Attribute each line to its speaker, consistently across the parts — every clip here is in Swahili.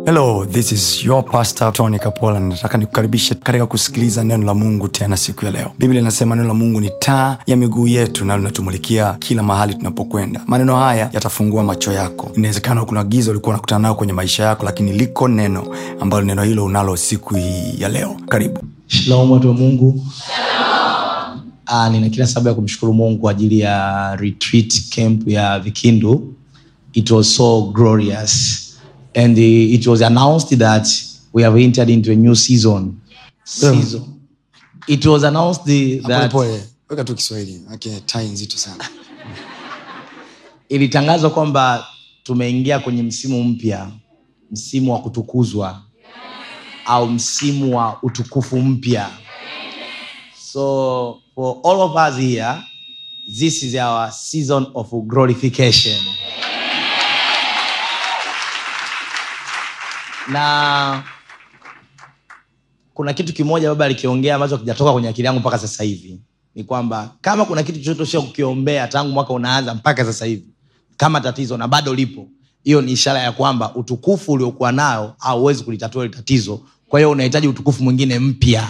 Speaker 1: hello this is your pastor tony kapola nataka nikukaribishe katika kusikiliza neno la mungu tena siku ya leo biblia inasema neno la mungu ni taa ya miguu yetu na linatumulikia kila mahali tunapokwenda maneno haya yatafungua macho yako inawezekana kuna giza ulikuwa unakutana nayo kwenye maisha yako lakini liko neno ambalo neno hilo unalo siku hii ya leo karibu
Speaker 2: shalom watu wa mungu Ah, nina kila sababu ya kumshukuru mungu kwa ajili ya retreat camp ya vikindu it was so glorious and uh, it was announced that we have entered into a new season season it was announced the, that
Speaker 1: polepole weka tu kiswahili okay, tai nzito sana
Speaker 2: ilitangazwa kwamba tumeingia kwenye msimu mpya msimu wa kutukuzwa au msimu wa utukufu mpya so for all of us here this is our season of glorification na kuna kitu kimoja baba alikiongea ambacho kijatoka kwenye akili yangu mpaka sasa hivi ni kwamba kama kuna kitu chochote sio kukiombea tangu mwaka unaanza mpaka sasa hivi kama tatizo na bado lipo hiyo ni ishara ya kwamba utukufu uliokuwa nayo hauwezi kulitatua hili tatizo kwa hiyo unahitaji utukufu mwingine mpya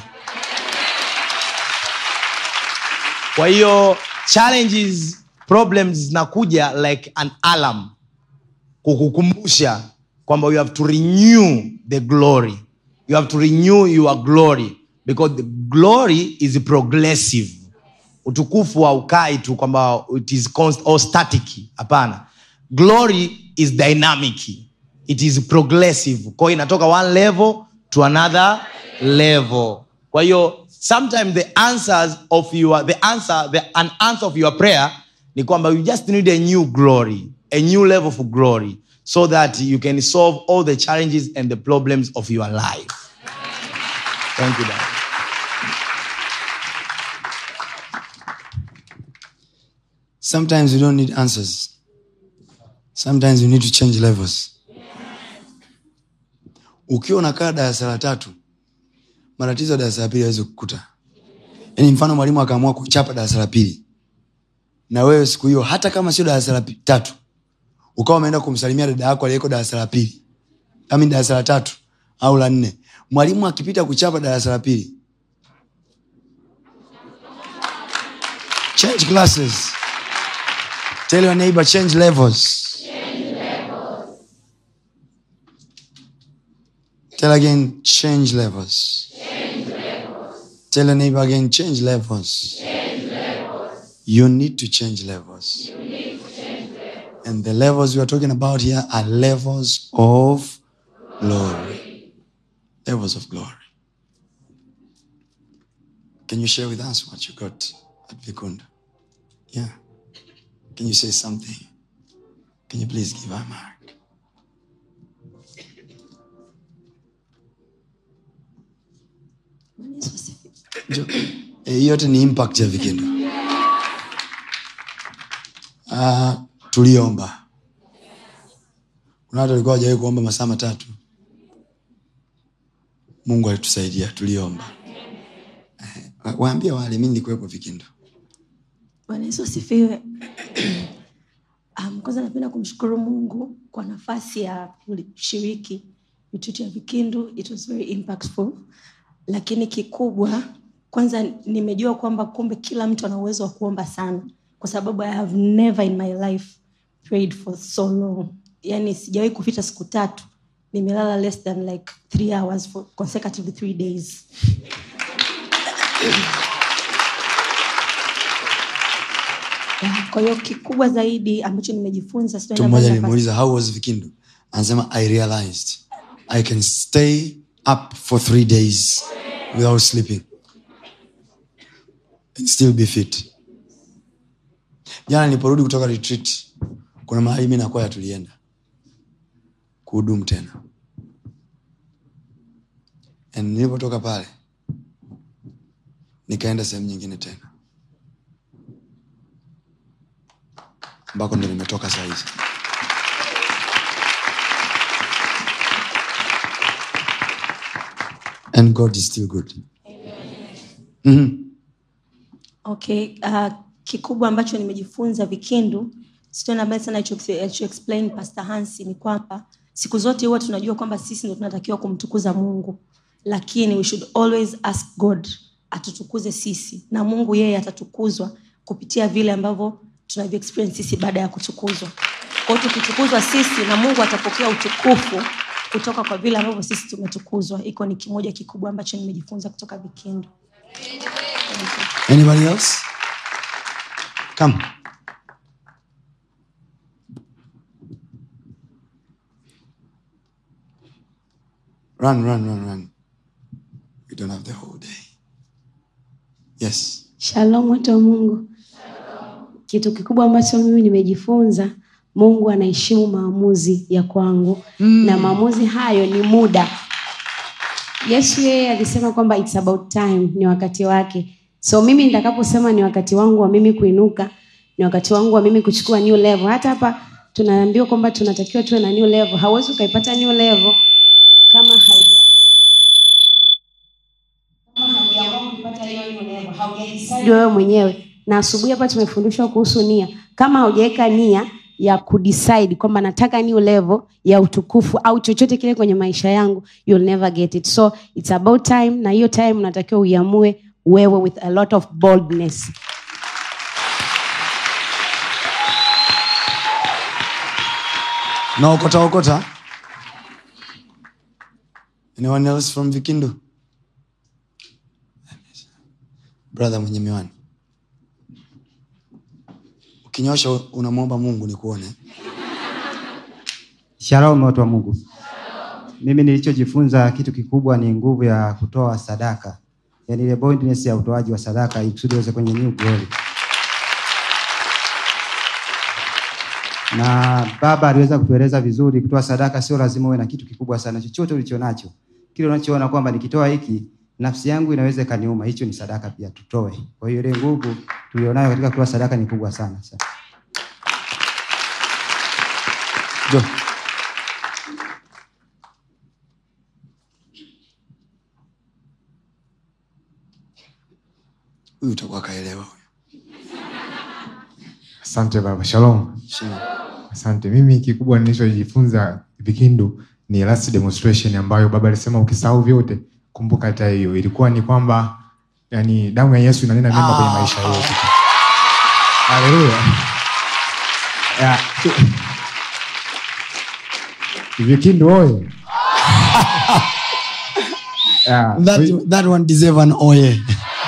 Speaker 2: kwa hiyo challenges problems zinakuja like an alarm kukukumbusha kwamba you have to renew the glory you have to renew your glory because the glory is progressive utukufu haukai tu kwamba it is const or static hapana glory is dynamic it is progressive kwa hiyo inatoka one level to another level kwa hiyo sometimes the answers of your the answer the an answer of your prayer ni kwamba you just need a new glory a new level of glory so that you can solve all the challenges and the problems of your life thank you Dad.
Speaker 1: sometimes you don't need answers sometimes you need to change levels ukiwa unakaa darasa la tatu matatizo ya darasa la pili awezi kukuta yaani mfano mwalimu akaamua kuchapa darasa la pili na wewe siku hiyo hata kama sio darasa la pi- tatu ukawa umeenda kumsalimia dada yako aliyeko darasa la pili ami darasa la tatu au la nne mwalimu akipita kuchapa darasa la pili change classes tell your neighbor change levels tell again change levels tell your neighbor again change levels you need to change levels and the levels we are talking about here are levels of glory levels of glory can you share with us what you got at vikunda yeah can you say something can you please give a mark Jo- eh, hii yote ni impact ya vikindo Ah, tuliomba kuna watu walikuwa wajawai kuomba masaa matatu mungu alitusaidia tuliomba Eh, wa- waambie wale mi nilikuwepo vikindo
Speaker 3: bwana yesu asifiwe um, kwanza napenda kumshukuru mungu kwa nafasi ya kushiriki mitutu ya vikindu it was very impactful lakini kikubwa kwanza nimejua kwamba kumbe kila mtu ana uwezo wa kuomba sana kwa sababu i have never in my life prayed for so long yani sijawahi kupita siku tatu nimelala less than like three hours for consecutively three days Yeah, kwa hiyo kikubwa zaidi ambacho nimejifunza sio
Speaker 1: mtu
Speaker 3: namba
Speaker 1: mmoja
Speaker 3: za
Speaker 1: alimuuliza how was vikindo anasema i realized i can stay up for three days without sleeping and still be fit jana niliporudi kutoka retreat kuna mahali mi nakwaya tulienda kuhudumu tena and nilipotoka pale nikaenda sehemu nyingine tena ambako ndo nimetoka sahizi and god is still good
Speaker 3: okay uh, kikubwa ambacho nimejifunza vikindu sio nabaya sana alicho alicho explain pastor hansi ni kwamba siku zote huwa tunajua kwamba sisi ndo tunatakiwa kumtukuza mungu lakini we should always ask god atutukuze sisi na mungu yeye atatukuzwa kupitia vile ambavyo tunavyo experience sisi baada ya kutukuzwa kwao tukitukuzwa sisi na mungu atapokea utukufu kutoka kwa vile ambavyo sisi tumetukuzwa iko ni kimoja kikubwa ambacho nimejifunza kutoka vikindo
Speaker 1: Anybody else? Come. Run, run, run, run. We don't have the whole day. Yes.
Speaker 4: Shalom watu wa Mungu. Kitu kikubwa ambacho mimi nimejifunza, Mungu anaheshimu maamuzi ya kwangu mm. na maamuzi hayo ni muda. Yesu yeye alisema kwamba it's about time, ni wakati wake. So mimi nitakaposema ni wakati wangu wa mimi kuinuka, ni wakati wangu wa mimi kuchukua new level. Hata hapa tunaambiwa kwamba tunatakiwa tuwe na new level. Hauwezi ukaipata new level kama hauja haujadecided wewe mwenyewe na asubuhi hapa tumefundishwa kuhusu nia kama haujaweka nia ya kudecide kwamba nataka new level ya utukufu au chochote kile kwenye maisha yangu you'll never get it so it's about time na hiyo time unatakiwa uiamue wewe with a lot of boldness
Speaker 1: naokota okota anyone else from vikindu brother mwenye miwani ukinyosha unamwomba mungu nikuone
Speaker 5: Shalom watu wa Mungu. Mimi nilichojifunza kitu kikubwa ni nguvu ya kutoa sadaka, yaani ile boldness ya utoaji wa sadaka ili kusudi uweze kwenye new glory. Na baba aliweza kutueleza vizuri, kutoa sadaka sio lazima uwe na kitu kikubwa sana, chochote ulicho nacho, kile unachoona kwamba nikitoa hiki nafsi yangu inaweza ikaniuma, hicho ni sadaka pia, tutoe. Kwa hiyo ile nguvu tulionayo katika kutoa sadaka ni kubwa sana. sana.
Speaker 1: jo huyu utakuwa kaelewa huyu
Speaker 6: asante baba shalom
Speaker 1: Shina.
Speaker 6: asante mimi kikubwa nilichojifunza vikindu ni last demonstration ambayo baba alisema ukisahau vyote kumbuka hata hiyo ilikuwa ni kwamba yani damu ya yesu inanena mema kwenye maisha yetu haleluya Ya, vikindu oye Ya,
Speaker 1: that, that one deserve an oye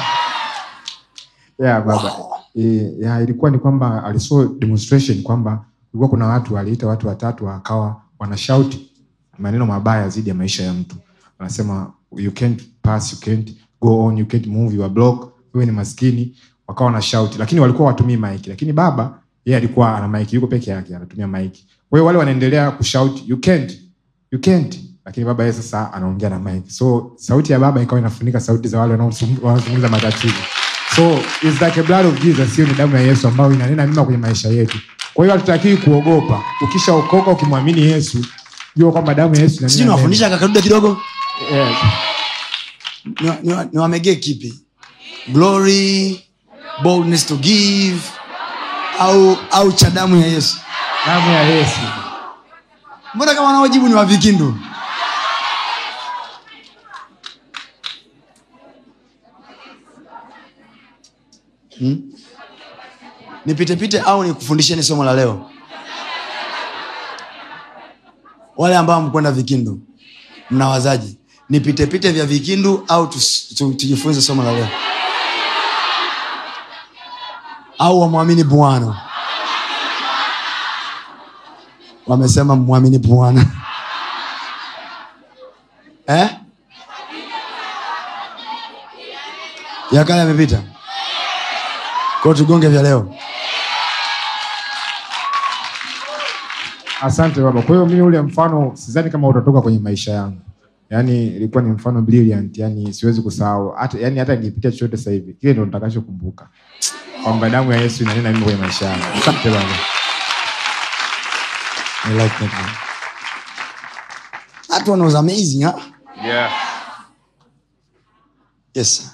Speaker 6: yeah, baba e, ya, ilikuwa ni kwamba alisaw demonstration kwamba kulikuwa kuna watu waliita watu watatu akawa wanashauti maneno mabaya dhidi ya maisha ya mtu wanasema you can't pass you can't go on you can't move you are block wewe ni maskini wakawa wanashauti lakini walikuwa watumii maiki lakini baba yeye alikuwa ana maiki yuko peke yake anatumia maiki kwa hiyo wale wanaendelea kushout you can't you can't lakini baba yeye sasa anaongea na mic so sauti ya baba ikawa inafunika sauti za wale wanaosum- wanaozungumza matatizo so it's like a blood of jesus hiyo ni damu ya yesu ambayo inanena mema kwenye maisha yetu kwa hiyo hatutakii kuogopa ukishaokoka ukimwamini yesu jua kwamba damu ya yesu inanena
Speaker 1: sijui
Speaker 6: mema.
Speaker 1: nawafundisha kakaduda kidogo
Speaker 6: Yes.
Speaker 1: Niwa- niwa- niwamegee kipi glory boldness to give au au cha damu ya yesu
Speaker 6: damu ya yesu
Speaker 1: mbona kama wanaojibu ni wavikindu hmm? nipitepite au nikufundisheni somo la leo wale ambao mkwenda vikindu mnawazaji nipitepite vya vikindu au tus- tu- tujifunze somo la leo au wamwamini bwana wamesema mwamini bwana eh? ya kale yamepita kwao tugonge vya leo
Speaker 6: asante baba kwa hiyo mimi ule mfano sidhani kama utatoka kwenye maisha yangu yaani ilikuwa ni mfano brilliant yani siwezi kusahau hata yani hata nikipitia chochote sasa hivi kile ndo nitakachokumbuka kwamba damu ya yesu inanena mimi kwenye maisha yangu asante baba
Speaker 1: I like that one. That one was amazing, huh?
Speaker 6: yeah.
Speaker 1: Yes, sir.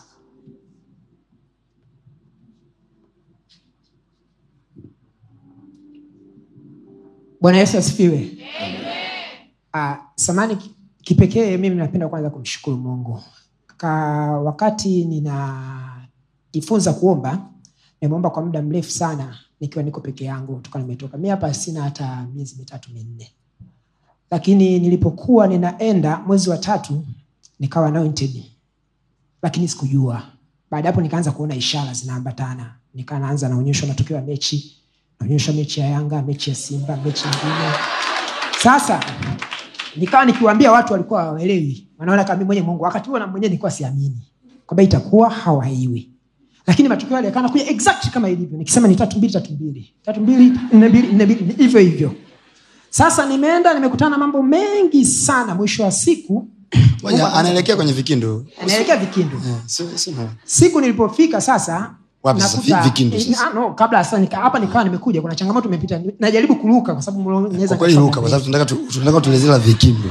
Speaker 7: bwana yesu asifiwe Uh, samani ki- kipekee mimi napenda kwanza kumshukuru mungu Ka, wakati ninajifunza kuomba nimeomba kwa muda mrefu sana nikiwa niko peke yangu toka nimetoka mi hapa sina hata miezi mitatu minne lakini nilipokuwa ninaenda mwezi wa tatu nikawa anointed lakini sikujua baada ya hapo nikaanza kuona ishara zinaambatana nikaa naanza naonyeshwa matokeo ya mechi naonyeshwa mechi ya yanga mechi ya simba mechi nyingine sasa nikawa nikiwaambia watu walikuwa hawaelewi wanaona kama mimi mwenye mungu wakati huo na mwenyewe nilikuwa siamini kwamba itakuwa hawaiwi lakini matokeo yale yakana kuja exact kama ilivyo nikisema ni tatu mbili tatu mbili tatu mbili nne mbili nne mbili ni hivyo hivyo sasa nimeenda nimekutana na mambo mengi sana mwisho wa siku
Speaker 1: Ngoja, anaelekea kwenye vikindu
Speaker 7: anaelekea vikindu
Speaker 1: Eh, si- si- no.
Speaker 7: siku nilipofika sasa
Speaker 1: Wapi sasa?
Speaker 7: nakuta-
Speaker 1: Vi- Vikindu
Speaker 7: eh,
Speaker 1: sasa?
Speaker 7: ah, no, kabla sasa nika, hapa nikawa nimekuja kuna changamoto imepita najaribu kuruka kwa sababu mlo- naweza
Speaker 1: kwa kweli
Speaker 7: nikafanya
Speaker 1: ruka kwa sababu tunataka tu- tunataka tuelezee la vikindu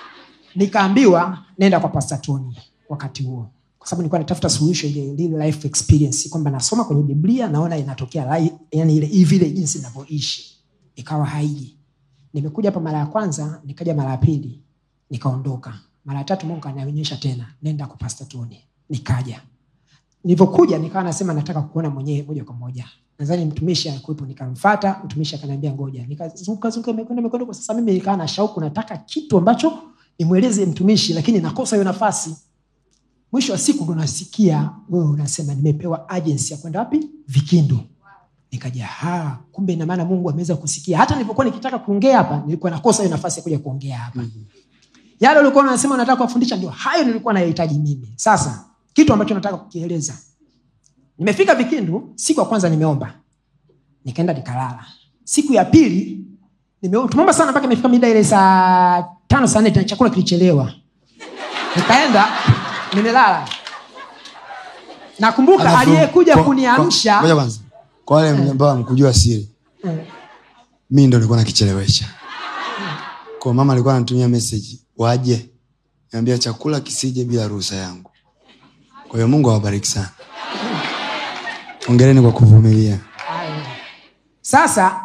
Speaker 7: nikaambiwa nenda kwa Pastor Tony wakati huo kwa sababu nilikuwa natafuta suluhisho ile ile life experience kwamba nasoma kwenye biblia naona inatokea li- yani ile vile jinsi inavyoishi ikawa haiji nimekuja hapa mara ya kwanza nikaja mara ya pili nikaondoka mara ya tatu mungu kanionyesha tena nenda kwa Pastor Tony nikaja nilivyokuja nikawa nasema nataka kuona mwenyewe moja kwa moja nadhani mtumishi alikuwepo nikamfata mtumishi akaniambia ngoja nikazunguka zunguka imekwenda imekwenda kwa sasa mimi nikawa na shauku nataka kitu ambacho nimweleze mtumishi lakini nakosa hiyo nafasi mwisho wa siku ndo nasikia wewe unasema nimepewa agency ya kwenda wapi vikindu nikaja ha kumbe ina maana mungu ameweza kusikia hata nilipokuwa nikitaka kuongea hapa nilikuwa nakosa hiyo nafasi ya kuja kuongea hapa yale ulikuwa unasema unataka kuwafundisha ndio hayo nilikuwa nayahitaji mimi sasa kitu ambacho nataka kukieleza nimefika vikindu siku ya kwanza nimeomba nikaenda nikalala siku ya pili nime- tumeomba sana mpaka imefika mida ile saa tano saa nne tena chakula kilichelewa nikaenda nimelala nakumbuka
Speaker 1: Alafu,
Speaker 7: aliyekuja
Speaker 1: kwa-
Speaker 7: kuniamsha
Speaker 1: kwa- ngoja kwanza kwa wale ambao amkujua siri
Speaker 7: Mm.
Speaker 1: mi ndo nilikuwa nakichelewesha kwa mama alikuwa anatumia message waje niambia chakula kisije bila ruhusa yangu kwa hiyo mungu awabariki sana ongereni kwa kuvumilia
Speaker 7: sasa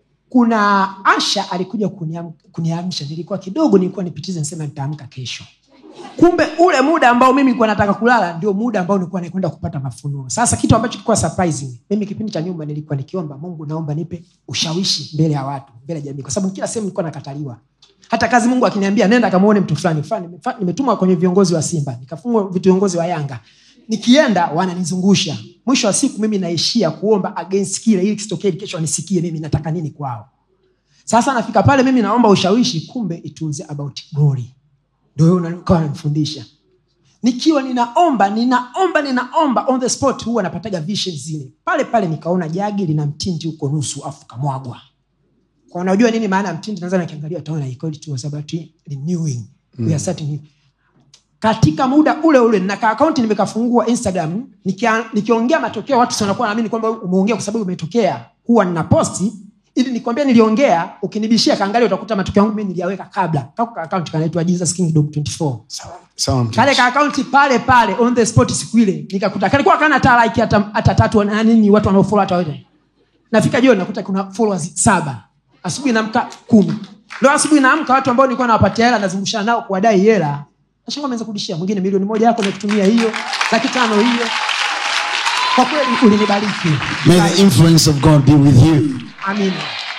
Speaker 7: kuna asha alikuja kuniam- kuniamsha nilikuwa kidogo nilikuwa nipitize nisema nitaamka kesho kumbe ule muda ambao mimi nilikuwa nataka kulala ndio muda ambao nilikuwa nakwenda kupata mafunuo sasa kitu ambacho kilikuwa surprising mimi kipindi cha nyuma nilikuwa nikiomba mungu naomba nipe ushawishi mbele ya watu mbele ya jamii kwa sababu kila sehemu nilikuwa nakataliwa hata kazi mungu akiniambia nenda kamuone mtu fulani fulani nimefa- nimetumwa kwenye viongozi wa simba nikafungwa viongozi wa yanga nikienda wananizungusha mwisho wa siku mimi naishia kuomba against kile ili kisitokee kesho wanisikie mimi nataka nini kwao sasa nafika pale mimi naomba ushawishi kumbe it was about glory ndio wewe ukawa unanifundisha nikiwa ninaomba ninaomba ninaomba on the spot huwa napataga vision zile pale pale nikaona jagi lina mtindi huko nusu afu kamwagwa kwa unajua nini maana ya mtindi nadhani akiangalia utaona iko it was about renewing we are starting katika muda ule ule na ka akaunti nimekafungua instagram nikia- nikiongea matokeo watu si wanakuwa naamini kwamba umeongea kwa sababu umetokea huwa nina posti ili nikwambia niliongea ukinibishia kaangalia utakuta matokeo yangu mimi niliyaweka kabla kako ka akaunti kanaitwa jesus kingdom 24
Speaker 1: sawa mtu.
Speaker 7: kale ka akaunti pale pale on the spot siku ile nikakuta kalikuwa kana hata like hata, hata tatu na nini watu wanaofollow hata wote nafika jioni nakuta kuna followers saba asubuhi naamka kumi leo asubuhi naamka watu ambao nilikuwa nawapatia hela nazungushana nao kuwadai hela nashanga ameanza kurudishia mwingine milioni moja yako nakutumia hiyo laki tano hiyo kwa kweli ulinibariki
Speaker 1: May the influence of God be with you.
Speaker 7: amina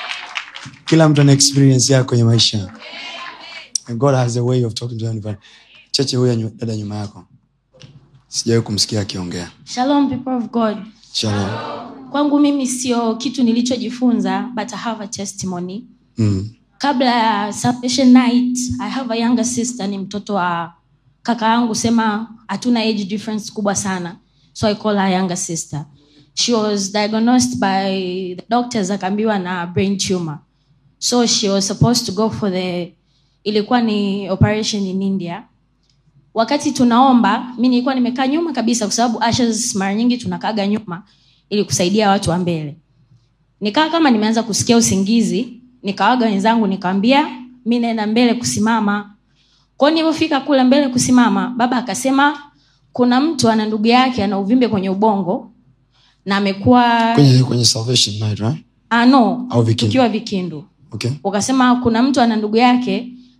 Speaker 1: kila mtu ana experience yako kwenye maisha And god has a way of talking to everyone. cheche huyo nyu- dada nyuma yako sijawahi kumsikia akiongea
Speaker 3: Shalom, people of God.
Speaker 1: Shalom.
Speaker 3: Kwangu mimi sio kitu nilichojifunza, but I have a testimony.
Speaker 1: Mm.
Speaker 3: Kabla ya salvation night, I have a younger sister, ni mtoto wa kaka yangu, sema hatuna age difference kubwa sana, so I call her younger sister. She was diagnosed by the doctors, akaambiwa na brain tumor. So she was supposed to go for the, ilikuwa ni operation in India wakati tunaomba mi nilikuwa nimekaa nyuma kabisa kwa sababu ashes mara nyingi tunakaga nyuma ili kusaidia watu wa mbele nikaa kama nimeanza kusikia usingizi nikawaga wenzangu nikawambia mi naenda mbele kusimama kwao nilivyofika kule mbele kusimama baba akasema kuna mtu ana ndugu yake ana uvimbe kwenye ubongo na amekuwa
Speaker 1: kwenye, kwenye salvation night, right?
Speaker 3: ah, no
Speaker 1: Au Vikindu.
Speaker 3: tukiwa vikindu
Speaker 1: okay.
Speaker 3: ukasema kuna mtu ana ndugu yake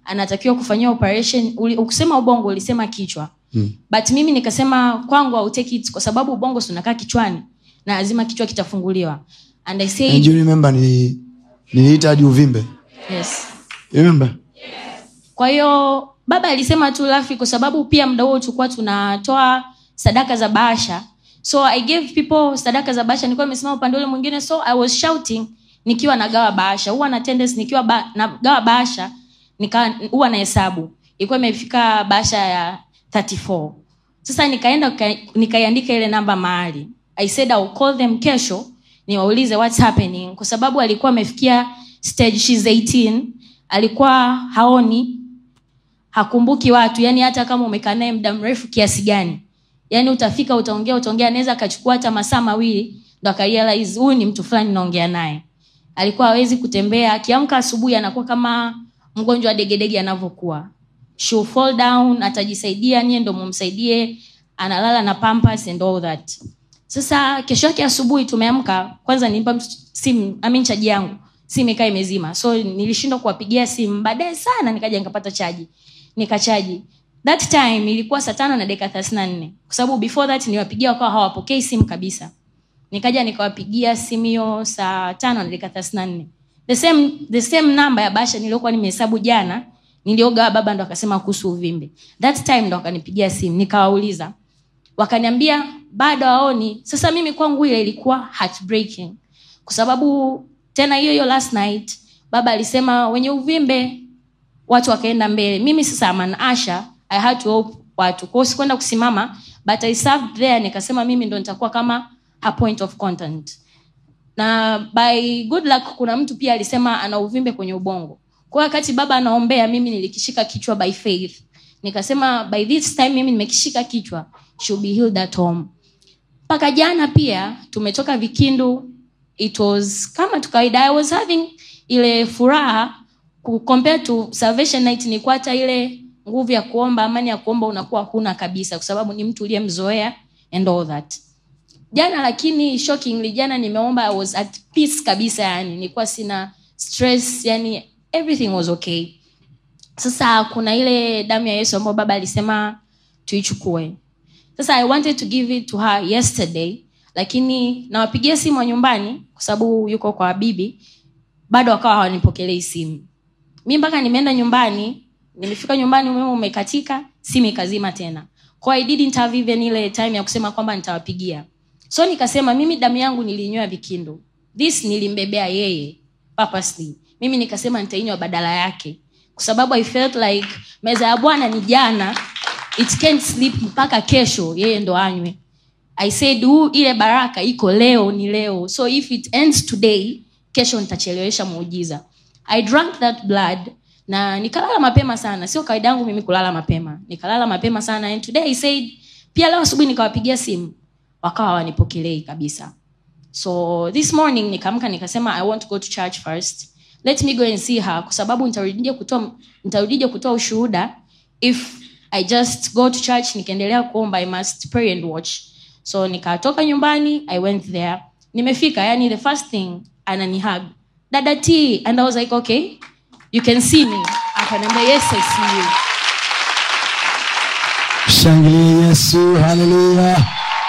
Speaker 8: anatakiwa kufanyiwa operation uli- ukusema ubongo ulisema kichwa
Speaker 1: Mm.
Speaker 8: but mimi nikasema kwangu I'll take it kwa sababu ubongo si unakaa kichwani na lazima kichwa kitafunguliwa and i
Speaker 1: And
Speaker 8: said
Speaker 1: you remember ni niliita hadi uvimbe
Speaker 8: yes
Speaker 1: You remember
Speaker 8: kwa hiyo baba alisema tu lafi kwa sababu pia muda huo tulikuwa tunatoa sadaka za bahasha so i gave people sadaka za bahasha nilikuwa nimesimama upande ule mwingine so i was shouting nikiwa nagawa bahasha huwa na tendency nikiwa ba, nagawa bahasha nika huwa na hesabu ilikuwa imefika bahasha ya 34 sasa nikaenda nika- nikaiandika ile namba mahali i said I'll call them kesho niwaulize what's happening kwa sababu alikuwa amefikia stage she's 18 alikuwa haoni hakumbuki watu yani hata kama umekaa naye muda mrefu kiasi gani yani utafika utaongea utaongea anaweza akachukua hata masaa mawili ndo akarealize huyu ni mtu fulani naongea naye alikuwa hawezi kutembea akiamka asubuhi anakuwa kama mgonjwa wa degedege anavyokuwa She'll fall down atajisaidia nyie ndo mumsaidie analala na pampers and all that sasa kesho yake asubuhi tumeamka kwanza nilimpa mtu simu I mean chaji yangu simu ikaa imezima so nilishindwa kuwapigia simu baadaye sana nikaja nikapata chaji nikachaji that time ilikuwa saa tano na dakika thelathini na nne kwa sababu before that niwapigia wakawa hawapokei simu kabisa nikaja nikawapigia simu hiyo saa tano na dakika thelathini na nne the same, the same namba ya basha niliokuwa nimehesabu jana niliogawa baba ndo akasema kuhusu uvimbe that time ndo wakanipigia simu nikawauliza wakaniambia bado aoni sasa mimi kwangu ile ilikuwa heartbreaking kwa sababu tena hiyo hiyo last night baba alisema wenye uvimbe watu wakaenda mbele mimi sasa aman asha i had to help watu kwao sikwenda kusimama but i served there nikasema mimi ndo nitakuwa kama a point of content na by good luck kuna mtu pia alisema ana uvimbe kwenye ubongo kwa hiyo wakati baba anaombea mimi nilikishika kichwa by faith nikasema by this time mimi nimekishika kichwa she'll be healed at home mpaka jana pia tumetoka vikindu it was kama tu kawaida i was having ile furaha ku- compare to salvation night nilikuwa hata ile nguvu ya kuomba amani ya kuomba unakuwa huna kabisa kwa sababu ni mtu uliyemzoea and all that jana lakini shockingly jana nimeomba i was at peace kabisa yani nilikuwa sina stress yani everything was okay sasa kuna ile damu ya yesu ambayo baba alisema tuichukue sasa i wanted to give it to her yesterday lakini nawapigia simu wa nyumbani kwa sababu yuko kwa bibi bado wakawa hawanipokelei simu mi mpaka nimeenda nyumbani nimefika nyumbani umeme umekatika simu ikazima tena kwa i didn't have even ile time ya kusema kwamba nitawapigia so nikasema mimi damu yangu nilinywa vikindu this nilimbebea yeye purposely mimi nikasema nitainywa badala yake kwa sababu i felt like meza ya bwana ni jana it can't sleep mpaka kesho yeye ndo anywe i said huu ile baraka iko leo ni leo so if it ends today kesho nitachelewesha muujiza i drank that blood na nikalala mapema sana sio kawaida yangu mimi kulala mapema nikalala mapema sana and today i said pia leo asubuhi nikawapigia simu wakawa hawanipokelei kabisa so this morning nikaamka nikasema i want to go to church first let me go and see her kwa sababu nitarudije kutoa nitarudije kutoa ushuhuda if i just go to church nikaendelea kuomba i must pray and watch so nikatoka nyumbani i went there nimefika yani the first thing ananihug dada t and i was like okay you can see me akaniambia yes i see you
Speaker 1: shangilie yesu haleluya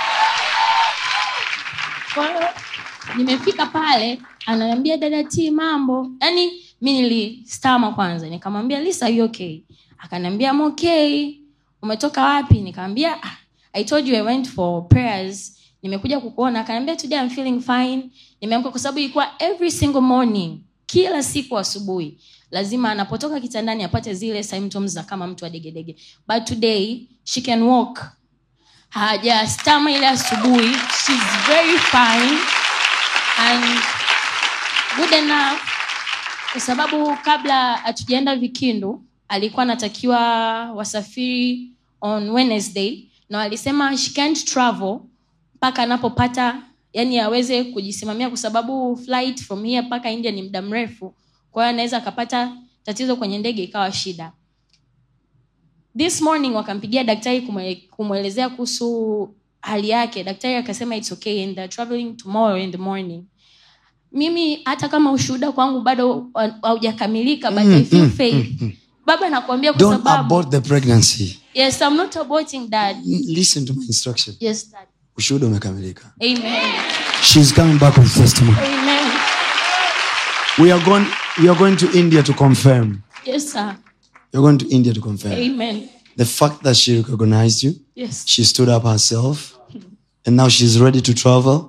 Speaker 8: Kwa hiyo, nimefika pale ananiambia dada t mambo yaani mi nilistama kwanza nikamwambia lisa are you okay akaniambia I'm okay umetoka wapi nikamwambia "Ah, i told you i went for prayers nimekuja kukuona akaniambia today I'm feeling fine nimeamka kwa sababu ilikuwa every single morning kila siku asubuhi lazima anapotoka kitandani apate zile symptoms za kama mtu wa degedege but today she can walk hajastama ile asubuhi she's very fine and good enough kwa sababu kabla hatujaenda vikindu alikuwa anatakiwa wasafiri on wednesday na walisema she can't travel mpaka anapopata yani aweze kujisimamia kwa sababu flight from here mpaka india ni muda mrefu kwa hiyo anaweza akapata tatizo kwenye ndege ikawa shida this morning wakampigia daktari kumwe- kumwelezea kuhusu hali yake daktari akasema its okay and they're traveling tomorrow in the morning mimi hata kama ushuhuda kwangu bado ha- haujakamilika but i feel faith baba nakwambia kwa
Speaker 1: don't
Speaker 8: sababu
Speaker 1: abort the pregnancy
Speaker 8: yes i'm not aborting dad
Speaker 1: listen to my instruction
Speaker 8: yes dad
Speaker 1: ushuhuda umekamilika
Speaker 8: amen
Speaker 1: she's coming back with testimony
Speaker 8: amen
Speaker 1: we are going we are going to india to confirm
Speaker 8: yes sir
Speaker 1: you're going to india to confirm
Speaker 8: amen
Speaker 1: the fact that she recognized you
Speaker 8: yes
Speaker 1: she stood up herself and now she's ready to travel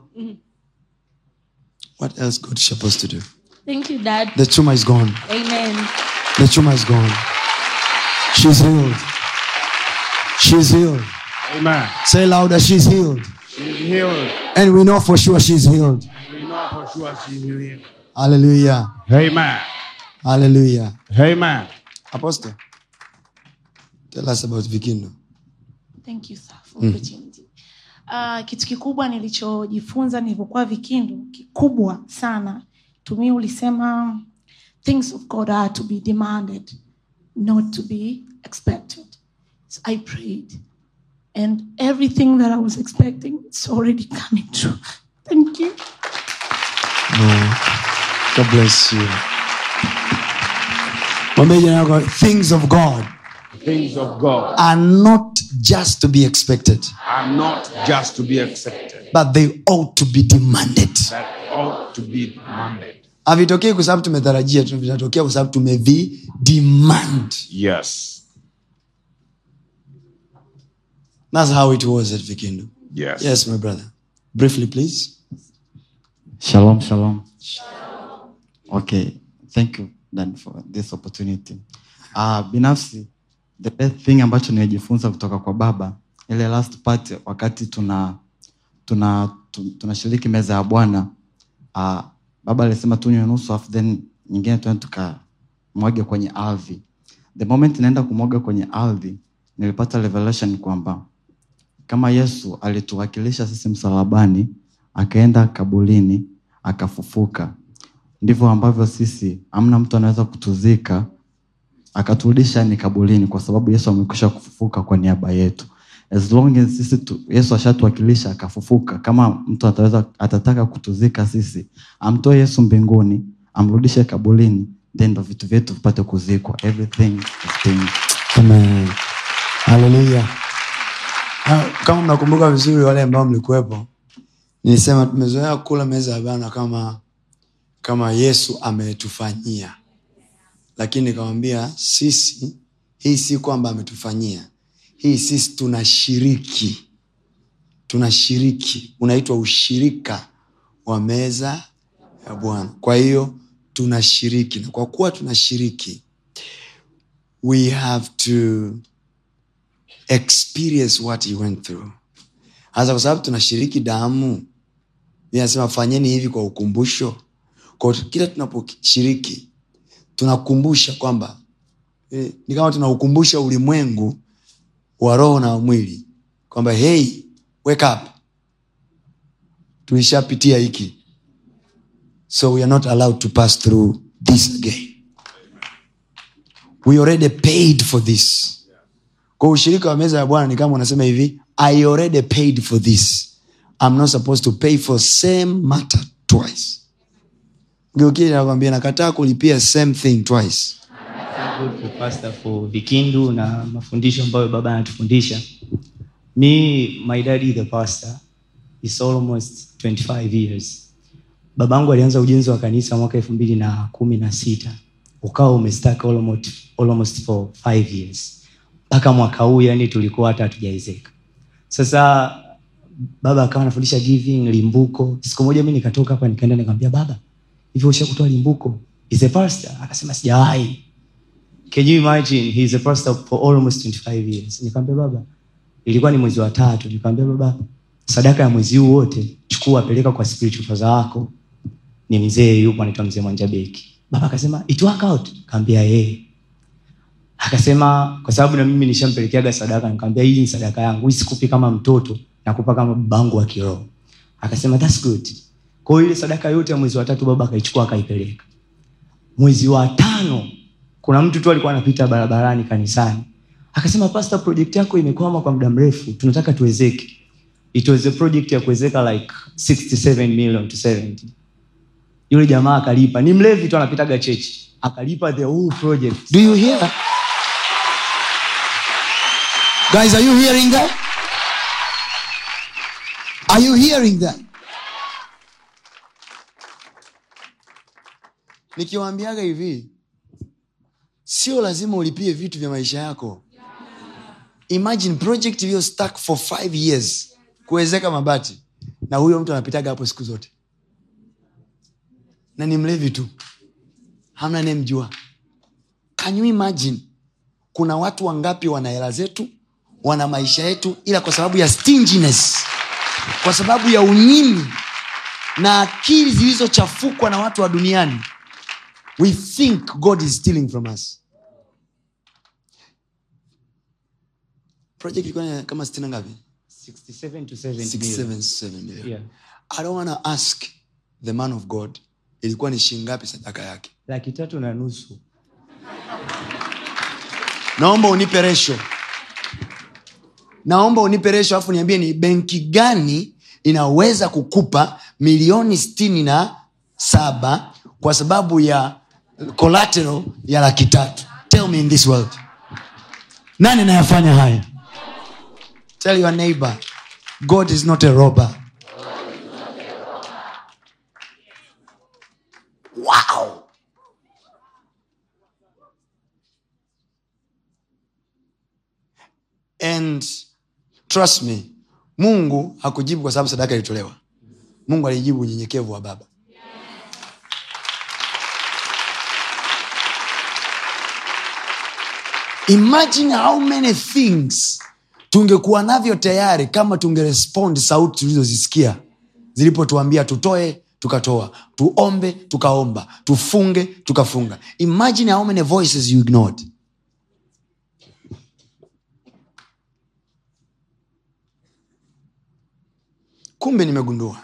Speaker 1: what else god is supposed to do
Speaker 8: thank you dad
Speaker 1: the tumor is gone
Speaker 8: amen
Speaker 1: the tumor is gone she's healed she's healed
Speaker 6: Amen.
Speaker 1: say louder she's healed
Speaker 6: She's healed.
Speaker 1: and we know for sure she's healed
Speaker 6: We know for sure she's healed.
Speaker 1: hallelujah
Speaker 6: Amen.
Speaker 1: hallelujah
Speaker 6: Amen.
Speaker 1: apostle tell us about vikindo
Speaker 9: Thank you, sir, for opportunity. Uh, kitu kikubwa nilichojifunza nilivyokuwa vikindu kikubwa sana tumi ulisema things of god are to be demanded not to be expected so i prayed and everything that i was expecting it's already coming true thank you
Speaker 1: god bless you mwambie jirani yako things of god
Speaker 6: Things of God
Speaker 1: are not just to be expected
Speaker 6: are not just to be accepted,
Speaker 1: but they ought to be demanded
Speaker 6: that ought to be demanded.
Speaker 1: havitokei kwa sababu tumetarajia tu vinatokea kwa sababu tumevi demand
Speaker 6: Yes.
Speaker 1: that's how it was at vikindu
Speaker 6: Yes.
Speaker 1: yes my brother briefly please
Speaker 10: Shalom, shalom. Okay, thank you Dan for this opportunity. Uh, binafsi the best thing ambacho nimejifunza kutoka kwa baba ile last part wakati tuna tuna tu- tunashiriki meza ya Bwana uh, baba alisema tunywe nusu afu then nyingine tuende tukamwage kwenye ardhi. The moment naenda kumwaga kwenye ardhi nilipata revelation kwamba kama yesu alituwakilisha sisi msalabani akaenda kabulini akafufuka ndivyo ambavyo sisi amna mtu anaweza kutuzika akaturudisha ni kabulini kwa sababu yesu amekwisha kufufuka kwa niaba yetu as long as sisi tu, yesu ashatuwakilisha akafufuka kama mtu ataweza atataka kutuzika sisi amtoe yesu mbinguni amrudishe kabulini then ndo vitu vyetu vipate kuzikwa everything is being
Speaker 1: Amen. haleluya Ah, kama mnakumbuka vizuri wale ambao mlikuwepo nilisema tumezoea kula meza ya bana kama kama yesu ametufanyia lakini nikamwambia sisi hii si kwamba ametufanyia hii sisi tunashiriki tunashiriki unaitwa ushirika wa meza ya bwana kwa hiyo tunashiriki na kwa kuwa tunashiriki we have to experience what he went through hasa kwa sababu tunashiriki damu inasema fanyeni hivi kwa ukumbusho kwa kila tunaposhiriki tunakumbusha kwamba eh, ni kama tunaukumbusha ulimwengu wa roho na wa mwili kwamba hey wake up tulishapitia hiki so we are not allowed to pass through this again we already paid for this kwa ushirika wa meza ya bwana ni kama unasema hivi i already paid for this i'm not supposed to pay for same matter twice geukie nakwambia nakataa kulipia same thing twice
Speaker 11: Thank God for pastor for vikindu na mafundisho ambayo baba anatufundisha me my daddy the pastor is almost 25 years babangu alianza ujenzi wa kanisa mwaka elfu mbili na kumi na sita ukawa umestaka almost, almost for five years mpaka mwaka huu yani tulikuwa hata hatujaezeka sasa baba akawa anafundisha giving limbuko siku moja mi nikatoka hapa nikaenda nikamwambia baba hivyo ushakutoa limbuko is a pastor akasema sijawahi can you imagine he is a pastor for almost 25 years nikamwambia baba ilikuwa ni mwezi wa tatu nikamwambia baba sadaka ya mwezi huu wote chukua peleka kwa spiritual father wako ni mzee yupo anaitwa mzee mwanjabeki baba akasema it work out kaambia yeye akasema kwa sababu na mimi nishampelekeaga sadaka nikamwambia hii ni sadaka yangu hii sikupi kama mtoto nakupa kama babangu wa kiroho akasema thats good kwa hiyo ile sadaka yote ya mwezi wa tatu baba akaichukua akaipeleka mwezi wa tano kuna mtu tu alikuwa anapita barabarani kanisani akasema pasta project yako imekwama kwa muda mrefu tunataka tuwezeke it was a project ya kuwezeka like 67 million to 70 yule jamaa akalipa ni mlevi tu anapitaga chechi akalipa the whole project
Speaker 1: do you hear guys are you hearing that are you hearing that nikiwaambiaga hivi sio lazima ulipie vitu vya maisha yako imagine project iliyo stuck for five years kuwezeka mabati na huyo mtu anapitaga hapo siku zote na ni mlevi tu hamna anayemjua can you imagine kuna watu wangapi wana hela zetu wana maisha yetu ila kwa sababu ya stinginess kwa sababu ya unyimi na akili zilizochafukwa na watu wa duniani we think god is stealing from us project ilikuwa ni kama stina ngapi
Speaker 11: 67 to 70
Speaker 1: 67
Speaker 11: million.
Speaker 1: 7 million.
Speaker 11: Yeah.
Speaker 1: i don't wanna ask the man of god ilikuwa ni shingapi sadaka yake
Speaker 11: laki tatu na nusu
Speaker 1: naomba unipe resho naomba unipe resho alafu niambie ni benki gani inaweza kukupa milioni stini na saba kwa sababu ya collateral ya laki tatu tell me in this world nani anayafanya haya tell your neighbor god is not a robber wow and trust me mungu hakujibu kwa sababu sadaka ilitolewa mungu alijibu unyenyekevu wa baba imagine how many things tungekuwa navyo tayari kama tungerespond sauti tulizozisikia zilipotuambia tutoe tukatoa tuombe tukaomba tufunge tukafunga imagine how many voices you ignored kumbe nimegundua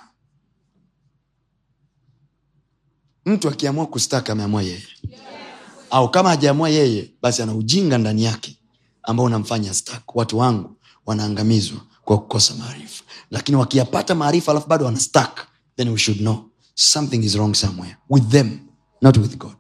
Speaker 1: mtu akiamua kustaka ameamua yeye au kama hajaamua yeye basi ana ujinga ndani yake ambao unamfanya stak watu wangu wanaangamizwa kwa kukosa maarifa lakini wakiyapata maarifa alafu bado wana stak then we should know something is wrong somewhere with them not with god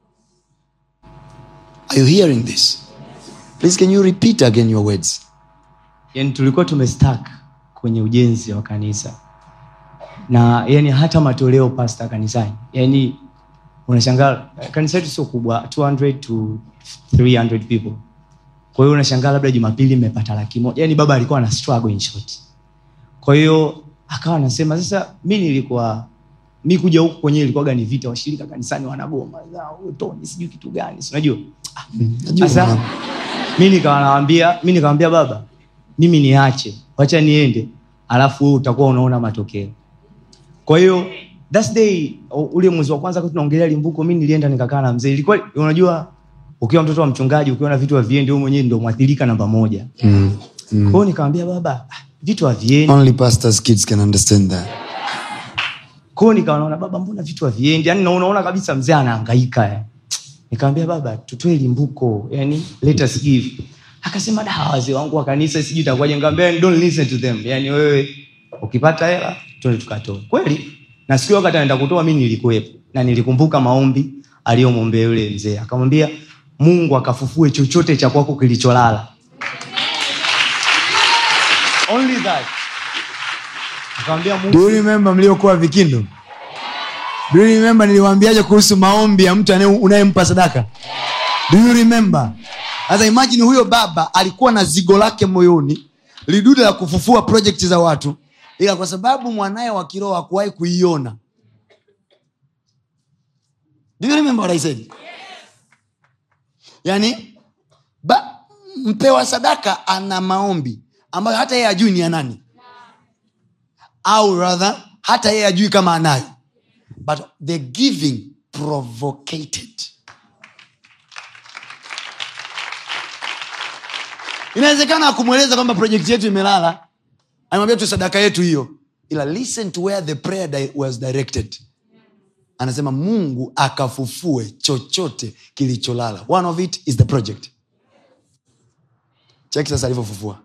Speaker 1: are you hearing this please can you repeat again your words
Speaker 11: yani tulikuwa tumestak kwenye ujenzi wa kanisa na yani hata matoleo pasta kanisani yani unashangaa kanisa letu sio kubwa 200 to 300 people kwa hiyo unashangaa labda jumapili mmepata laki moja yani baba alikuwa na struggle in short kwa hiyo akawa anasema sasa mi nilikuwa mi kuja huku kwenyewe ilikuwaga ni vita washirika kanisani wanagoma zao toni sijui kitu gani si unajua sasa mi nikawa nawambia mi nikawambia baba mimi niache wacha niende alafu wewe utakuwa unaona matokeo kwa hiyo that day u- ule mwezi wa kwanza wakati tunaongelea limbuko mi nilienda nikakaa na mzee ilikuwa unajua ukiwa mtoto wa mchungaji ukiona vitu haviendi wewe mwenyewe ndio mwathirika namba moja
Speaker 1: mm.
Speaker 11: kwa hiyo nikamwambia baba ah, vitu haviendi
Speaker 1: only pastors kids can understand that
Speaker 11: kwa hiyo nikawa naona baba mbona vitu haviendi yani na unaona kabisa mzee anahangaika eh. nikamwambia baba tutoe limbuko yani let us give akasema da wazee wangu wa kanisa sijui itakuwaje nikamwambia don't listen to them yani wewe ukipata hela tuende tukatoe kweli na siku hiyo wakati anaenda kutoa mi nilikuwepo na nilikumbuka maombi aliyomwombea yule mzee akamwambia mungu akafufue chochote cha kwako kilicholala only that akamwambia mungu
Speaker 1: do you remember mliokuwa vikindo do you remember niliwaambiaje kuhusu maombi ya mtu anaye- unayempa sadaka do you remember sasa imagine huyo baba alikuwa na zigo lake moyoni lidude la kufufua project za watu ila kwa sababu mwanaye wa kiroho hakuwahi kuiona do you remember what I said? yani ba, mpewa sadaka ana maombi ambayo hata yeye ajui ni ya nani au rather hata yeye ajui kama anayo but the giving provocated inawezekana akumweleza kwamba projekti yetu imelala anamwambia tu sadaka yetu hiyo ila listen to where the prayer di- was directed anasema mungu akafufue chochote kilicholala one of it is the project cheki sasa alivyofufua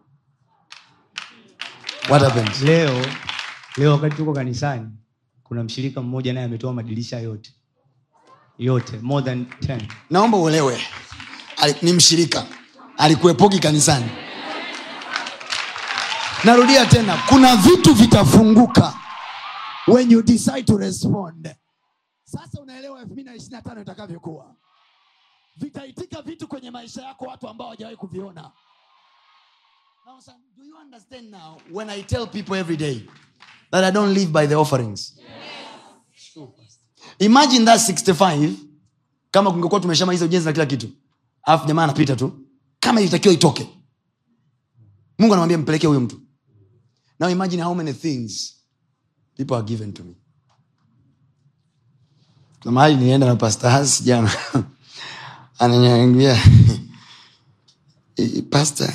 Speaker 1: what happened
Speaker 11: leo leo wakati tuko kanisani kuna mshirika mmoja naye ametoa madirisha yote yote more than 10
Speaker 1: naomba uelewe Ali- ni mshirika alikuepoki kanisani narudia tena kuna vitu vitafunguka when you decide to respond sasa unaelewa elfu mbili na ishiri na tano itakavyokuwa vitaitika vitu kwenye maisha yako watu ambao hawajawahi kuviona Now, son, do you understand now when i tell people every day that i don't live by the offerings imagine that 65 kama kungekuwa tumeshamaliza ujenzi na kila kitu alafu jamaa anapita tu kama ilitakiwa itoke mungu anamwambia mpelekee huyo mtu now imagine how many things people are given to me kuna mahali nienda na pastor Hans jana ananiambia "Eh, pastor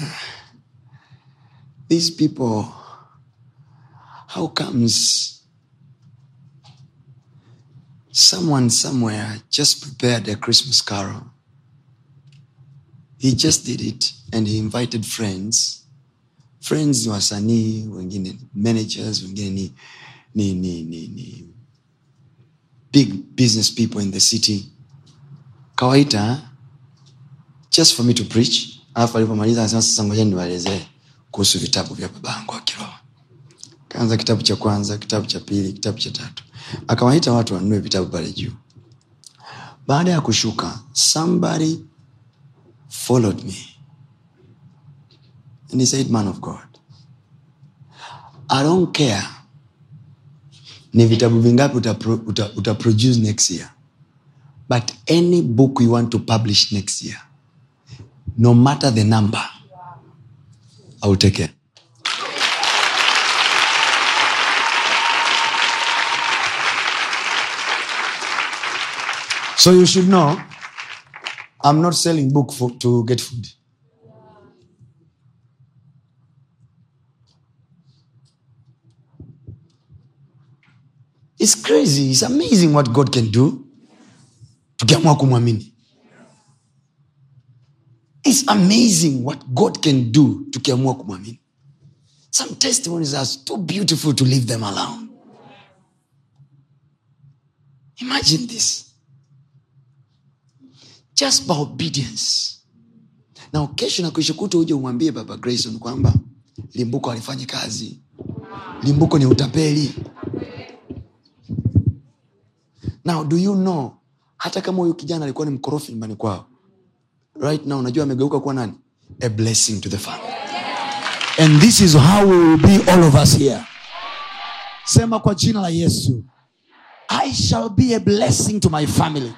Speaker 1: these people how comes someone somewhere just prepared a christmas carol he just did it and he invited friends friends ni wasanii wengine ni managers wengine ni, ni, ni, ni, ni big business people in the city kawaita just for me to preach alafu alipomaliza anasema sasa ngoja niwaelezee kuhusu vitabu vya babangu wa kiroho kaanza kitabu cha kwanza kitabu cha pili kitabu cha tatu akawaita watu wanunue vitabu pale juu baada ya kushuka somebody followed me and he said man of god i don't care ni vitabu vingapi uta, uta, uta produce next year but any book you want to publish next year no matter the number i will take care so you should know i'm not selling book for, to get food it's crazy it's amazing what god can do tukiamua kumwamini it's amazing what god can do tukiamua kumwamini some testimonies are too beautiful to leave them alone imagine this just by obedience na kesho na kesho kuto uje umwambie baba grayson kwamba limbuko alifanyi kazi limbuko ni utapeli now do you know hata kama huyu kijana alikuwa ni mkorofi nyumbani kwao right now unajua amegeuka kuwa nani a blessing to the family and this is how we will be all of us here sema kwa jina la yesu i shall be a blessing to my family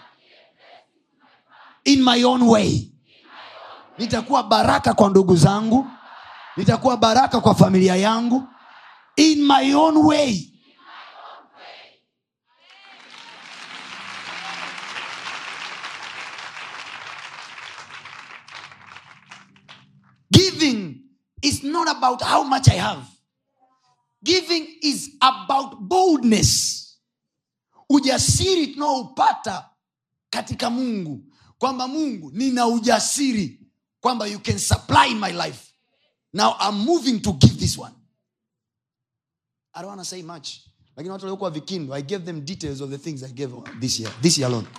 Speaker 1: in my own way nitakuwa baraka kwa ndugu zangu nitakuwa baraka kwa familia yangu in my own way giving is not about how much i have giving is about boldness ujasiri tunaoupata katika mungu kwamba mungu nina ujasiri kwamba you can supply my life now i'm moving to give this one i don't want to say much lakini watu waliokuwa vikindo i gave them details of the things i gave this year this year alone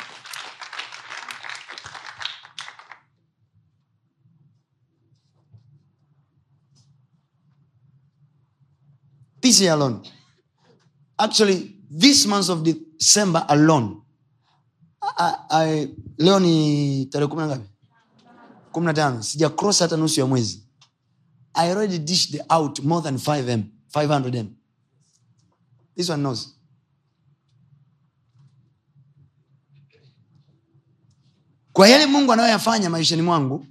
Speaker 1: this year alone actually this month of december alone I, I, leo ni tarehe kumi na ngapi kumi na tano sija cross hata nusu ya mwezi i already dished out more than 5m 500m this one knows kwa yale mungu anayoyafanya maishani mwangu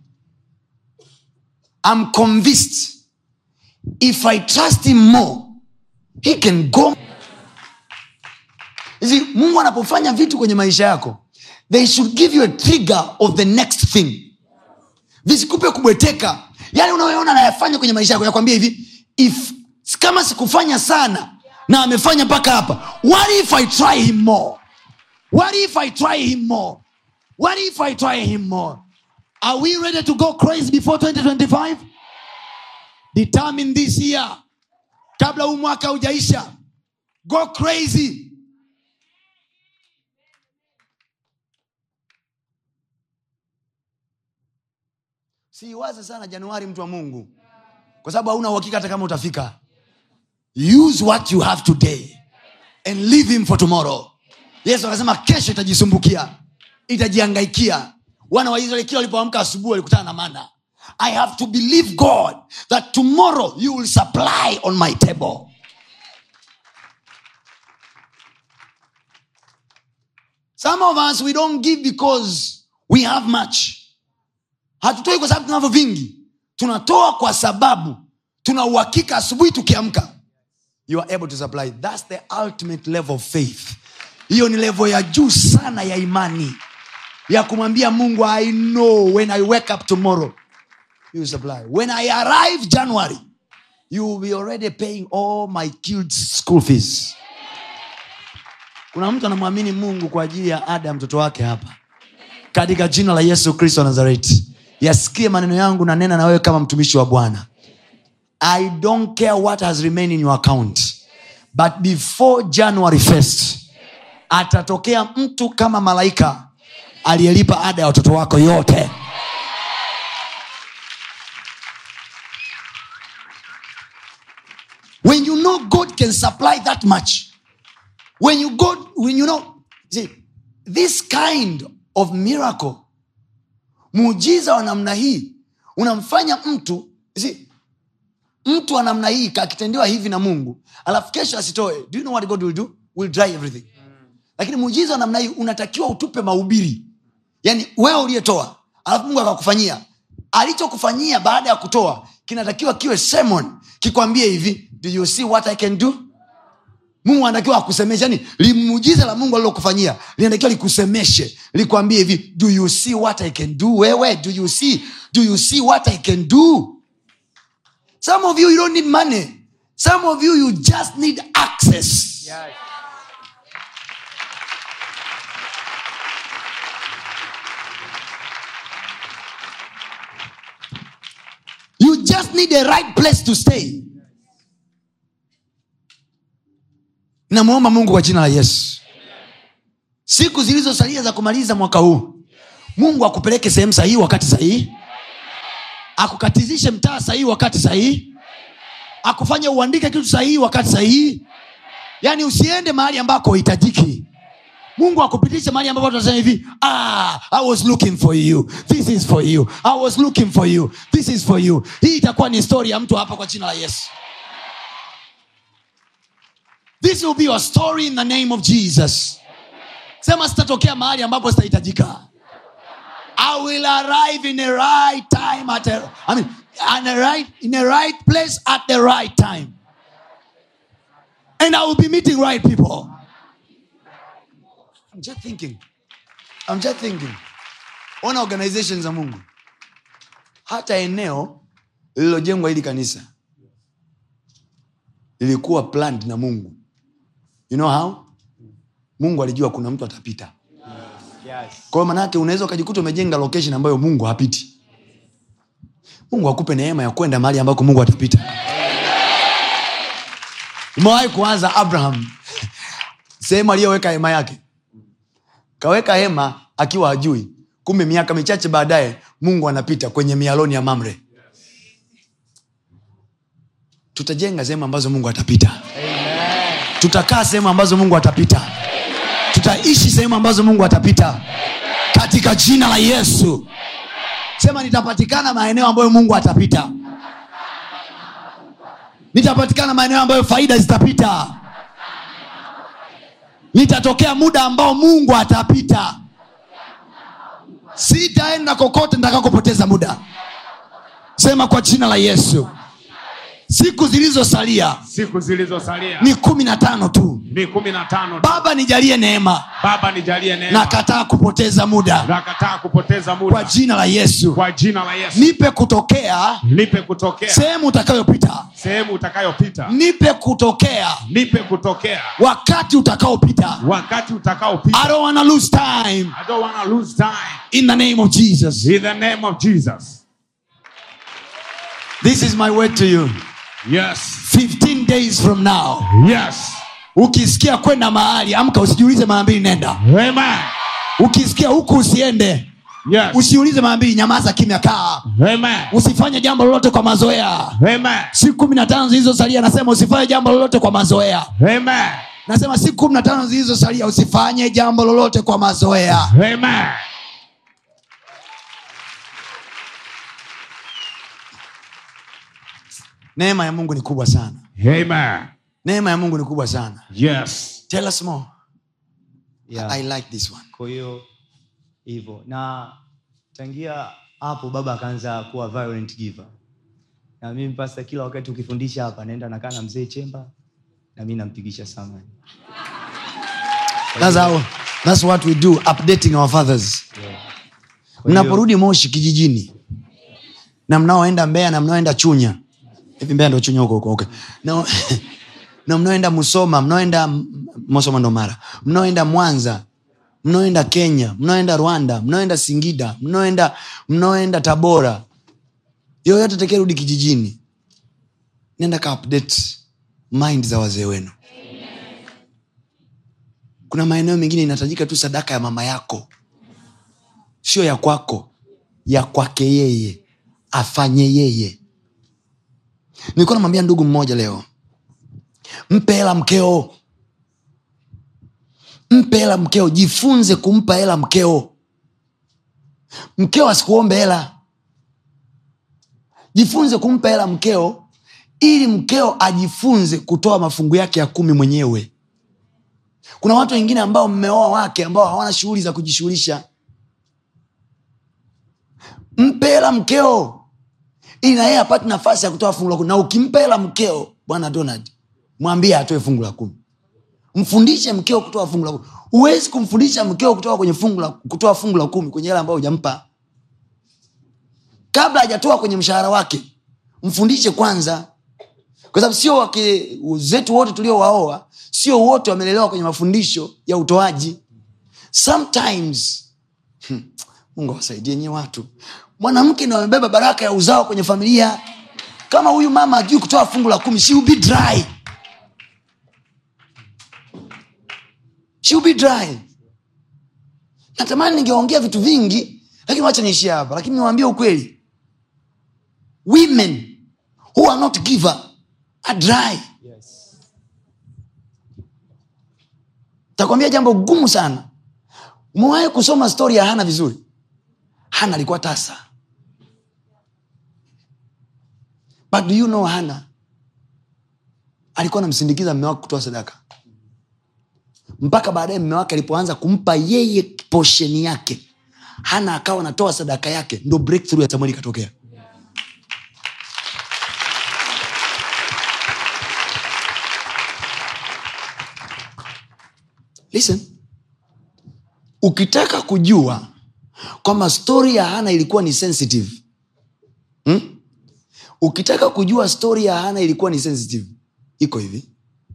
Speaker 1: I'm convinced if i trust him more he can go You see, mungu anapofanya vitu kwenye maisha yako they should give you a trigger of the next thing visikupe kubweteka yale unayoona anayafanya kwenye maisha yako yakwambia hivi if kama sikufanya sana na amefanya mpaka hapa what if i try him more what if i try him more what if i try him more are we ready to go crazy before 2025 determine this year kabla huu mwaka haujaisha go crazy siiwaze sana januari mtu wa mungu kwa sababu hauna uhakika hata kama utafika use what you have today and leave him for tomorrow yesu akasema kesho itajisumbukia itajiangaikia wana wa israeli kila walipoamka asubuhi walikutana na mana i have to believe god that tomorrow you will supply on my table some of us we don't give because we have much hatutoi kwa sababu tunavyo vingi tunatoa kwa sababu tuna uhakika asubuhi tukiamka you are able to supply thats the ultimate level of faith hiyo ni level ya juu sana ya imani ya kumwambia mungu i know when i wake up tomorrow you will supply when i arrive january you will be already paying all my kids school fees kuna mtu anamwamini mungu kwa ajili ya ada ya mtoto wake hapa katika jina la yesu kristo wa nazareti yasikie maneno yangu na nena na wewe kama mtumishi wa bwana i don't care what has remained in your account but before january 1st atatokea mtu kama malaika aliyelipa ada ya watoto wako yote when you know god can supply that much when you go when you know see, this kind of miracle muujiza wa namna hii unamfanya mtu see, mtu wa namna hii akitendewa hivi na mungu alafu kesho asitoe do you know what god will do will dry everything lakini muujiza wa namna hii unatakiwa utupe mahubiri yaani wewe uliyetoa alafu mungu akakufanyia alichokufanyia baada ya kutoa kinatakiwa kiwe sermon kikwambie hivi do you see what i can do mungu anatakiwa akusemeshe yani limuujiza la mungu alilokufanyia linatakiwa likusemeshe likwambie hivi do you see what i can do wewe do you see do you see what i can do some of you you don't need money some of you you just need access you just need a right place to stay namwomba mungu kwa jina la yesu siku zilizosalia za kumaliza mwaka huu mungu akupeleke sehemu sahihi wakati sahihi akukatizishe mtaa sahihi wakati sahihi akufanye uandike kitu sahihi wakati sahihi yaani usiende mahali ambako hitajiki mungu akupitishe mahali ambapo tunasema hivi ah, i was looking for you this is for you i was looking for you this is for you hii itakuwa ni story ya mtu hapa kwa jina la yesu this will be your story in the name of jesus sema sitatokea mahali ambapo sitahitajika i will arrive in a right time at a, I mean, at a right, in a right place at the right time and i will be meeting right people i'm just thinking i'm just thinking ona organization za mungu hata eneo lililojengwa hili kanisa lilikuwa planned na mungu you know how mungu alijua kuna mtu atapita kwa hiyo manake unaweza ukajikuta umejenga location ambayo mungu hapiti mungu akupe neema ya kwenda mahali ambako mungu atapita umewahi kuanza abraham sehemu aliyoweka hema yake kaweka hema akiwa hajui kumbe miaka michache baadaye mungu anapita kwenye mialoni ya mamre tutajenga sehemu ambazo mungu atapita tutakaa sehemu ambazo mungu atapita tutaishi sehemu ambazo mungu atapita katika jina la yesu sema nitapatikana maeneo ambayo mungu atapita nitapatikana maeneo ambayo faida zitapita nitatokea muda ambao mungu atapita sitaenda kokote nitakakopoteza muda sema kwa jina la yesu siku zilizosalia
Speaker 12: siku zilizosalia
Speaker 1: ni kumi na tano tu
Speaker 12: ni kumi na tano tu.
Speaker 1: baba nijalie neema
Speaker 12: baba nijalie neema
Speaker 1: nakataa kupoteza muda
Speaker 12: nakataa kupoteza muda
Speaker 1: kwa jina la yesu
Speaker 12: kwa jina la yesu
Speaker 1: nipe kutokea
Speaker 12: nipe kutokea
Speaker 1: sehemu utakayopita
Speaker 12: sehemu utakayopita
Speaker 1: nipe kutokea
Speaker 12: nipe kutokea
Speaker 1: wakati utakaopita
Speaker 12: wakati utakaopita
Speaker 1: i don't wanna lose time
Speaker 12: I don't wanna lose time
Speaker 1: in the name of jesus
Speaker 12: in the name of Jesus
Speaker 1: this is my word to you
Speaker 12: yes
Speaker 1: 15 days from now
Speaker 12: yes
Speaker 1: ukisikia kwenda mahali amka usijiulize mara mbili nenda
Speaker 12: amen
Speaker 1: ukisikia huku usiende
Speaker 12: Yes.
Speaker 1: usiulize mara mbili nyamaza kimya kaa
Speaker 12: Amen.
Speaker 1: usifanye jambo lolote kwa mazoea
Speaker 12: Amen.
Speaker 1: siku kumi na tano zilizosalia nasema usifanye jambo lolote kwa mazoea
Speaker 12: Amen.
Speaker 1: nasema siku kumi na tano zilizosalia usifanye jambo lolote kwa mazoea
Speaker 12: Amen.
Speaker 1: neema ya mungu ni kubwa sana
Speaker 12: Amen.
Speaker 1: neema ya mungu ni kubwa sana
Speaker 12: Yes.
Speaker 1: tell us more
Speaker 11: Yeah.
Speaker 1: i like this one
Speaker 11: kwa hiyo hivyo na tangia hapo baba akaanza kuwa violent giver na mimi pasta kila wakati ukifundisha hapa naenda nakaa na mzee chemba na mi nampigisha samani
Speaker 1: that's, how, that's what we do updating our fathers
Speaker 11: Kwa hiyo-
Speaker 1: mnaporudi moshi kijijini na mnaoenda mbeya na mnaoenda chunya hivi mbeya ndo chunya huko huko okay. na, na mnaoenda musoma mnaoenda M- musoma ndo mara mnaoenda mwanza mnaoenda kenya mnaoenda rwanda mnaoenda singida mnaoenda mnaoenda tabora yoyote tekerudi kijijini nenda ka update mind za wazee wenu kuna maeneo mengine inahitajika tu sadaka ya mama yako sio ya kwako ya kwake yeye afanye yeye nilikuwa namwambia ndugu mmoja leo mpe hela mkeo mpe hela mkeo jifunze kumpa hela mkeo mkeo asikuombe hela jifunze kumpa hela mkeo ili mkeo ajifunze kutoa mafungu yake ya kumi mwenyewe kuna watu wengine ambao mmeoa wake ambao hawana shughuli za kujishughulisha mpe hela mkeo ili na yeye apate nafasi ya kutoa fungu la kumi na ukimpa hela mkeo bwana donald mwambie atoe fungu la kumi mfundishe mkeo kutoa fungu la kumi huwezi kumfundisha mkeo kutoa kwenye fungu la, kutoa fungu la kumi kwenye hela ambayo hujampa kabla hajatoa kwenye mshahara wake mfundishe kwanza kwa sababu sio wake zetu wote tuliowaoa sio wote wamelelewa kwenye mafundisho ya utoaji sometimes hmm, mungu awasaidie nyie watu mwanamke ndo amebeba baraka ya uzao kwenye familia kama huyu mama ajui kutoa fungu la kumi she will be dry she will be dry natamani ningeongea vitu vingi lakini wacha niishie hapa lakini niwaambie ukweli women who are not giver are dry takwambia jambo gumu sana umewahi kusoma stori ya hana vizuri hana alikuwa tasa but do you know hana alikuwa anamsindikiza mme wake kutoa sadaka mpaka baadaye mme wake alipoanza kumpa yeye posheni yake hana akawa anatoa sadaka yake ndo breakthrough ya samueli ikatokea listen ukitaka kujua kwamba stori ya hana ilikuwa ni sensitive hmm? ukitaka kujua stori ya hana ilikuwa ni sensitive iko hivi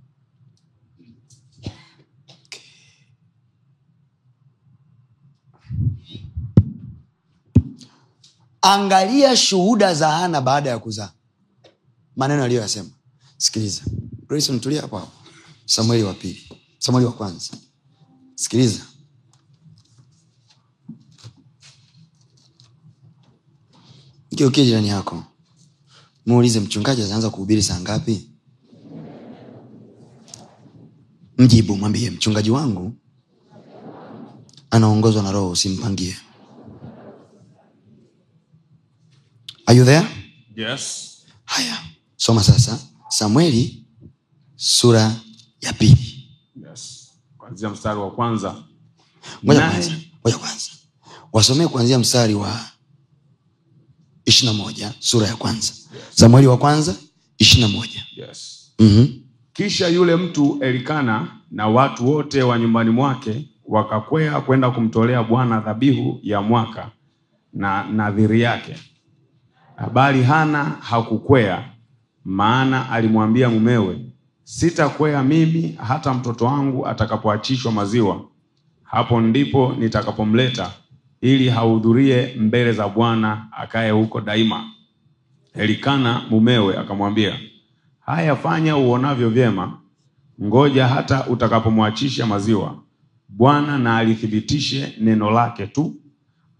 Speaker 1: angalia shuhuda za hana baada ya kuzaa maneno aliyoyasema sikiliza grayson tulia hapo hapo samueli wa pili samueli wa kwanza sikiliza kiukie jirani yako muulize mchungaji ataanza kuhubiri saa ngapi mjibu mwambie mchungaji wangu anaongozwa na roho usimpangie Are you there
Speaker 12: Yes.
Speaker 1: haya soma sasa samueli sura ya pili
Speaker 12: Yes. Kuanzia mstari wa kwanza.
Speaker 1: ngoja
Speaker 12: Naye-
Speaker 1: kwanza ngoja kwanza wasomee kuanzia mstari wa ishirina moja sura ya kwanza samueli wa kwanza ishirina moja
Speaker 12: Yes.
Speaker 1: mm-hmm.
Speaker 12: kisha yule mtu elikana na watu wote wa nyumbani mwake wakakwea kwenda kumtolea bwana dhabihu ya mwaka na nadhiri yake habari hana hakukwea maana alimwambia mumewe sitakwea mimi hata mtoto wangu atakapoachishwa maziwa hapo ndipo nitakapomleta ili hahudhurie mbele za bwana akaye huko daima elikana mumewe akamwambia haya fanya uonavyo vyema ngoja hata utakapomwachisha maziwa bwana na alithibitishe neno lake tu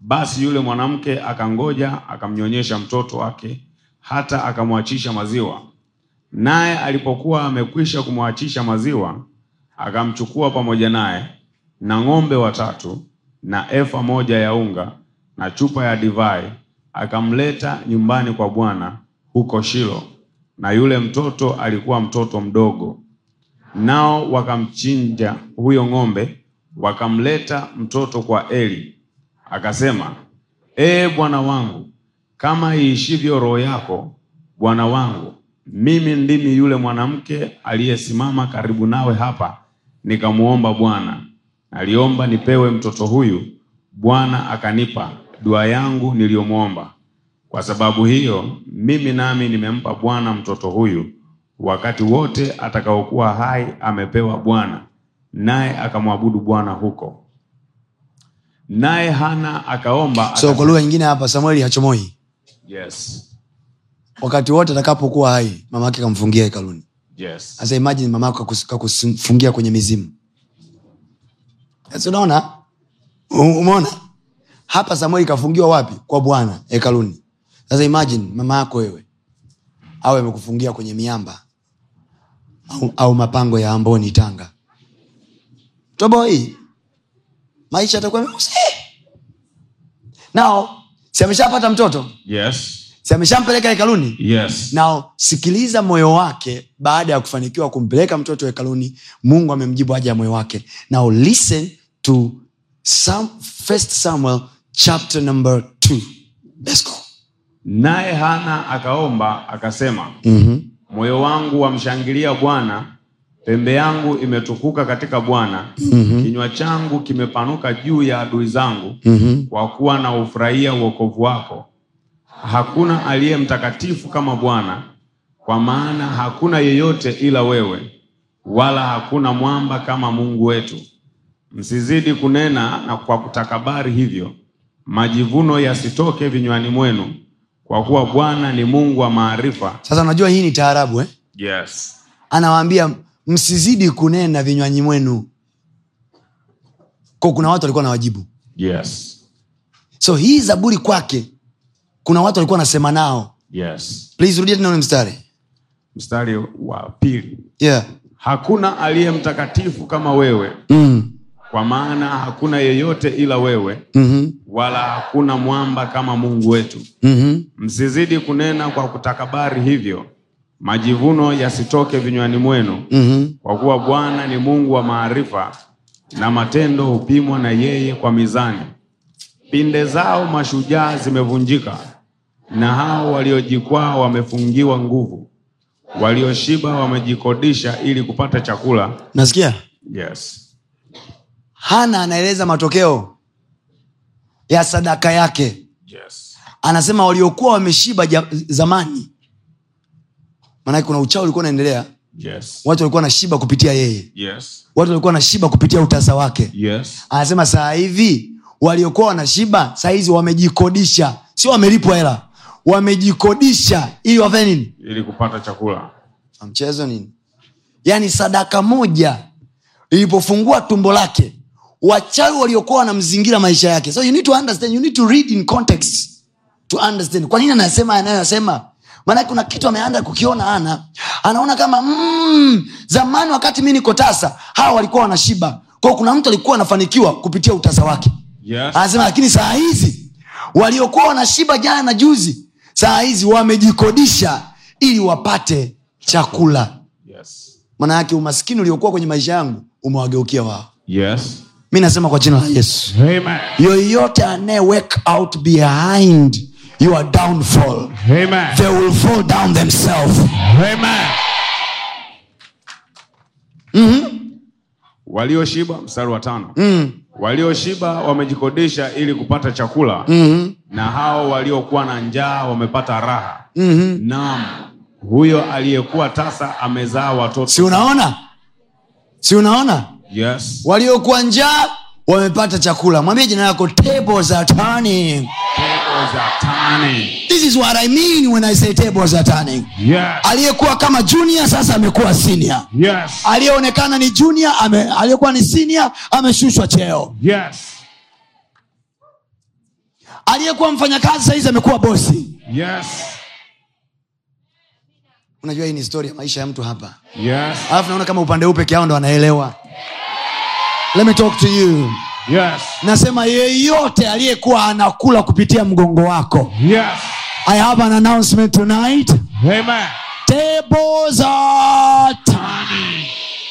Speaker 12: basi yule mwanamke akangoja akamnyonyesha mtoto wake hata akamwachisha maziwa naye alipokuwa amekwisha kumwachisha maziwa akamchukua pamoja naye na ng'ombe watatu na efa moja ya unga na chupa ya divai akamleta nyumbani kwa bwana huko shilo na yule mtoto alikuwa mtoto mdogo nao wakamchinja huyo ng'ombe wakamleta mtoto kwa eli akasema ee bwana wangu kama iishivyo roho yako bwana wangu mimi ndimi yule mwanamke aliyesimama karibu nawe hapa nikamwomba bwana naliomba nipewe mtoto huyu bwana akanipa dua yangu niliyomwomba kwa sababu hiyo mimi nami nimempa bwana mtoto huyu wakati wote atakaokuwa hai amepewa bwana naye akamwabudu bwana huko naye hana akaomba
Speaker 1: so kwa lugha nyingine hapa samueli hachomoi
Speaker 12: yes,
Speaker 1: wakati wote atakapokuwa hai mama yake kamfungia hekaluni
Speaker 12: yes.
Speaker 1: sasa imagine mama yako kakus- kakufungia kwenye mizimu Sasa unaona U- umeona hapa samueli kafungiwa wapi kwa bwana hekaluni sasa imagine mama yako wewe awe amekufungia kwenye miamba au, au mapango ya amboni tanga toboi maisha atakuwa meusi nao si ameshapata mtoto
Speaker 12: Yes.
Speaker 1: si ameshampeleka hekaluni
Speaker 12: Yes.
Speaker 1: nao sikiliza moyo wake baada ya kufanikiwa kumpeleka mtoto hekaluni mungu amemjibu haja ya moyo wake now listen to Sam, first samuel chapter number two. Let's go.
Speaker 12: naye hana akaomba akasema
Speaker 1: Mhm.
Speaker 12: moyo wangu wamshangilia bwana pembe yangu imetukuka katika bwana
Speaker 1: Mhm.
Speaker 12: kinywa changu kimepanuka juu ya adui zangu
Speaker 1: Mhm.
Speaker 12: kwa kuwa na ufurahia uokovu wako hakuna aliye mtakatifu kama bwana kwa maana hakuna yeyote ila wewe wala hakuna mwamba kama mungu wetu msizidi kunena na kwa kutakabari hivyo majivuno yasitoke vinywani mwenu kwa kuwa bwana ni mungu wa maarifa
Speaker 1: sasa unajua hii ni taarabu eh?
Speaker 12: yes.
Speaker 1: anawaambia msizidi kunena vinywanyi mwenu ko kuna watu walikuwa na wajibu
Speaker 12: Yes.
Speaker 1: so hii zaburi kwake kuna watu walikuwa wanasema nao
Speaker 12: Yes.
Speaker 1: please rudia tena ule mstari
Speaker 12: mstari wa pili
Speaker 1: yeah.
Speaker 12: hakuna aliye mtakatifu kama wewe
Speaker 1: mm.
Speaker 12: kwa maana hakuna yeyote ila wewe
Speaker 1: mm-hmm.
Speaker 12: wala hakuna mwamba kama mungu wetu
Speaker 1: Mm-hmm.
Speaker 12: msizidi kunena kwa kutakabari hivyo majivuno yasitoke vinywani mwenu
Speaker 1: Mm-hmm.
Speaker 12: kwa kuwa bwana ni mungu wa maarifa na matendo hupimwa na yeye kwa mizani pinde zao mashujaa zimevunjika na hao waliojikwaa wamefungiwa nguvu walioshiba wamejikodisha ili kupata chakula
Speaker 1: nasikia
Speaker 12: yes.
Speaker 1: hana anaeleza matokeo ya sadaka yake
Speaker 12: Yes.
Speaker 1: anasema waliokuwa wameshiba ja, zamani maanake kuna uchawi ulikuwa unaendelea
Speaker 12: Yes.
Speaker 1: watu walikuwa wanashiba kupitia yeye
Speaker 12: Yes.
Speaker 1: watu walikuwa wanashiba kupitia utasa wake
Speaker 12: Yes.
Speaker 1: anasema saa hivi waliokuwa wanashiba saa hizi wamejikodisha sio wamelipwa hela wamejikodisha ili wafanye nini
Speaker 12: ili kupata chakula
Speaker 1: mchezo nini yaani sadaka moja ilipofungua tumbo lake wachawi waliokuwa wanamzingira maisha yake so you need to understand you need to read in context to understand kwa nini anasema anayoyasema maanake kuna kitu ameanza kukiona ana anaona kama mm, zamani wakati mi niko tasa hawa walikuwa wanashiba kwao kuna mtu alikuwa anafanikiwa kupitia utasa wake
Speaker 12: yes.
Speaker 1: anasema lakini saa hizi waliokuwa wanashiba jana na juzi saa hizi wamejikodisha ili wapate chakula
Speaker 12: Yes.
Speaker 1: maana yake umaskini uliokuwa kwenye maisha yangu umewageukia wao
Speaker 12: Yes.
Speaker 1: mi nasema kwa jina la yesu
Speaker 12: Amen.
Speaker 1: yoyote anaye work out behind your downfall
Speaker 12: Amen.
Speaker 1: they will fall down themselves
Speaker 12: Amen. walioshiba mstari wa tano
Speaker 1: mm.
Speaker 12: walioshiba wamejikodisha ili kupata chakula
Speaker 1: mm-hmm.
Speaker 12: na hao waliokuwa na njaa wamepata raha
Speaker 1: Mm-hmm.
Speaker 12: naam huyo aliyekuwa tasa amezaa watoto
Speaker 1: si unaona si unaona
Speaker 12: yes.
Speaker 1: waliokuwa njaa wamepata chakula mwambie jina yako tables are turning
Speaker 12: Tables are turning.
Speaker 1: this is what i mean when i say tables are turning
Speaker 12: Yes.
Speaker 1: aliyekuwa kama junior sasa amekuwa senior
Speaker 12: Yes.
Speaker 1: aliyeonekana ni junior ame, aliyekuwa ni senior ameshushwa cheo
Speaker 12: Yes.
Speaker 1: aliyekuwa mfanyakazi sahizi amekuwa bosi
Speaker 12: Yes.
Speaker 1: unajua hii ni historia ya maisha ya mtu hapa
Speaker 12: Yes.
Speaker 1: alafu naona kama upande huu peke yao ndo wanaelewa let me talk to you
Speaker 12: Yes.
Speaker 1: nasema yeyote aliyekuwa anakula kupitia mgongo wako
Speaker 12: Yes.
Speaker 1: i have an announcement tonight
Speaker 12: Amen.
Speaker 1: tables are turning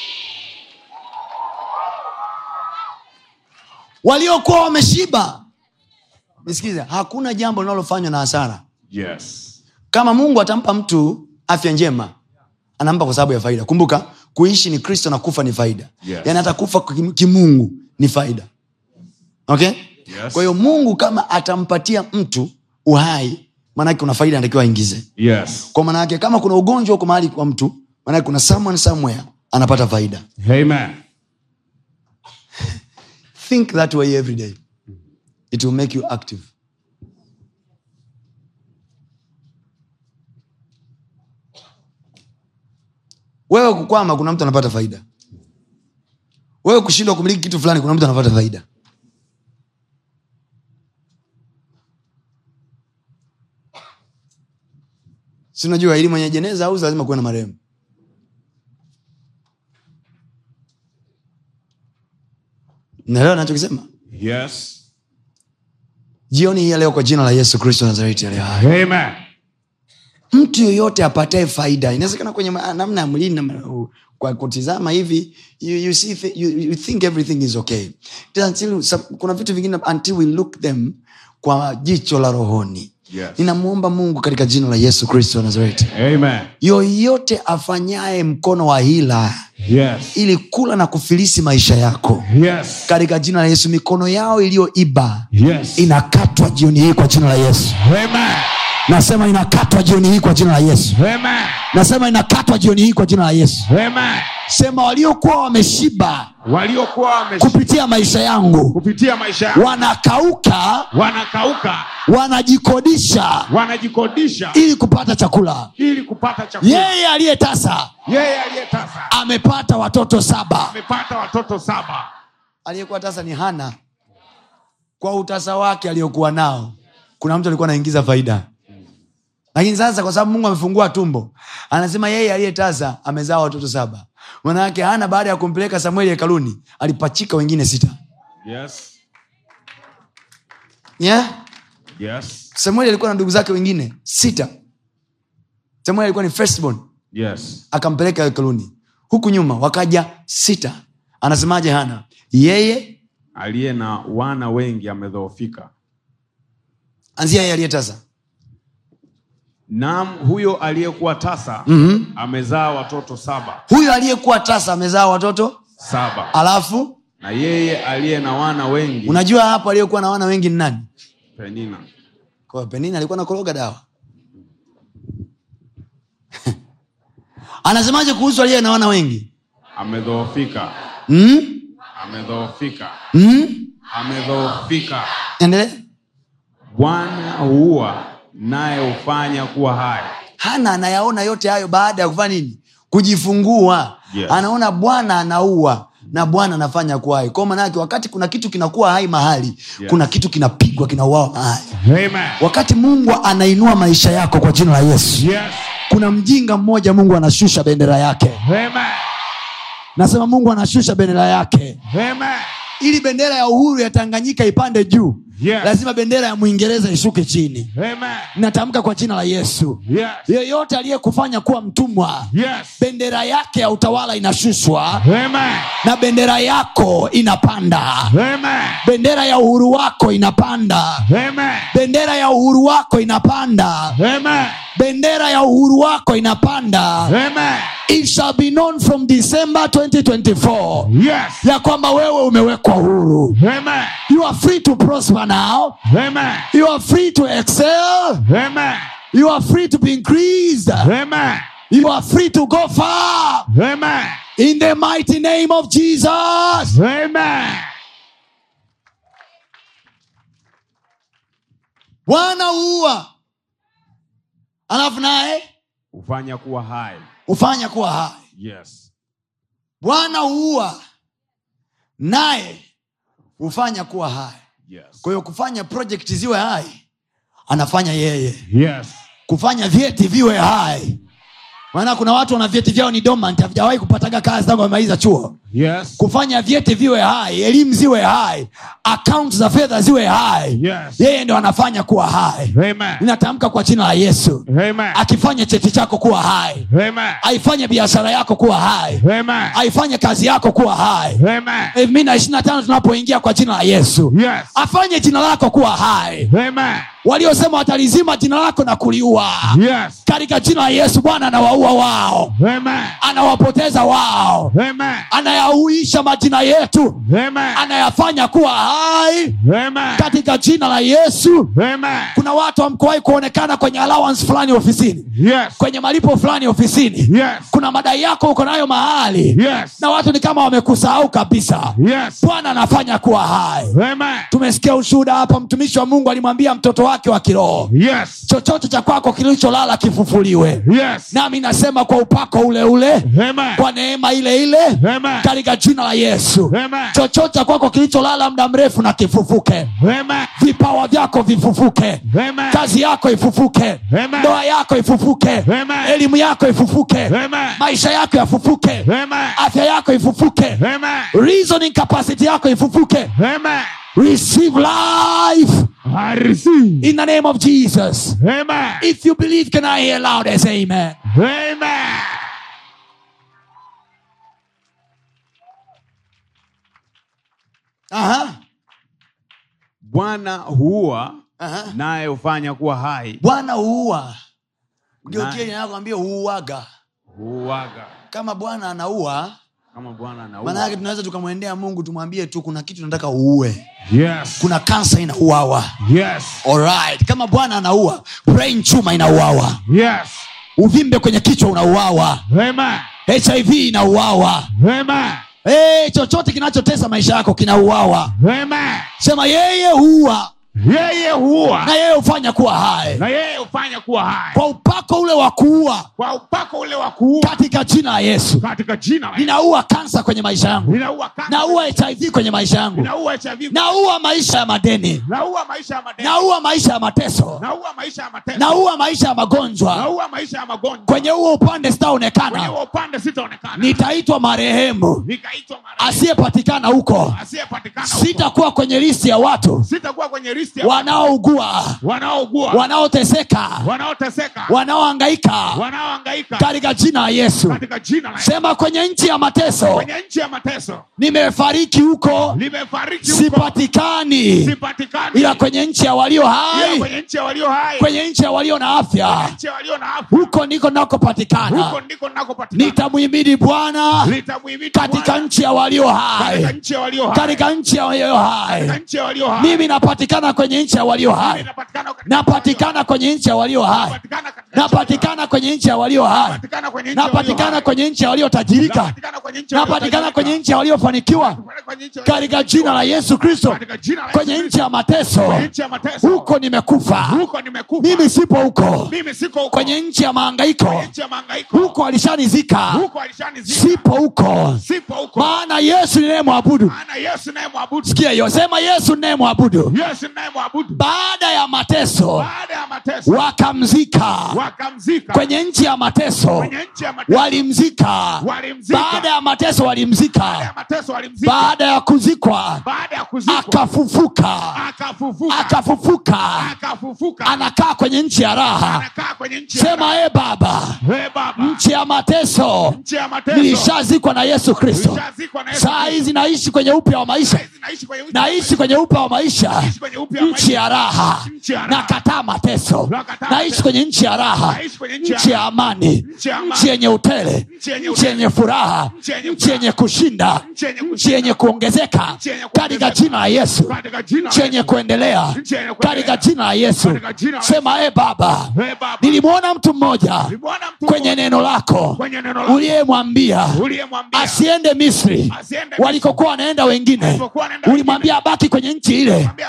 Speaker 1: waliokuwa wameshiba nisikize hakuna jambo linalofanywa na hasara
Speaker 12: Yes.
Speaker 1: kama mungu atampa mtu afya njema anampa kwa sababu ya faida kumbuka kuishi ni kristo na kufa ni faida
Speaker 12: Yes.
Speaker 1: yaani hata kufa kim- kimungu ni faida okay
Speaker 12: Yes.
Speaker 1: kwa hiyo mungu kama atampatia mtu uhai maanake kuna faida anatakiwa aingize
Speaker 12: Yes.
Speaker 1: kwa maanake kama kuna ugonjwa huko mahali kwa mtu maanake kuna someone somewhere anapata faida
Speaker 12: Amen.
Speaker 1: think that way every day it will make you active wewe kukwama kuna mtu anapata faida wewe kushindwa kumiliki kitu fulani kuna mtu anapata faida si unajua ili mwenye jeneza au lazima kuwe na marehemu naelewa nachokisema
Speaker 12: Yes.
Speaker 1: jioni hii ya leo kwa jina la yesu kristo wa nazareti aliye hai
Speaker 12: Amen.
Speaker 1: mtu yoyote apatae faida inawezekana kwenye ma- namna ya mwilini na- kwa kutizama hivi you, you, see, thi- you, you think everything is okay It is until, some- kuna vitu vingine until we look them kwa jicho la rohoni
Speaker 12: Yes.
Speaker 1: ninamwomba mungu katika jina la yesu kristo wa nazareti
Speaker 12: Amen.
Speaker 1: yoyote afanyaye mkono wa hila
Speaker 12: Yes.
Speaker 1: ili kula na kufilisi maisha yako
Speaker 12: Yes.
Speaker 1: katika jina la yesu mikono yao iliyoiba
Speaker 12: Yes.
Speaker 1: inakatwa jioni hii kwa jina la yesu
Speaker 12: Amen.
Speaker 1: nasema inakatwa jioni hii kwa jina la yesu
Speaker 12: Amen.
Speaker 1: nasema inakatwa jioni hii kwa jina la yesu
Speaker 12: Amen.
Speaker 1: sema waliokuwa wameshiba
Speaker 12: Waliokuwa wame
Speaker 1: kupitia maisha yangu
Speaker 12: kupitia maisha yao
Speaker 1: wanakauka
Speaker 12: wanakauka,
Speaker 1: wanajikodisha
Speaker 12: wanajikodisha
Speaker 1: ili kupata chakula
Speaker 12: ili kupata chakula.
Speaker 1: yeye aliyetasa
Speaker 12: Yeye aliyetasa
Speaker 1: amepata watoto saba
Speaker 12: amepata watoto saba.
Speaker 1: aliyekuwa tasa ni hana kwa utasa wake aliyokuwa nao kuna mtu alikuwa anaingiza faida lakini sasa kwa sababu mungu amefungua tumbo anasema yeye aliyetasa amezaa watoto saba manayake hana baada ya kumpeleka samueli hekaluni alipachika wengine sita
Speaker 12: Yes.
Speaker 1: yeah?
Speaker 12: Yes.
Speaker 1: samueli alikuwa na ndugu zake wengine sita samueli alikuwa ni firstborn
Speaker 12: Yes.
Speaker 1: akampeleka hekaluni huku nyuma wakaja sita anasemaje hana yeye
Speaker 12: Aliye na wana wengi amedhoofika.
Speaker 1: anzia yeye aliyetasa
Speaker 12: Naam, huyo aliyekuwa tasa
Speaker 1: Mhm.
Speaker 12: amezaa watoto saba
Speaker 1: huyo aliyekuwa tasa amezaa watoto
Speaker 12: saba,
Speaker 1: alafu
Speaker 12: na yeye aliye na wana wengi
Speaker 1: unajua hapo aliyekuwa na wana wengi ni nani
Speaker 12: Penina.
Speaker 1: kwa penina alikuwa nakoroga dawa anasemaje kuhusu aliye na wana wengi
Speaker 12: amedhoofika,
Speaker 1: mm?
Speaker 12: amedhoofika,
Speaker 1: Mm?
Speaker 12: amedhoofika.
Speaker 1: endelee
Speaker 12: Bwana huua naye hufanya kuwa hai.
Speaker 1: hana anayaona yote hayo baada ya kufanya nini kujifungua
Speaker 12: Yes.
Speaker 1: anaona bwana anaua na bwana anafanya kuwa hai kwao manake wakati kuna kitu kinakuwa hai mahali
Speaker 12: Yes.
Speaker 1: kuna kitu kinapigwa kinauawa mahali
Speaker 12: Amen.
Speaker 1: wakati mungu anainua maisha yako kwa jina la yesu
Speaker 12: Yes.
Speaker 1: kuna mjinga mmoja mungu anashusha bendera yake
Speaker 12: Amen.
Speaker 1: nasema mungu anashusha bendera yake
Speaker 12: Amen.
Speaker 1: ili bendera ya uhuru ya tanganyika ipande juu
Speaker 12: Yes.
Speaker 1: lazima bendera ya mwingereza ishuke chini
Speaker 12: Amen.
Speaker 1: natamka kwa jina la yesu
Speaker 12: Yes.
Speaker 1: yeyote aliyekufanya kuwa mtumwa
Speaker 12: Yes.
Speaker 1: bendera yake ya utawala inashushwa
Speaker 12: Amen.
Speaker 1: na bendera yako inapanda
Speaker 12: Amen.
Speaker 1: bendera ya uhuru wako inapanda
Speaker 12: Amen.
Speaker 1: bendera ya uhuru wako inapanda
Speaker 12: Amen.
Speaker 1: bendera ya uhuru wako inapanda
Speaker 12: Amen.
Speaker 1: it shall be known from december 2024
Speaker 12: Yes.
Speaker 1: ya kwamba wewe umewekwa huru
Speaker 12: Amen.
Speaker 1: you are free to prosper now
Speaker 12: Amen.
Speaker 1: you are free to excel
Speaker 12: Amen.
Speaker 1: you are free to be increased
Speaker 12: Amen.
Speaker 1: you are free to go far
Speaker 12: Amen.
Speaker 1: in the mighty name of jesus
Speaker 12: Amen.
Speaker 1: bwana huua alafu naye
Speaker 12: Hufanya kuwa hai.
Speaker 1: hufanya kuwa hai
Speaker 12: Yes.
Speaker 1: bwana huua naye hufanya kuwa hai
Speaker 12: Yes.
Speaker 1: kwa hiyo kufanya project ziwe hai anafanya yeye
Speaker 12: Yes.
Speaker 1: kufanya vyeti viwe hai maana kuna watu wana vyeti vyao ni dormant havijawahi kupataga kazi tangu wamemaliza chuo
Speaker 12: Yes.
Speaker 1: kufanya vyeti viwe hai elimu ziwe hai akaunt za fedha ziwe hai
Speaker 12: Yes.
Speaker 1: yeye ndo anafanya kuwa hai
Speaker 12: Amen.
Speaker 1: ninatamka kwa jina la yesu
Speaker 12: Amen.
Speaker 1: akifanye cheti chako kuwa hai
Speaker 12: Amen.
Speaker 1: aifanye biashara yako kuwa hai
Speaker 12: Amen.
Speaker 1: aifanye kazi yako kuwa hai
Speaker 12: Amen.
Speaker 1: elfu mbili na ishiri na tano tunapoingia kwa jina la yesu
Speaker 12: Yes.
Speaker 1: afanye jina lako kuwa hai
Speaker 12: Amen.
Speaker 1: waliosema watalizima jina lako na kuliua
Speaker 12: Yes.
Speaker 1: katika jina la yesu bwana anawaua wao
Speaker 12: Amen.
Speaker 1: anawapoteza wao
Speaker 12: Amen.
Speaker 1: anayauisha majina yetu
Speaker 12: Amen.
Speaker 1: anayafanya kuwa hai
Speaker 12: Amen.
Speaker 1: katika jina la yesu
Speaker 12: Amen.
Speaker 1: kuna watu hamkuwahi kuonekana kwenye allowance fulani ofisini
Speaker 12: Yes.
Speaker 1: kwenye malipo fulani ofisini
Speaker 12: Yes.
Speaker 1: kuna madai yako uko nayo mahali
Speaker 12: Yes.
Speaker 1: na watu ni kama wamekusahau kabisa
Speaker 12: Yes.
Speaker 1: bwana anafanya kuwa hai
Speaker 12: Amen.
Speaker 1: tumesikia ushuhuda hapa mtumishi wa mungu alimwambia mtoto wake wa kiroho
Speaker 12: Yes.
Speaker 1: chochote cha kwako kilicholala kifufuliwe
Speaker 12: Yes.
Speaker 1: nami nasema kwa upako ule ule
Speaker 12: Amen.
Speaker 1: kwa neema ile ile
Speaker 12: Amen.
Speaker 1: katika jina la yesu
Speaker 12: Amen.
Speaker 1: chochote cha kwako kilicholala muda mrefu na kifufuke
Speaker 12: Amen.
Speaker 1: vipawa vyako vifufuke
Speaker 12: Amen.
Speaker 1: kazi yako ifufuke
Speaker 12: Amen.
Speaker 1: ndoa yako ifufuke
Speaker 12: Amen.
Speaker 1: elimu yako ifufuke
Speaker 12: Amen.
Speaker 1: maisha yako yafufuke
Speaker 12: Amen.
Speaker 1: afya yako ifufuke
Speaker 12: Amen.
Speaker 1: reasoning capacity yako ifufuke
Speaker 12: Amen.
Speaker 1: receive life
Speaker 12: I receive.
Speaker 1: in the name of jesus
Speaker 12: Amen.
Speaker 1: if you believe can i hear loud as amen
Speaker 12: Amen.
Speaker 1: Aha.
Speaker 12: Bwana huua
Speaker 1: Aha.
Speaker 12: naye hufanya kuwa hai.
Speaker 1: bwana huua geukie
Speaker 12: Naye.
Speaker 1: inakwambia huuaga
Speaker 12: Huuaga
Speaker 1: kama bwana anaua
Speaker 12: kama Bwana
Speaker 1: maana
Speaker 12: anaua.
Speaker 1: yake tunaweza tukamwendea mungu tumwambie tu kuna kitu nataka uue
Speaker 12: Yes.
Speaker 1: kuna kansa inauawa
Speaker 12: Yes.
Speaker 1: Alright. kama bwana anaua brain chuma inauawa
Speaker 12: Yes.
Speaker 1: uvimbe kwenye kichwa unauawa
Speaker 12: Amen.
Speaker 1: hiv inauawa
Speaker 12: Amen.
Speaker 1: hey, chochote kinachotesa maisha yako kinauawa
Speaker 12: Amen.
Speaker 1: sema yeye huua
Speaker 12: Yeye huua
Speaker 1: na yeye hufanya kuwa hai
Speaker 12: na yeye hufanya kuwa hai
Speaker 1: kwa upako ule wa kuua
Speaker 12: kwa upako ule wa kuua
Speaker 1: katika jina la yesu
Speaker 12: katika jina la Yesu.
Speaker 1: ninaua kansa kwenye maisha yangu
Speaker 12: Ninaua kansa.
Speaker 1: naua hiv kwenye maisha yangu
Speaker 12: Ninaua HIV.
Speaker 1: naua maisha ya madeni
Speaker 12: Naua maisha ya madeni.
Speaker 1: naua maisha ya mateso
Speaker 12: Naua maisha ya mateso.
Speaker 1: naua maisha ya magonjwa
Speaker 12: Naua maisha ya magonjwa.
Speaker 1: kwenye huo upande
Speaker 12: Kwenye
Speaker 1: sitaonekana
Speaker 12: huo upande sitaonekana.
Speaker 1: nitaitwa marehemu
Speaker 12: Nikaitwa mara
Speaker 1: asiyepatikana huko
Speaker 12: asiyepatikana huko.
Speaker 1: sitakuwa kwenye listi ya watu
Speaker 12: Sitakuwa kwenye listi ya
Speaker 1: wanaougua
Speaker 12: wanaougua,
Speaker 1: wanaoteseka
Speaker 12: wanaoteseka,
Speaker 1: wanaoangaika
Speaker 12: wanaohangaika
Speaker 1: katika jina la yesu
Speaker 12: katika jina la Yesu.
Speaker 1: sema kwenye nchi ya mateso
Speaker 12: Kwenye nchi ya mateso
Speaker 1: nimefariki huko
Speaker 12: limefariki huko,
Speaker 1: sipatikani
Speaker 12: sipatikani,
Speaker 1: ila kwenye nchi ya walio
Speaker 12: ila
Speaker 1: hai
Speaker 12: kwenye nchi ya walio hai,
Speaker 1: kwenye nchi ya walio na
Speaker 12: kwenye
Speaker 1: afya
Speaker 12: nchi ya walio na afya,
Speaker 1: huko ndiko nakopatikana
Speaker 12: huko ndiko ninakopatikana.
Speaker 1: nitamhimidi bwana
Speaker 12: Nitamhimidi
Speaker 1: katika
Speaker 12: Bwana
Speaker 1: nchi ya walio
Speaker 12: katika
Speaker 1: hai
Speaker 12: nchi ya walio hai,
Speaker 1: katika nchi ya walio
Speaker 12: katika
Speaker 1: hai
Speaker 12: nchi ya walio hai.
Speaker 1: mimi napatikana kwenye nchi ya walio
Speaker 12: Mimi
Speaker 1: hai
Speaker 12: napatikana katika
Speaker 1: napatikana kwenye nchi ya walio hai
Speaker 12: napatikana katika nchi ya walio hai.
Speaker 1: napatikana kwenye nchi ya walio hai
Speaker 12: Napatikana kwenye nchi ya walio
Speaker 1: napatikana
Speaker 12: hai.
Speaker 1: kwenye nchi ya waliotajirika
Speaker 12: Napatikana kwenye nchi ya
Speaker 1: napatikana
Speaker 12: waliotajirika.
Speaker 1: kwenye nchi ya waliofanikiwa
Speaker 12: Napatikana kwenye nchi ya walio-
Speaker 1: katika jina la yesu kristo
Speaker 12: katika jina la Yesu
Speaker 1: kwenye
Speaker 12: Kristo.
Speaker 1: nchi ya mateso
Speaker 12: Kwenye nchi ya mateso
Speaker 1: huko nimekufa
Speaker 12: huko nimekufa
Speaker 1: mimi sipo huko
Speaker 12: mimi siko huko
Speaker 1: kwenye nchi ya maangaiko
Speaker 12: Kwenye nchi ya mahangaiko
Speaker 1: huko alishanizika
Speaker 12: huko alishanizika
Speaker 1: sipo huko
Speaker 12: sipo huko
Speaker 1: maana yesu ninayemwabudu
Speaker 12: maana Yesu naye mwabudu
Speaker 1: sikia hiyo sema yesu ninayemwabudu
Speaker 12: Yesu naye mwabudu
Speaker 1: baada ya mateso
Speaker 12: baada ya mateso
Speaker 1: wakamzika
Speaker 12: wakamzika
Speaker 1: kwenye nchi ya mateso
Speaker 12: kwenye nchi ya mateso
Speaker 1: walimzika
Speaker 12: walimzika
Speaker 1: baada ya mateso
Speaker 12: baada ya
Speaker 1: walimzika
Speaker 12: mateso walimzika
Speaker 1: baada ya kuzikwa
Speaker 12: baada ya kuzikwa
Speaker 1: akafufuka
Speaker 12: akafufuka
Speaker 1: akafufuka
Speaker 12: akafufuka
Speaker 1: anakaa kwenye nchi ya raha
Speaker 12: anakaa kwenye nchi ya
Speaker 1: sema e baba
Speaker 12: Ee Baba
Speaker 1: nchi ya mateso
Speaker 12: nchi ya mateso
Speaker 1: nilishazikwa na yesu kristo
Speaker 12: nilishazikwa na Yesu
Speaker 1: saa hizi naishi kwenye upya wa maisha
Speaker 12: Kristo. naishi kwenye uchi-
Speaker 1: naishi kwenye upya wa maisha
Speaker 12: naishi kwenye upya wa
Speaker 1: nchi
Speaker 12: maisha.
Speaker 1: ya raha
Speaker 12: Nchi ya raha.
Speaker 1: nakataa mateso
Speaker 12: Nakataa
Speaker 1: naishi
Speaker 12: mateso.
Speaker 1: kwenye nchi ya raha
Speaker 12: Naishi kwenye nchi ya
Speaker 1: nchi ya amani
Speaker 12: Nchi ya amani.
Speaker 1: nchi yenye utele
Speaker 12: Nchi yenye
Speaker 1: nchi yenye furaha
Speaker 12: Nchi yenye
Speaker 1: nchi yenye kushinda
Speaker 12: Nchi yenye kushinda.
Speaker 1: nchi yenye kuongezeka
Speaker 12: Nchi yenye kuongezeka.
Speaker 1: katika jina la yesu
Speaker 12: katika jina la
Speaker 1: nchi yenye
Speaker 12: Yesu.
Speaker 1: kuendelea
Speaker 12: Nchi yenye kuendelea.
Speaker 1: katika jina la yesu
Speaker 12: Katika jina la
Speaker 1: sema e baba
Speaker 12: Ee Baba
Speaker 1: nilimwona mtu mmoja
Speaker 12: nilimwona mtu
Speaker 1: kwenye
Speaker 12: mmoja
Speaker 1: neno lako
Speaker 12: kwenye neno lako
Speaker 1: uliyemwambia
Speaker 12: uliyemwambia
Speaker 1: asiende misri
Speaker 12: Asiende Misri.
Speaker 1: walikokuwa wanaenda wengine
Speaker 12: Walikokuwa wanaenda
Speaker 1: ulimwambia abaki kwenye nchi ile
Speaker 12: Ulimwambia abaki kwenye
Speaker 1: na
Speaker 12: nchi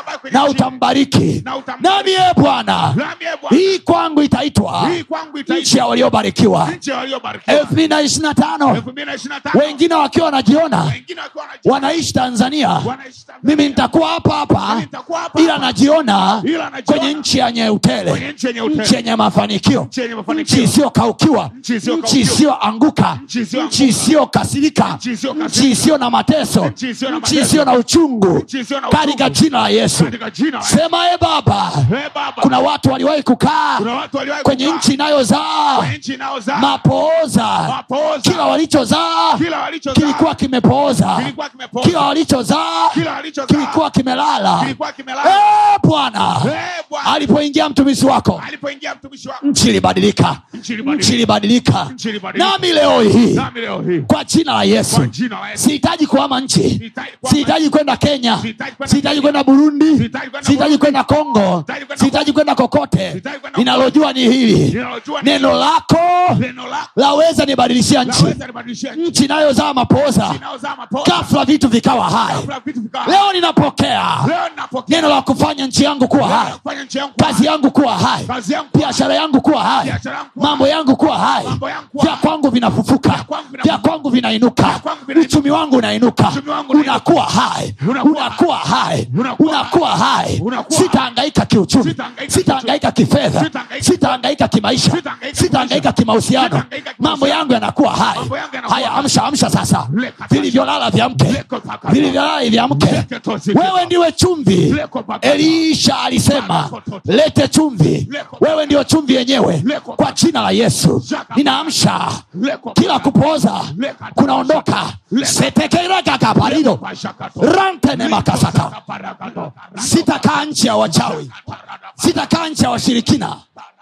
Speaker 13: utambariki
Speaker 12: Na utambariki.
Speaker 13: nami e bwana
Speaker 12: Nami, ee Bwana,
Speaker 13: hii kwangu itaitwa
Speaker 12: hii kwangu itaitwa
Speaker 13: nchi ya waliobarikiwa
Speaker 12: nchi ya waliobarikiwa.
Speaker 13: elfu mbili na ishiri na tano
Speaker 12: 2025.
Speaker 13: wengine wakiwa wanajiona
Speaker 12: Wengine wakiwa wanajua-
Speaker 13: wanaishi tanzania
Speaker 12: wanaishi Tanzania.
Speaker 13: mimi nitakuwa hapa hapa
Speaker 12: Mimi nitakuwa hapa
Speaker 13: ila
Speaker 12: hapa.
Speaker 13: najiona
Speaker 12: Ila najiona
Speaker 13: kwenye nchi yenye utele
Speaker 12: kwenye nchi yenye utele.
Speaker 13: nchi yenye mafanikio
Speaker 12: Nchi yenye mafanikio.
Speaker 13: nchi isiyokaukiwa
Speaker 12: Nchi isiyokaukiwa.
Speaker 13: nchi isiyoanguka
Speaker 12: Nchi isiyoanguka.
Speaker 13: nchi isiyokasirika
Speaker 12: Nchi isiyokasirika.
Speaker 13: nchi isiyo na mateso
Speaker 12: Nchi isiyo na
Speaker 13: nchi
Speaker 12: mateso.
Speaker 13: isiyo na uchungu
Speaker 12: Nchi isiyo na
Speaker 13: katika
Speaker 12: uchungu.
Speaker 13: jina la yesu
Speaker 12: Katika jina la Yesu.
Speaker 13: sema e baba
Speaker 12: Ee Baba,
Speaker 13: kuna watu waliwahi kukaa
Speaker 12: kuna watu waliwahi
Speaker 13: kwenye
Speaker 12: kukaa
Speaker 13: nchi inayozaa
Speaker 12: kwenye nchi inayozaa
Speaker 13: mapooza
Speaker 12: mapooza.
Speaker 13: kila walichozaa
Speaker 12: Kila walichozaa
Speaker 13: kilikuwa kimepooza
Speaker 12: kilikuwa kimepooza.
Speaker 13: kila walichozaa
Speaker 12: Kila walichozaa
Speaker 13: kilikuwa kimelala
Speaker 12: kilikuwa kimelala.
Speaker 13: Eh, bwana
Speaker 12: Ee Bwana,
Speaker 13: alipoingia mtumishi wako
Speaker 12: alipoingia mtumishi wako
Speaker 13: nchi ilibadilika
Speaker 12: Nchi ilibadilika.
Speaker 13: nchi ilibadilika
Speaker 12: Nchi ilibadilika.
Speaker 13: nami leo hii
Speaker 12: nami leo hii
Speaker 13: kwa jina la yesu
Speaker 12: Kwa jina la Yesu.
Speaker 13: sihitaji kuhama nchi
Speaker 12: Sihitaji kuhama
Speaker 13: sihitaji kwenda kenya
Speaker 12: Sihitaji kwenda
Speaker 13: sihitaji
Speaker 12: Kenya.
Speaker 13: kwenda burundi
Speaker 12: Sihitaji kwenda
Speaker 13: sihitaji
Speaker 12: Burundi.
Speaker 13: kwenda kongo
Speaker 12: Sihitaji kwenda
Speaker 13: sihitaji kwenda kokote
Speaker 12: Sihitaji kwenda
Speaker 13: ninalojua ni hili
Speaker 12: Ninalojua ni
Speaker 13: neno
Speaker 12: hili.
Speaker 13: lako
Speaker 12: neno lako
Speaker 13: laweza nibadilishia nchi
Speaker 12: laweza libadilishia nchi
Speaker 13: nchi inayozaa mapoza
Speaker 12: inayozaa mapoza.
Speaker 13: ghafla vitu vikawa hai
Speaker 12: Ghafla vitu vikawa
Speaker 13: leo ninapokea
Speaker 12: Leo ninapokea
Speaker 13: neno la kufanya nchi yangu kuwa
Speaker 12: neno la
Speaker 13: hai
Speaker 12: kufanya nchi yangu kuwa
Speaker 13: kazi yangu kuwa hai
Speaker 12: Kazi yangu kuwa
Speaker 13: biashara yangu kuwa hai
Speaker 12: Biashara yangu kuwa
Speaker 13: mambo yangu kuwa hai
Speaker 12: Mambo yangu kuwa
Speaker 13: vya
Speaker 12: hai.
Speaker 13: kwangu vinafufuka
Speaker 12: kwangu vinafufuka.
Speaker 13: vya kwangu vinainuka
Speaker 12: kwangu vinainuka.
Speaker 13: uchumi wangu unainuka
Speaker 12: Uchumi wangu unainuka.
Speaker 13: unakuwa hai
Speaker 12: Unakuwa
Speaker 13: unakuwa hai
Speaker 12: Unakuwa
Speaker 13: unakuwa hai
Speaker 12: Unakuwa
Speaker 13: sitahangaika kiuchumi
Speaker 12: Sitahangaika
Speaker 13: sitahangaika kifedha
Speaker 12: Sitahangaika
Speaker 13: sitahangaika kimaisha
Speaker 12: Sitahangaika
Speaker 13: sitahangaika kimahusiano
Speaker 12: Sitahangaika
Speaker 13: mambo yangu yanakuwa hai
Speaker 12: Mambo yangu yanakuwa
Speaker 13: haya
Speaker 12: hai.
Speaker 13: amsha amsha sasa
Speaker 12: Leka
Speaker 13: vilivyolala vyamke
Speaker 12: Leko pakata.
Speaker 13: vilivyolala vyamke
Speaker 12: Leke tozi
Speaker 13: wewe
Speaker 12: kiba.
Speaker 13: ndiwe chumvi
Speaker 12: Leko pakata.
Speaker 13: elisha alisema
Speaker 12: Leko tozi.
Speaker 13: lete chumvi
Speaker 12: Leko
Speaker 13: wewe ndio chumvi yenyewe
Speaker 12: Leko
Speaker 13: kwa jina la yesu
Speaker 12: Zaka.
Speaker 13: ninaamsha
Speaker 12: Leko
Speaker 13: kila kupoza
Speaker 12: Leka
Speaker 13: kunaondoka
Speaker 12: Leko.
Speaker 13: setekerakakaparido
Speaker 12: Pashakato.
Speaker 13: rantene makasaka
Speaker 12: Paragado.
Speaker 13: sitakaa nchi ya wachawi sitakaa nchi ya washirikina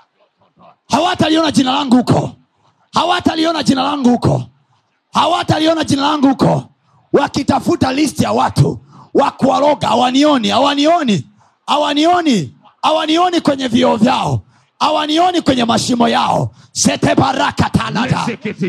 Speaker 13: hawataliona jina langu huko hawataliona jina langu huko hawataliona jina langu huko wakitafuta listi ya watu wa kuwaroga hawanioni hawanioni hawanioni hawanioni kwenye vioo vyao hawanioni kwenye mashimo yao sete baraka talada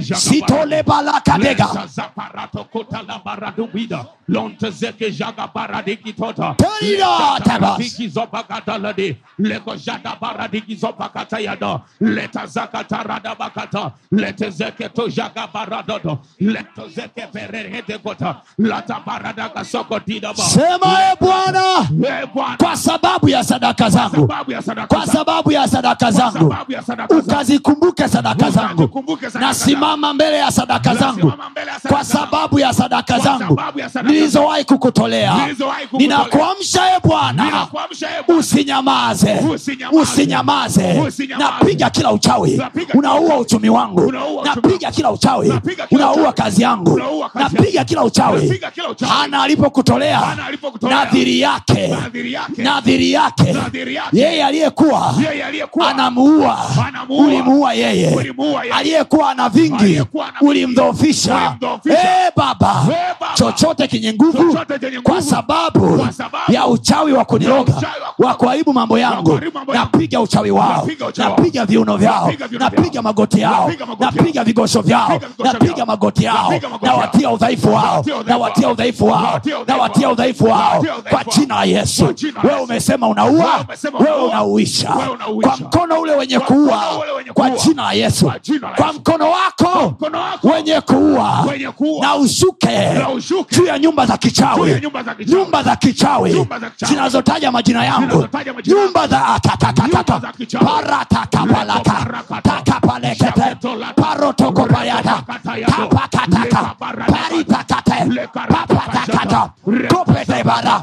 Speaker 13: sitole baraka dega
Speaker 12: Lesa zaparato kota la baradu bida. Lonte zeke jaga baradiki tota.
Speaker 13: Terida
Speaker 12: Leta
Speaker 13: tabas.
Speaker 12: taradiki zopakata ladi. Leko jada baradiki zopakata yada. Leta zakata rada bakata. Lete zeke to jaga baradodo. Leto zeke perehete kota. Lata barada kasoko dida ba.
Speaker 13: sema e bwana
Speaker 12: Eh, Bwana.
Speaker 13: kwa sababu ya sadaka zangu
Speaker 12: Sababu ya sadaka
Speaker 13: kwa
Speaker 12: zangu.
Speaker 13: sababu ya sadaka zangu
Speaker 12: sababu ya sadaka zangu.
Speaker 13: ukazikumbuke sadaka zangu
Speaker 12: Ukazikumbuke sadaka
Speaker 13: nasimama mbele ya sadaka zangu
Speaker 12: Nasimama mbele ya sadaka
Speaker 13: kwa
Speaker 12: zangu.
Speaker 13: sababu ya sadaka
Speaker 12: Kwa
Speaker 13: zangu
Speaker 12: sababu ya sadaka
Speaker 13: nilizowahi kukutolea
Speaker 12: Nilizowahi kukutolea.
Speaker 13: ninakuamsha e bwana
Speaker 12: Ninakuamsha, ee Bwana.
Speaker 13: usinyamaze
Speaker 12: Usinyamaze.
Speaker 13: usinyamaze
Speaker 12: Usinyamaze.
Speaker 13: napiga kila uchawi
Speaker 12: Napiga kila
Speaker 13: unaua
Speaker 12: uchawi.
Speaker 13: uchumi wangu
Speaker 12: Unaua uchumi
Speaker 13: napiga kila uchawi
Speaker 12: Napiga kila
Speaker 13: unaua
Speaker 12: uchawi.
Speaker 13: kazi yangu
Speaker 12: Unaua kazi
Speaker 13: napiga
Speaker 12: yangu.
Speaker 13: kila uchawi
Speaker 12: Napiga kila uchawi.
Speaker 13: hana alipokutolea
Speaker 12: Hana alipokutolea.
Speaker 13: nadhiri yake
Speaker 12: Nadhiri yake.
Speaker 13: nadhiri yake
Speaker 12: Nadhiri yake.
Speaker 13: yeye aliyekuwa
Speaker 12: Yeye aliyekuwa
Speaker 13: anamuua
Speaker 12: Anamuua.
Speaker 13: ulimuua yeye
Speaker 12: Ulimuua yeye.
Speaker 13: aliyekuwa ana vingi
Speaker 12: Aliyekuwa ana vingi.
Speaker 13: ulimdhoofisha
Speaker 12: Ulimdhoofisha.
Speaker 13: Eh, baba
Speaker 12: Eh, Baba.
Speaker 13: chochote kenye nguvu
Speaker 12: Chochote chenye nguvu.
Speaker 13: kwa sababu
Speaker 12: Kwa sababu
Speaker 13: ya uchawi wa kuniroga
Speaker 12: ya uchawi wa
Speaker 13: wa kuharibu mambo yangu
Speaker 12: kuharibu mambo yangu.
Speaker 13: napiga uchawi wao
Speaker 12: Napiga uchawi wao.
Speaker 13: napiga viuno vyao
Speaker 12: Napiga viuno vyao.
Speaker 13: napiga magoti yao
Speaker 12: Napiga magoti
Speaker 13: napiga
Speaker 12: yao.
Speaker 13: vigosho vyao
Speaker 12: Napiga vigosho
Speaker 13: napiga
Speaker 12: vyao.
Speaker 13: magoti yao
Speaker 12: Napiga magoti yao.
Speaker 13: nawatia udhaifu wao
Speaker 12: Nawatia udhaifu
Speaker 13: nawatia
Speaker 12: wao.
Speaker 13: udhaifu wao
Speaker 12: Nawatia udhaifu
Speaker 13: nawatia
Speaker 12: wao.
Speaker 13: udhaifu wao
Speaker 12: Nawatia udhaifu
Speaker 13: kwa
Speaker 12: wao.
Speaker 13: jina la yesu
Speaker 12: Kwa jina la
Speaker 13: wewe
Speaker 12: Yesu.
Speaker 13: umesema
Speaker 12: Wewe
Speaker 13: unaua
Speaker 12: umesema
Speaker 13: wewe
Speaker 12: unaua.
Speaker 13: unauisha
Speaker 12: Wewe unauisha.
Speaker 13: kwa mkono ule wenye
Speaker 12: Kwa mkono
Speaker 13: kuua
Speaker 12: ule wenye
Speaker 13: kwa
Speaker 12: kuua.
Speaker 13: jina la yesu
Speaker 12: Kwa jina la
Speaker 13: kwa
Speaker 12: Yesu.
Speaker 13: mkono wako
Speaker 12: mkono wako
Speaker 13: wenye kuua
Speaker 12: wenye kuua.
Speaker 13: na ushuke
Speaker 12: Na ushuke.
Speaker 13: juu ya nyumba za
Speaker 12: Juu ya
Speaker 13: kichawi
Speaker 12: nyumba za kichawi.
Speaker 13: nyumba za kichawi
Speaker 12: Nyumba za kichawi.
Speaker 13: zinazotaja majina yangu
Speaker 12: Zinazotaja majina yangu.
Speaker 13: nyumba za
Speaker 12: Nyumba
Speaker 13: atatatatata
Speaker 12: za kichawi.
Speaker 13: paratakapalata
Speaker 12: Leko parakata.
Speaker 13: takapalekete
Speaker 12: Shaketolata.
Speaker 13: parotokopayata
Speaker 12: Rekopakatayado.
Speaker 13: tapakataka
Speaker 12: Lekabaradabada.
Speaker 13: paritakate
Speaker 12: Lekaradabashata.
Speaker 13: papatakata kopetebara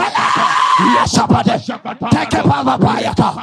Speaker 13: sapate tekepavapayata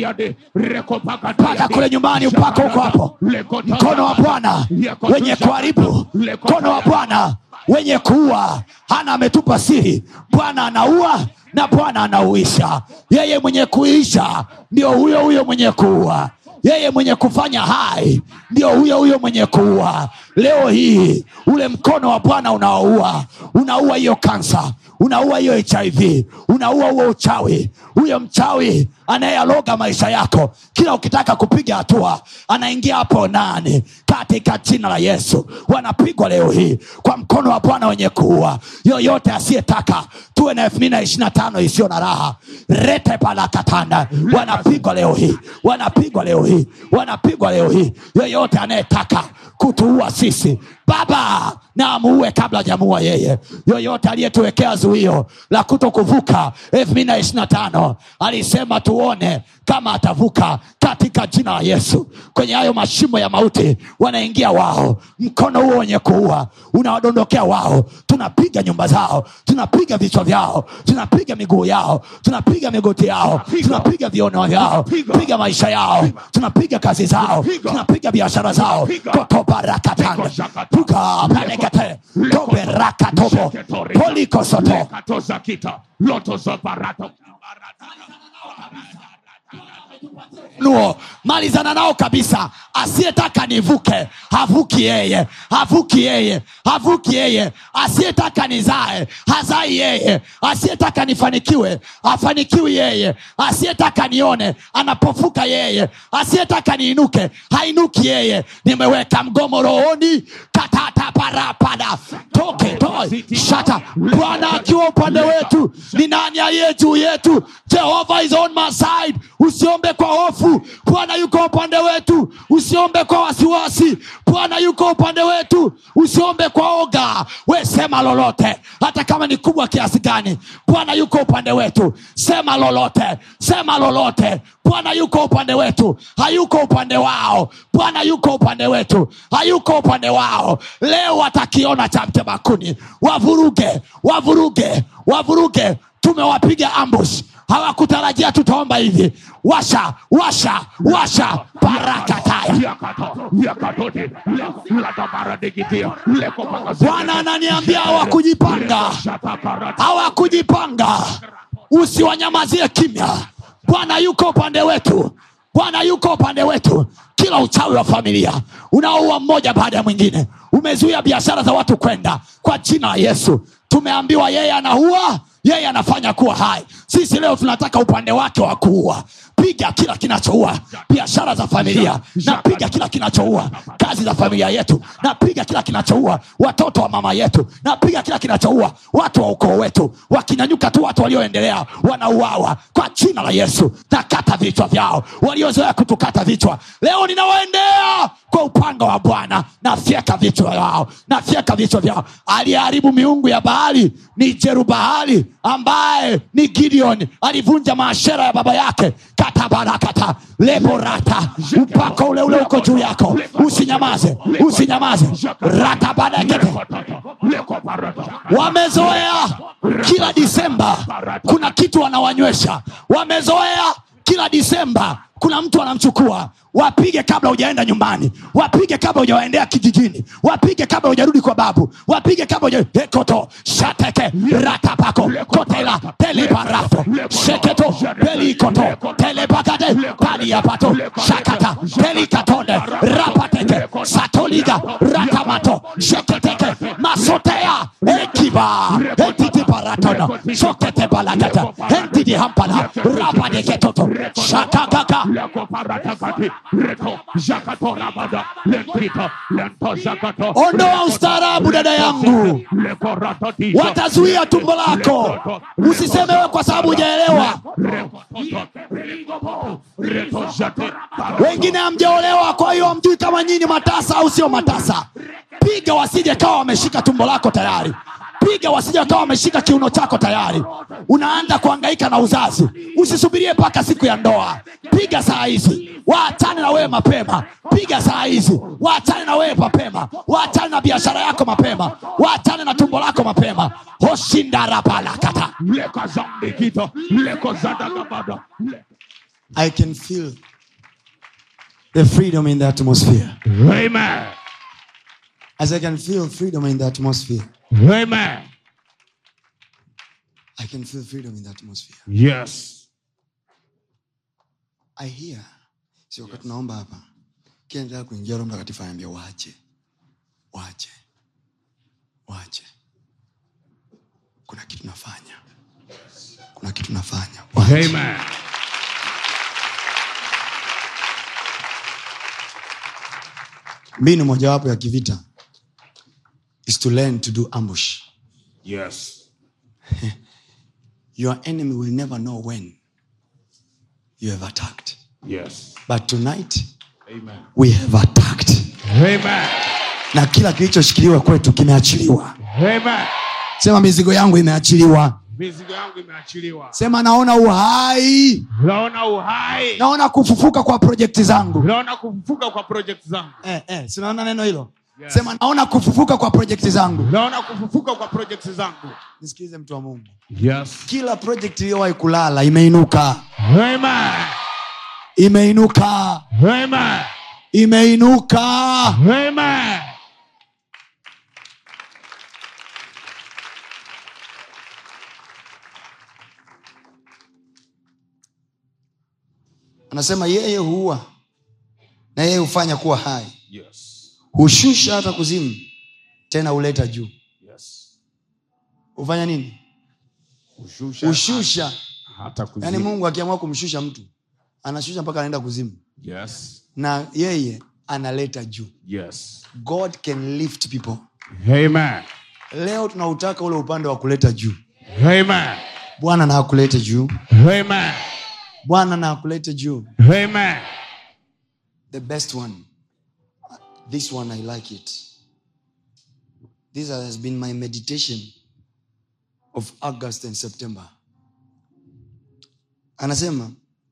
Speaker 13: pata kule nyumbani upako huko hapo mkono wa bwana wenye kuharibu mkono wa bwana wenye kuua hana ametupa siri bwana anaua na bwana anauisha yeye mwenye kuisha ndio huyo huyo mwenye kuua yeye mwenye kufanya hai ndio huyo huyo mwenye kuua leo hii ule mkono wa bwana unaoua unaua hiyo kansa unaua hiyo hiv unaua huo uchawi huyo mchawi anayealoga maisha yako kila ukitaka kupiga hatua anaingia hapo nani katika jina la yesu wanapigwa leo hii kwa mkono wa bwana wenye kuua yoyote asiyetaka tuwe na elfu mbili na ishiri na tano isiyo na raha rete palakatanda wanapigwa leo hii wanapigwa leo hii wanapigwa leo hii yoyote anayetaka kutuua sisi baba na amuue kabla hajamuua yeye yoyote aliyetuwekea zuio la kuto kuvuka elfu mbili na ishiri na tano alisema tuone kama atavuka katika jina la yesu kwenye hayo mashimo ya mauti wanaingia wao mkono huo wenye kuua unawadondokea wao tunapiga nyumba zao tunapiga vichwa vyao tunapiga miguu yao tunapiga migoti yao tunapiga viono vyao piga maisha yao tunapiga kazi zao tunapiga biashara zao kotobarakatanga puka palekate toberakatobo polikosoto nuo malizana nao kabisa asiyetaka nivuke havuki yeye havuki yeye havuki yeye asiyetaka nizae hazai yeye asiyetaka nifanikiwe hafanikiwi yeye asiyetaka nione anapofuka yeye asiyetaka niinuke hainuki yeye nimeweka mgomo rohoni katata parapada toke toe shata bwana akiwa upande wetu ni nani aliye juu yetu jehova is on my side usiombe kwa hofu bwana yuko upande wetu usiombe kwa wasiwasi bwana yuko upande wetu usiombe kwa oga we sema lolote hata kama ni kubwa kiasi gani bwana yuko upande wetu sema lolote sema lolote bwana yuko upande wetu hayuko upande wao bwana yuko upande wetu hayuko upande wao leo watakiona cha mtemakuni wavuruge wavuruge wavuruge tumewapiga ambush hawakutarajia tutaomba hivi washa washa washa parakataya bwana ananiambia hawakujipanga hawakujipanga usiwanyamazie kimya bwana yuko upande wetu bwana yuko upande wetu kila uchawi wa familia unaoua mmoja baada ya mwingine umezuia biashara za watu kwenda kwa jina la yesu tumeambiwa yeye anaua yeye anafanya kuwa hai sisi leo tunataka upande wake wa kuua piga kila kinachoua biashara za familia napiga kila kinachoua kazi za familia yetu napiga kila kinachoua watoto wa mama yetu napiga kila kinachoua watu wa ukoo wetu wakinyanyuka tu watu walioendelea wanauawa kwa jina la yesu nakata vichwa vyao waliozoea kutukata vichwa leo ninawaendea kwa upanga wa bwana nafyeka vichwa vyao nafyeka vichwa vyao aliyeharibu miungu ya bahari ni jerubahali ambaye ni gideon alivunja maashera ya baba yake katabarakata leborata upako ule ule uko juu yako usinyamaze usinyamaze ratabadakete wamezoea kila disemba kuna kitu wanawanywesha wamezoea kila disemba kuna mtu anamchukua wapige kabla hujaenda nyumbani wapige kabla hujawaendea kijijini wapige kabla hujarudi kwa babu wapige kabla huja ekoto shateke ratapako kotela telebarato sheketo pelikoto telebakate paliapato shakata pelikatonde rapateke satoliga ratamato sheketeke masotea ekiba entitiparatono soketebalakata entidihampala rapadeketoto shakakaka ondoa ustaarabu dada yangu watazuia tumbo lako usiseme we kwa sababu hujaelewa wengine hamjaolewa kwa hiyo hamjui kama nyinyi matasa au sio matasa piga wasije kawa wameshika tumbo lako tayari piga wasije wakawa wameshika kiuno chako tayari unaanza kuangaika na uzazi usisubirie mpaka siku ya ndoa piga saa hizi waachane na wewe mapema piga saa hizi waachane na wewe mapema waachane na biashara yako mapema waachane na tumbo lako mapema hoshindarapalakata
Speaker 1: I can feel the freedom in the atmosphere.
Speaker 12: Amen.
Speaker 1: As I can feel freedom in the atmosphere.
Speaker 12: Amen.
Speaker 1: I can feel freedom in the atmosphere.
Speaker 12: Yes.
Speaker 1: I hear. Si wakati tunaomba hapa. Kila nitaka kuingia Roho Mtakatifu anaambia waache. Waache. Waache. kuna kitu nafanya kuna kitu nafanya
Speaker 12: Amen.
Speaker 1: mbinu mojawapo ya kivita is to learn to do ambush
Speaker 12: Yes.
Speaker 1: your enemy will never know when you have attacked
Speaker 12: Yes.
Speaker 1: but tonight
Speaker 12: Amen.
Speaker 1: we have attacked
Speaker 12: Amen.
Speaker 1: na kila kilichoshikiliwa kwetu kimeachiliwa
Speaker 12: Amen.
Speaker 1: sema mizigo yangu imeachiliwa
Speaker 12: Mizigo yangu imeachiliwa.
Speaker 1: sema naona uhai
Speaker 12: Naona uhai.
Speaker 1: naona kufufuka kwa projekti zangu
Speaker 12: Naona kufufuka kwa project zangu.
Speaker 1: eh, eh, sinaona neno hilo
Speaker 12: Yes.
Speaker 1: sema naona kufufuka kwa projekti zangu
Speaker 12: Naona kufufuka kwa project zangu.
Speaker 1: nisikilize mtu wa mungu
Speaker 12: Yes.
Speaker 1: kila projekti iliyowahi kulala imeinuka
Speaker 12: Amen.
Speaker 1: imeinuka
Speaker 12: Amen.
Speaker 1: imeinuka
Speaker 12: Amen.
Speaker 1: anasema yeye huua na yeye hufanya kuwa hai
Speaker 12: Yes.
Speaker 1: hushusha hata kuzimu tena huleta juu
Speaker 12: Yes.
Speaker 1: hufanya nini
Speaker 12: Ushusha.
Speaker 1: hushusha
Speaker 12: Hata kuzimu.
Speaker 1: yaani mungu akiamua kumshusha mtu anashusha mpaka anaenda kuzimu
Speaker 12: Yes.
Speaker 1: na yeye analeta juu
Speaker 12: Yes.
Speaker 1: god can lift people
Speaker 12: Amen.
Speaker 1: leo tunautaka ule upande wa kuleta juu
Speaker 12: Amen.
Speaker 1: bwana na akulete juu
Speaker 12: Amen.
Speaker 1: bwana na akulete juu
Speaker 12: Amen.
Speaker 1: the best one this one i like it this has been my meditation of august and september anasema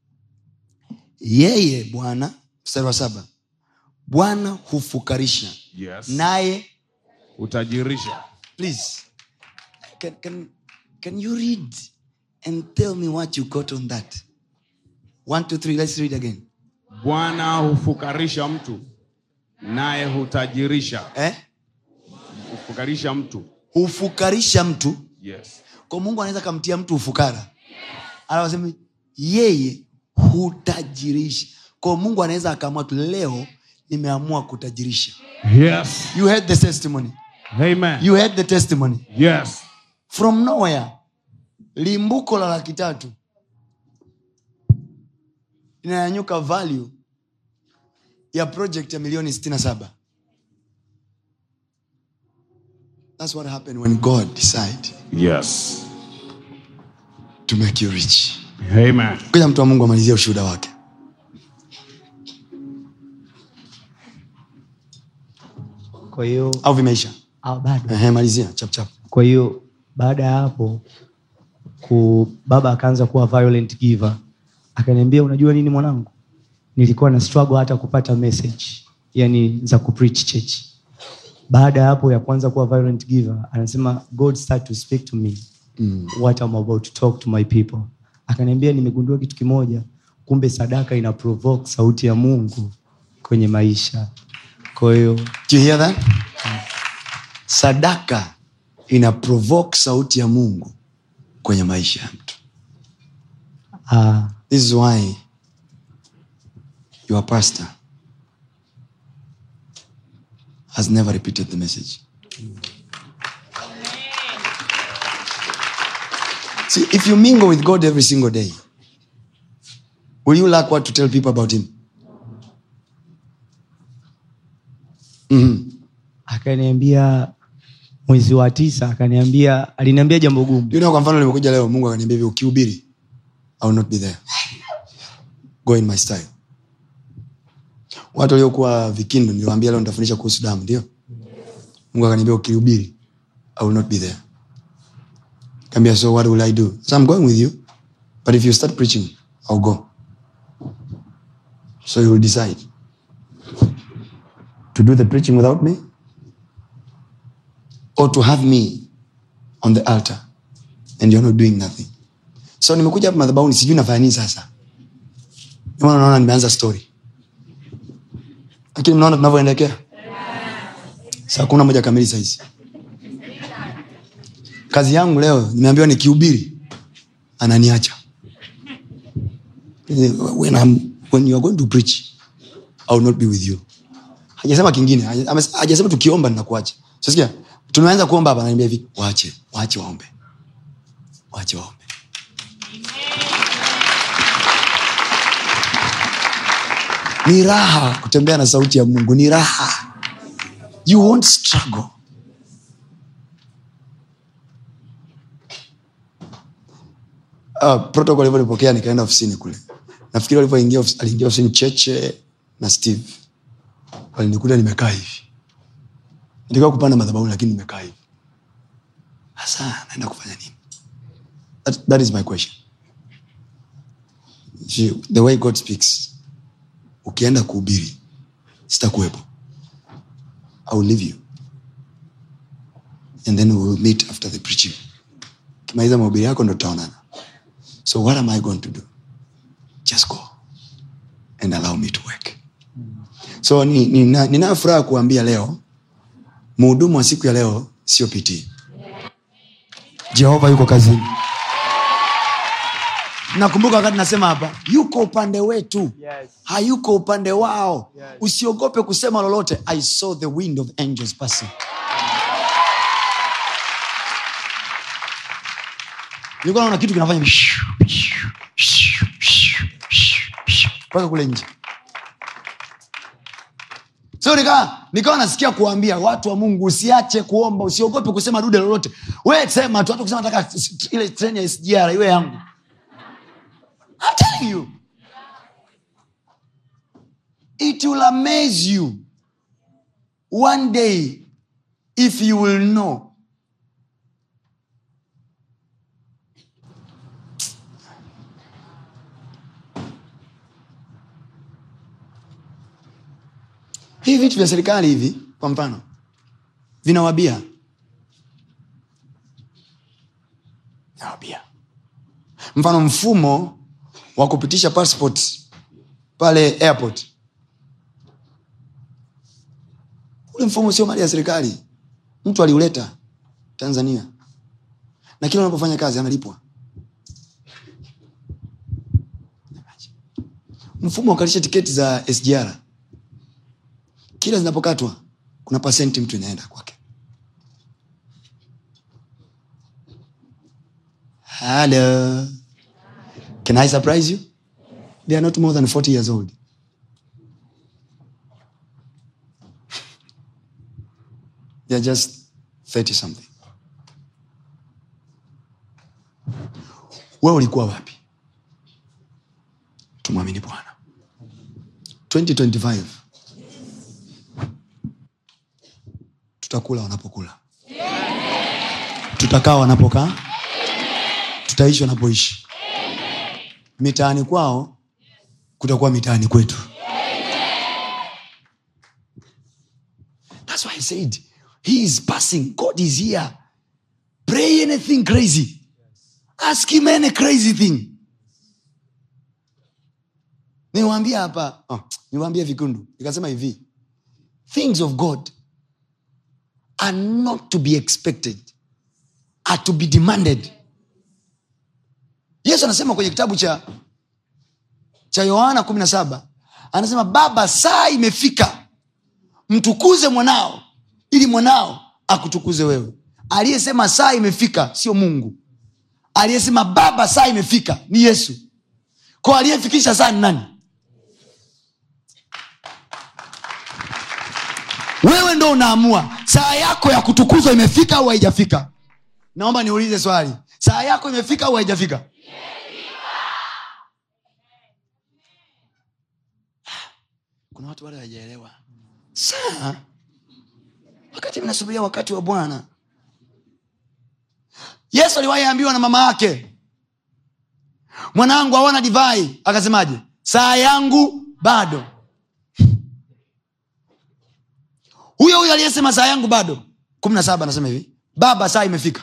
Speaker 1: yeye bwana mstari wa saba bwana hufukarisha
Speaker 12: Yes.
Speaker 1: naye
Speaker 12: Utajirisha.
Speaker 1: please can, can, can you read and tell me what you got on that one two three let's read again
Speaker 12: Bwana hufukarisha mtu naye hutajirisha.
Speaker 1: eh?
Speaker 12: Hufukarisha mtu.
Speaker 1: hufukarisha mtu
Speaker 12: Yes.
Speaker 1: kwa mungu anaweza kamtia mtu ufukara anasema yeye hutajirisha kwa mungu anaweza akaamua tu leo nimeamua kutajirisha
Speaker 12: Yes.
Speaker 1: you heard the testimony
Speaker 12: Amen.
Speaker 1: you heard the testimony
Speaker 12: Yes.
Speaker 1: from nowhere limbuko la laki tatu inanyanyuka value ya project ya milioni 67 thats what happened when god decide
Speaker 12: Yes.
Speaker 1: to make you rich
Speaker 12: Amen.
Speaker 1: kuja mtu wa mungu amalizia ushuhuda wake
Speaker 11: kwa hiyo
Speaker 1: au vimeisha
Speaker 11: ah, bado
Speaker 1: Ehe, malizia chapchap
Speaker 11: kwa hiyo baada ya hapo ku, baba akaanza kuwa violent giver akaniambia unajua nini mwanangu nilikuwa na struggle hata kupata message yani za kupreach church baada ya hapo ya kwanza kuwa violent giver anasema god start to speak to me
Speaker 1: mm.
Speaker 11: what I'm about to talk to my people akaniambia nimegundua kitu kimoja kumbe sadaka ina provoke sauti ya mungu kwenye maisha kwa hiyo
Speaker 1: Do you hear that? sadaka ina provoke sauti ya mungu kwenye maisha ya mtu
Speaker 11: ah,
Speaker 1: this is why your pastor has never repeated the message see if you mingle with god every single day will you lack what to tell people about him mm-hmm.
Speaker 11: akaniambia mwezi wa tisa akaniambia aliniambia jambo gumu
Speaker 1: you know, kwa mfano limekuja leo mungu akaniambia hivi ukihubiri I will not be there go in my style watu waliokuwa vikindu niliwaambia leo nitafundisha kuhusu damu ndio mungu akaniambia ukihubiri i will not be there kaambia so what will i do so i'm going with you but if you start preaching i'll go so you will decide to do the preaching without me or to have me on the altar and you're not doing nothing so nimekuja hapa madhabahuni sijui nafanya nini sasa Ndio maana naona nimeanza story lakini mnaona tunavyoendekea saa kumi na moja kamili sahizi kazi yangu leo nimeambiwa nikihubiri ananiacha when, I'm, when you are going to preach I will not be with you hajasema kingine haja- ame- hajasema tukiomba ninakuacha sasikia tumeanza kuomba hapa ananiambia hivi waache waache waombe wache waombe ni raha kutembea na sauti ya mungu ni raha you won't struggle uh, protocol alivyonipokea nikaenda ofisini kule nafikiri alivyoingia ofis- aliingia ofisini cheche na steve walinikuta nimekaa hivi nilikuwa kupanda madhabahu lakini nimekaa hivi sasa naenda kufanya nini that, that is my question See, the way god speaks ukienda kuhubiri sitakuwepo i will leave you and then we will meet after the preaching kimaliza mahubiri yako ndo tutaonana so what am i going to do just go and allow me to work so ninayo ni, nina- ninayo furaha kuambia leo mhudumu wa siku ya leo sio pitii jehova yuko kazini nakumbuka wakati nasema hapa yuko upande wetu yes. hayuko upande wao yes. usiogope kusema lolote i saw the wind of angels passing nilikuwa naona kitu kinafanya mpaka kule nje so nikawa nikawa nasikia kuwaambia watu wa mungu usiache kuomba usiogope kusema dude lolote we sema tu hata kusema nataka s- s- ile treni ya sgr iwe yangu I'm telling you it will amaze you one day if you will know hivi vitu vya serikali hivi kwa mfano vinawabia vinawabia mfano mfumo wa kupitisha passport pale airport ule mfumo sio mali ya serikali mtu aliuleta tanzania na kila unapofanya kazi analipwa mfumo wa kukalisha tiketi za sgr kila zinapokatwa kuna pasenti mtu inaenda kwake Hello. Can I surprise you? They are not more than 40 years old. They are just 30 something. wewe ulikuwa wapi tumwamini bwana 2025 tutakula wanapokula tutakaa wanapokaa tutaishi wanapoishi mitaani kwao kutakuwa mitaani kwetu That's why I said, He is passing. God is here. Pray anything crazy. Ask him any crazy thing. Niwaambia hapa, oh, niwaambia vikundu, nikasema hivi, things of God are not to be expected, are to be demanded. Yesu anasema kwenye kitabu cha cha Yohana kumi na saba anasema Baba, saa imefika mtukuze mwanao ili mwanao akutukuze wewe aliyesema saa imefika sio mungu aliyesema baba saa imefika ni yesu ko aliyefikisha saa ni nani wewe ndo unaamua saa yako ya kutukuzwa imefika au haijafika naomba niulize swali saa yako imefika au haijafika kuna watu wale hawajaelewa saa wakati mnasubiria wakati wa bwana yesu aliwahi ambiwa na mama yake mwanangu aona divai akasemaje saa yangu bado huyo huyo aliyesema saa yangu bado kumi na saba anasema hivi baba saa imefika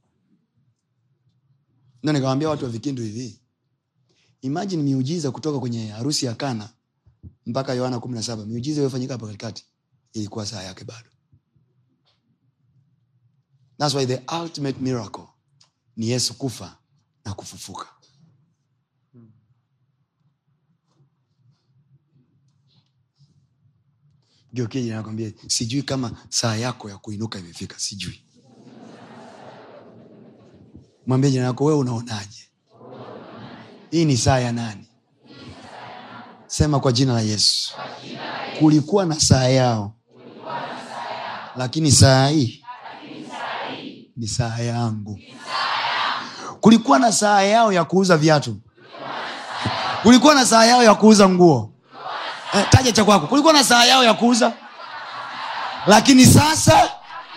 Speaker 1: ndo nikawambia watu wa vikindu hivi imajini miujiza kutoka kwenye harusi ya kana mpaka yohana kumi na saba miujiza iliyofanyika hapa katikati ilikuwa saa yake bado thats why the ultimate miracle ni yesu kufa na kufufuka geukiji nakwambia sijui kama saa yako ya kuinuka imefika sijui mwambie jina yako wewe unaonaje hii ni saa ya nani sema kwa jina la yesu kulikuwa na saa yao lakini saa hii ni saa yangu kulikuwa na saa yao ya kuuza viatu kulikuwa na saa yao ya kuuza nguo eh, taja cha kwako kulikuwa na saa yao ya kuuza lakini sasa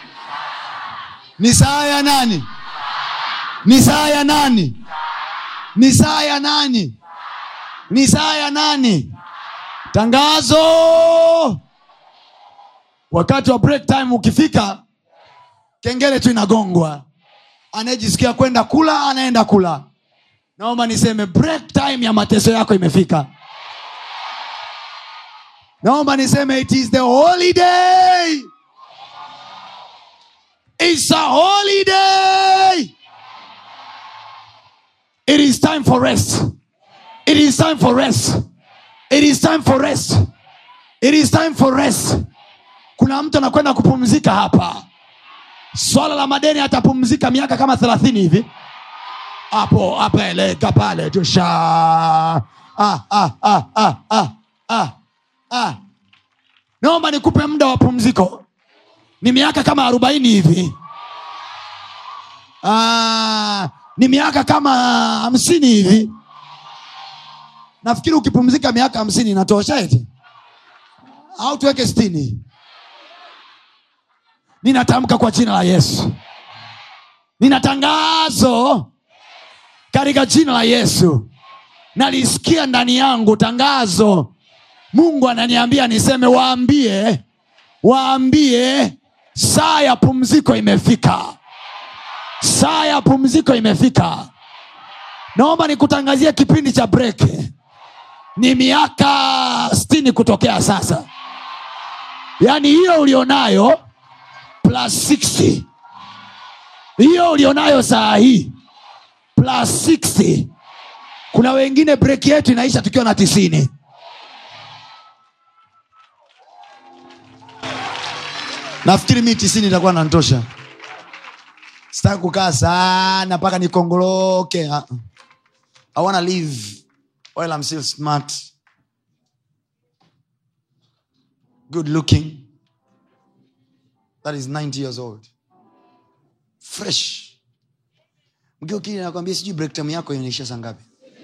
Speaker 1: ni saa ya nani ni saa ya nani ni saa ya nani ni saa ya nani tangazo wakati wa break time ukifika kengele tu inagongwa anayejisikia kwenda kula anaenda kula naomba niseme break time ya mateso yako imefika naomba niseme it is the holiday It's a holiday. It is time for rest. It is time for rest. It is time for rest. It is time for rest. Kuna mtu anakwenda kupumzika hapa. Swala la madeni atapumzika miaka kama thelathini hivi. Hapo apeleka pale tusha. Ah, ah, ah, ah, ah, ah, ah. Naomba nikupe muda wa pumziko ni miaka kama arobaini hivi ah, ni miaka kama hamsini hivi nafikiri ukipumzika miaka hamsini inatosha eti au tuweke stini ninatamka kwa jina la yesu nina tangazo katika jina la yesu nalisikia ndani yangu tangazo mungu ananiambia niseme waambie waambie saa ya pumziko imefika saa ya pumziko imefika naomba nikutangazie kipindi cha break ni miaka stini kutokea sasa yaani hiyo ulionayo plus 60 hiyo ulionayo saa hii plus 60 kuna wengine break yetu inaisha tukiwa na tisini nafikiri mi tisini itakuwa nantosha sitaki kukaa sana mpaka nikongoloke Ah, ah. i wanna live while i'm still smart good looking that is 90 years old fresh mgeukili nakwambia sijui break time yako inaisha saa ngapi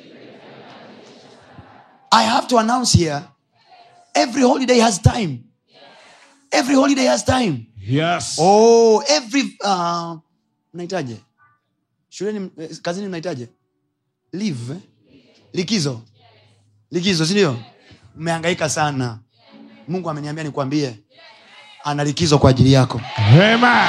Speaker 1: i have to announce here every holiday has time every holiday has time
Speaker 12: Yes.
Speaker 1: oh every uh, mnahitaje shuleni eh, kazini mnahitaje live eh? likizo likizo sindio mmehangaika sana mungu ameniambia nikwambie ana likizo kwa ajili yako
Speaker 12: Amen.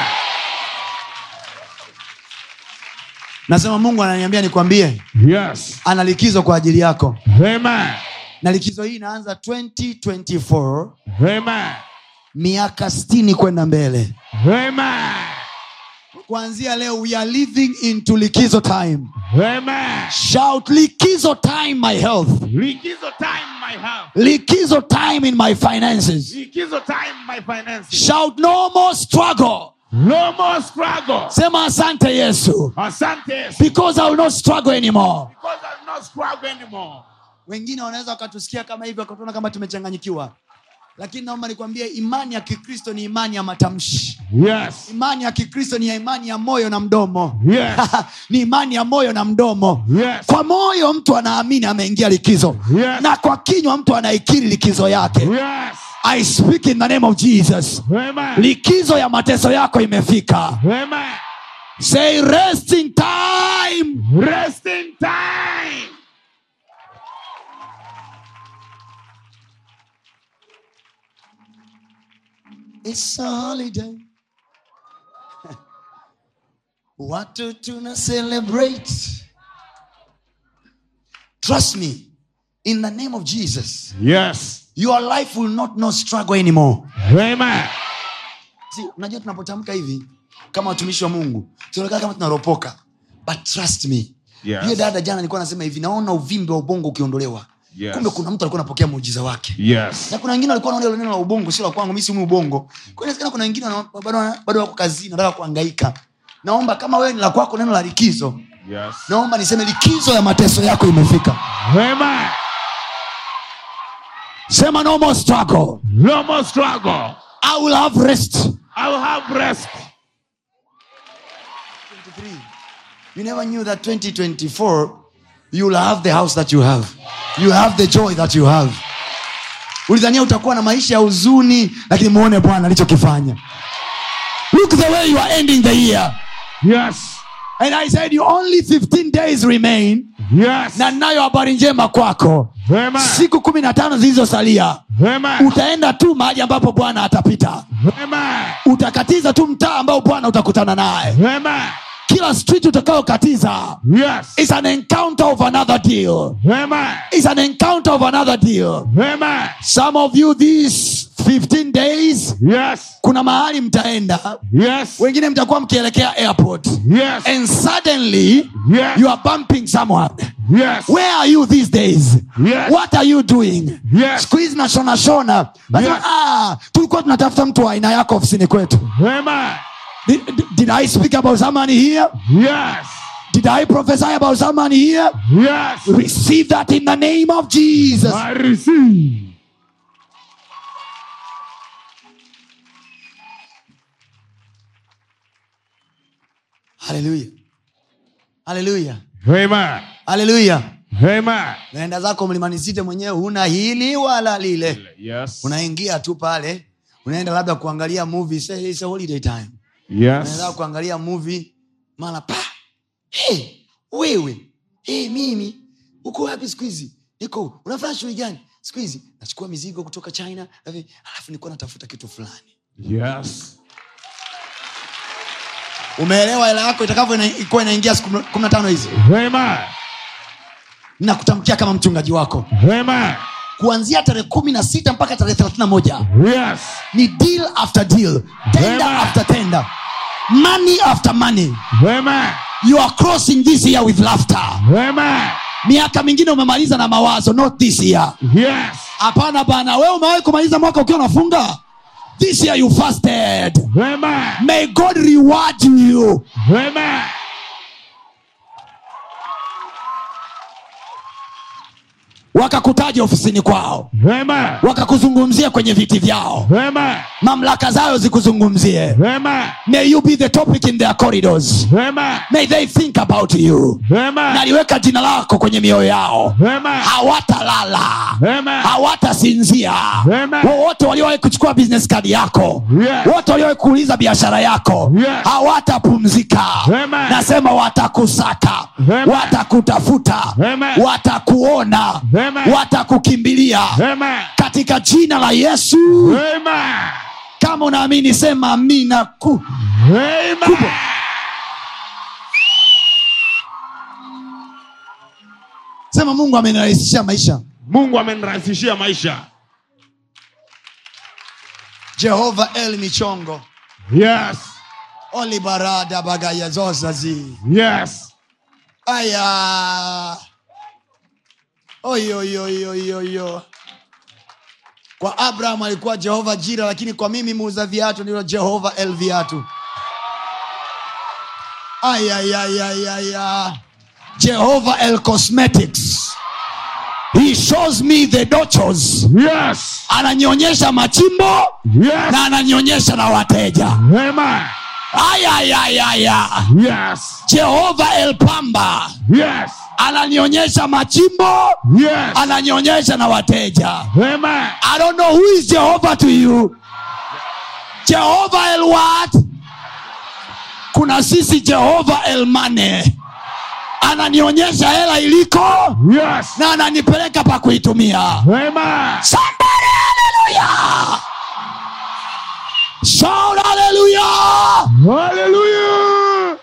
Speaker 1: nasema mungu ananiambia nikwambie
Speaker 12: Yes.
Speaker 1: ana likizo kwa ajili yako
Speaker 12: Amen.
Speaker 1: na likizo hii inaanza 2024
Speaker 12: Amen.
Speaker 1: miaka stini kwenda mbele
Speaker 12: Amen.
Speaker 1: kuanzia leo we are living into likizo time
Speaker 12: Amen.
Speaker 1: shout likizo time my health
Speaker 12: Likizo time my health.
Speaker 1: likizo time in my finances
Speaker 12: Likizo time my finances.
Speaker 1: shout no more struggle
Speaker 12: No more struggle.
Speaker 1: sema asante yesu
Speaker 12: Asante Yesu.
Speaker 1: because i will not struggle anymore
Speaker 12: Because I'll not struggle anymore.
Speaker 1: wengine wanaweza wakatusikia kama hivyo wakatuona kama tumechanganyikiwa lakini naomba nikwambie imani ya kikristo ni imani ya matamshi
Speaker 12: Yes.
Speaker 1: imani ya kikristo ni ya imani ya moyo na mdomo
Speaker 12: Yes.
Speaker 1: ni imani ya moyo na mdomo
Speaker 12: Yes.
Speaker 1: kwa moyo mtu anaamini ameingia likizo
Speaker 12: Yes.
Speaker 1: na kwa kinywa mtu anaikiri likizo yake
Speaker 12: Yes.
Speaker 1: i speak in the name of jesus
Speaker 12: Amen.
Speaker 1: likizo ya mateso yako imefika
Speaker 12: Amen.
Speaker 1: say resting time
Speaker 12: Resting time.
Speaker 1: It's a holiday. Watu tuna celebrate. Trust me, in the name of Jesus,
Speaker 12: Yes.
Speaker 1: your life will not know struggle anymore.
Speaker 12: Amen.
Speaker 1: See, unajua tunapotamka hivi kama watumishi wa Mungu, tunaonekana kama tunaropoka. But trust me.
Speaker 12: Yes.
Speaker 1: Hiyo dada jana alikuwa anasema hivi, naona uvimbe wa ubongo ukiondolewa.
Speaker 12: Yes.
Speaker 1: Kumbe kuna mtu alikuwa anapokea muujiza wake.
Speaker 12: Yes.
Speaker 1: na kuna wengine walikuwa wanaona hilo neno la ubongo sio la kwangu mi siumi ubongo kwa hiyo inawezekana kuna wengine wana- bado wana- bado wako kazini nataka kuangaika naomba kama wewe ni la kwako neno la likizo
Speaker 12: Yes.
Speaker 13: naomba niseme likizo ya mateso yako imefika
Speaker 12: Amen.
Speaker 13: sema no more struggle
Speaker 12: No more struggle.
Speaker 13: i will have rest
Speaker 12: I will have rest.
Speaker 1: You never knew that 2024 you will have the house that you have. You have the joy that you have. Ulidhania utakuwa na maisha ya huzuni lakini muone Bwana alichokifanya.
Speaker 13: look the way you are ending the year
Speaker 12: Yes.
Speaker 13: and i said you only 15 days remain
Speaker 12: Yes.
Speaker 13: na nayo habari njema kwako
Speaker 12: Amen.
Speaker 13: siku kumi na tano zilizosalia
Speaker 12: Amen.
Speaker 13: utaenda tu mahali ambapo bwana atapita
Speaker 12: Amen.
Speaker 13: utakatiza tu mtaa ambao bwana utakutana naye
Speaker 12: Amen.
Speaker 13: kila street utakayokatiza
Speaker 12: Yes.
Speaker 13: is an encounter of another deal
Speaker 12: Amen.
Speaker 13: is an encounter of another deal
Speaker 12: Amen.
Speaker 13: some of you these 15 days
Speaker 12: Yes.
Speaker 13: kuna mahali mtaenda
Speaker 12: Yes.
Speaker 13: wengine mtakuwa mkielekea airport
Speaker 12: Yes.
Speaker 13: and suddenly
Speaker 12: Yes.
Speaker 13: you are bumping someone
Speaker 12: Yes.
Speaker 13: where are you these days
Speaker 12: Yes.
Speaker 13: what are you doing
Speaker 12: Yes.
Speaker 13: siku hizi nashona shona Nasema,
Speaker 12: Yes.
Speaker 13: ah, tulikuwa tunatafuta mtu wa aina yako ofisini kwetu
Speaker 12: Amen.
Speaker 13: did, did- did i speak about someone here
Speaker 12: Yes.
Speaker 13: did i prophesy about someone here
Speaker 12: Yes.
Speaker 13: receive that in the name of jesus
Speaker 12: I receive.
Speaker 1: Haleluya. Haleluya.
Speaker 12: Amen.
Speaker 1: Haleluya.
Speaker 12: Amen.
Speaker 1: Naenda zako mlimani site mwenyewe huna hili wala lile.
Speaker 12: Yes.
Speaker 1: Unaingia tu pale, unaenda labda kuangalia movie, say it's a holiday time.
Speaker 12: Yes.
Speaker 1: Unaenda kuangalia movie mara pa. Hey, wewe. Hey, mimi uko wapi siku hizi? Niko unafanya shughuli gani? Siku hizi nachukua mizigo kutoka China, alafu alafu nilikuwa natafuta kitu fulani.
Speaker 12: Yes.
Speaker 1: Umeelewa hela yako itakavyokuwa inaingia siku kumi na tano hizi?
Speaker 12: Amen.
Speaker 1: Nakutamkia kama mchungaji wako.
Speaker 12: Amen.
Speaker 1: kuanzia tarehe kumi na sita mpaka tarehe thelathini na moja
Speaker 12: Yes.
Speaker 1: ni deal after deal tender
Speaker 12: Amen.
Speaker 1: after tender money after money
Speaker 12: Amen.
Speaker 13: you are crossing this year with laughter
Speaker 12: Amen.
Speaker 13: miaka mingine umemaliza na mawazo not this year
Speaker 12: Yes.
Speaker 13: hapana bana wewe umewahi kumaliza mwaka ukiwa unafunga this year you fasted
Speaker 12: Amen.
Speaker 13: may god reward you
Speaker 12: Amen.
Speaker 13: wakakutaja ofisini kwao
Speaker 12: Amen.
Speaker 13: wakakuzungumzia kwenye viti vyao
Speaker 12: Amen.
Speaker 13: mamlaka zayo zikuzungumzie
Speaker 12: Amen.
Speaker 13: may you be the topic in their corridors
Speaker 12: Amen.
Speaker 13: may they think about you
Speaker 12: Amen.
Speaker 13: naliweka jina lako kwenye mioyo yao
Speaker 12: Amen.
Speaker 13: hawatalala
Speaker 12: Amen.
Speaker 13: hawatasinzia
Speaker 12: Amen.
Speaker 13: wowote waliowahi kuchukua business card yako
Speaker 12: Yes.
Speaker 13: wote waliowahi kuuliza biashara yako
Speaker 12: Yes.
Speaker 13: hawatapumzika
Speaker 12: Amen.
Speaker 13: nasema watakusaka
Speaker 12: Amen.
Speaker 13: watakutafuta
Speaker 12: Amen.
Speaker 13: watakuona
Speaker 12: Amen.
Speaker 13: watakukimbilia
Speaker 12: Amen.
Speaker 13: katika jina la yesu
Speaker 12: Amen.
Speaker 13: kama unaamini sema amina ku
Speaker 12: Amen.
Speaker 1: sema mungu amenirahisishia maisha
Speaker 12: mungu amenirahisishia maisha
Speaker 1: jehova el michongo
Speaker 12: yes
Speaker 1: olibarada bagaya zozazi
Speaker 12: yes
Speaker 1: aya oyoyoyoyoyo kwa abraham alikuwa jehova jira lakini kwa mimi muuza viatu ndilo jehova el viatu ayayayayaya
Speaker 13: jehova el cosmetics he shows me the dochos
Speaker 12: yes
Speaker 13: ananionyesha machimbo
Speaker 12: yes
Speaker 13: na ananionyesha na wateja
Speaker 12: Amen.
Speaker 13: ayayayaya
Speaker 12: yes
Speaker 13: jehova el pamba
Speaker 12: yes
Speaker 13: ananionyesha machimbo
Speaker 12: yes
Speaker 13: ananionyesha na wateja
Speaker 12: Amen.
Speaker 13: i don't know who is jehovah to you jehova el what kuna sisi jehova el mane ananionyesha hela iliko
Speaker 12: yes
Speaker 13: na ananipeleka pa kuitumia
Speaker 12: Amen.
Speaker 13: somebody hallelujah shout hallelujah
Speaker 12: Hallelujah.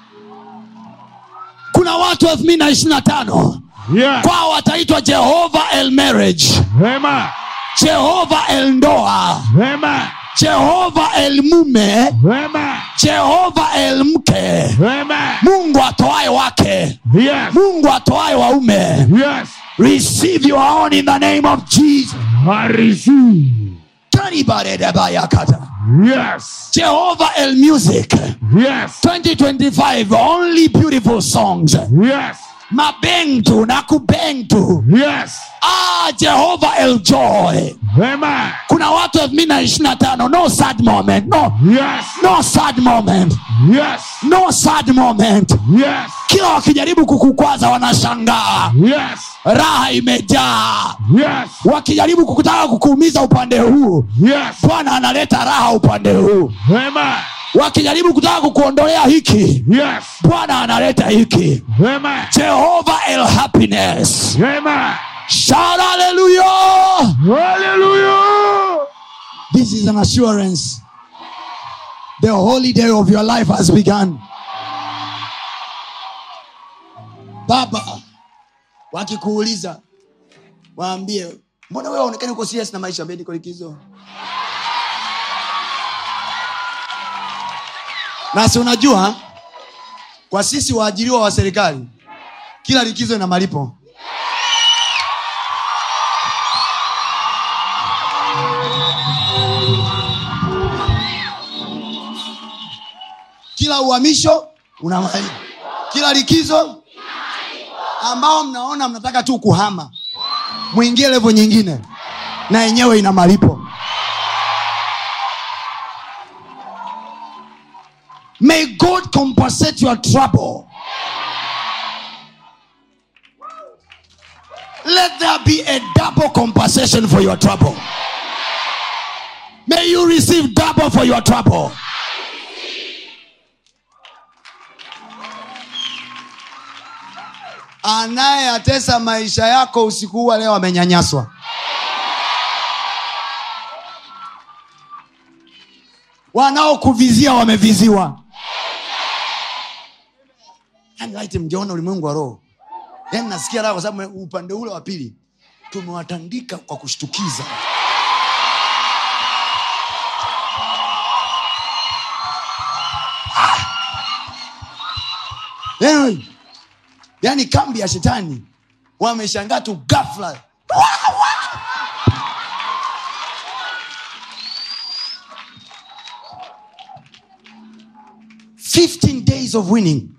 Speaker 13: kuna watu elfu mbili na ishiri na tano
Speaker 12: Yes.
Speaker 13: kwao wataitwa jehova el marriage
Speaker 12: Amen.
Speaker 13: jehova el ndoa
Speaker 12: Amen.
Speaker 13: jehova el mume
Speaker 12: Amen.
Speaker 13: jehova el mke
Speaker 12: Amen.
Speaker 13: mungu atoae wake
Speaker 12: Yes.
Speaker 13: mungu atoae waume
Speaker 12: Yes.
Speaker 13: receive your own in the name of jesus
Speaker 12: I receive.
Speaker 13: Taribaredabayakata.
Speaker 6: Yes.
Speaker 13: Jehovah El Music.
Speaker 6: Yes.
Speaker 13: 2025 only beautiful songs.
Speaker 6: Yes.
Speaker 13: Mabentu na kubentu.
Speaker 6: Yes.
Speaker 13: Ah, Jehovah El Joy.
Speaker 6: Amen.
Speaker 13: Kuna watu elfu mbili na ishirini na tano no sad moment. No.
Speaker 6: Yes.
Speaker 13: No sad moment.
Speaker 6: Yes.
Speaker 13: No sad moment.
Speaker 6: Yes.
Speaker 13: Kila wakijaribu kukukwaza wanashangaa.
Speaker 6: Yes.
Speaker 13: Raha imejaa.
Speaker 6: Yes.
Speaker 13: Wakijaribu kukutaka kukuumiza upande huu,
Speaker 6: Yes.
Speaker 13: Bwana analeta raha upande huu.
Speaker 6: Amen.
Speaker 13: Wakijaribu kutaka kukuondolea hiki,
Speaker 6: Yes.
Speaker 13: Bwana analeta hiki.
Speaker 6: Amen.
Speaker 13: Jehovah El Happiness.
Speaker 6: Amen.
Speaker 13: Shout hallelujah.
Speaker 6: Hallelujah.
Speaker 13: This is an assurance. The holy day of your life has begun. Baba, wakikuuliza waambie, mbona wewe aonekani uko serious na maisha? Ambie niko likizo. Na si unajua kwa sisi waajiriwa wa serikali kila likizo ina malipo. kila uhamisho una malipo kila likizo ambao mnaona mnataka tu kuhama mwingie levo nyingine na yenyewe ina malipo may god compensate your trouble let there be a double compensation for your trouble may you receive double for your trouble anayeyatesa maisha yako usiku huu wa leo amenyanyaswa wanaokuvizia wameviziwa yani laiti mngeona ulimwengu wa roho yani nasikia raha kwa sababu upande ule wa pili tumewatandika kwa kushtukiza yani, yani kambi ya shetani wameshangaa tu gafla Fifteen days of winning.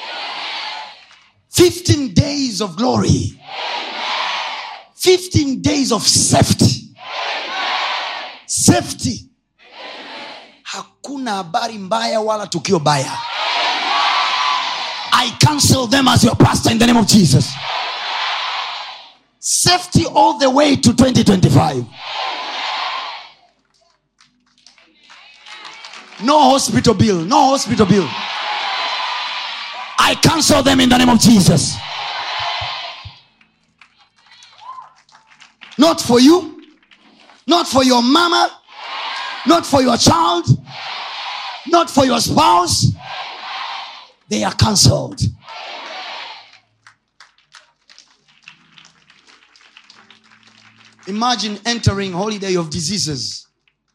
Speaker 13: Fifteen days of glory. Fifteen days of safety. Safety. Hakuna habari mbaya wala tukio baya. I cancel them as your pastor in the name of Jesus. Safety all the way to 2025. No hospital bill. No hospital bill. I cancel them in the name of Jesus. Not for you, not for your mama, not for your child, not for your spouse. They are cancelled. Imagine entering holiday of diseases.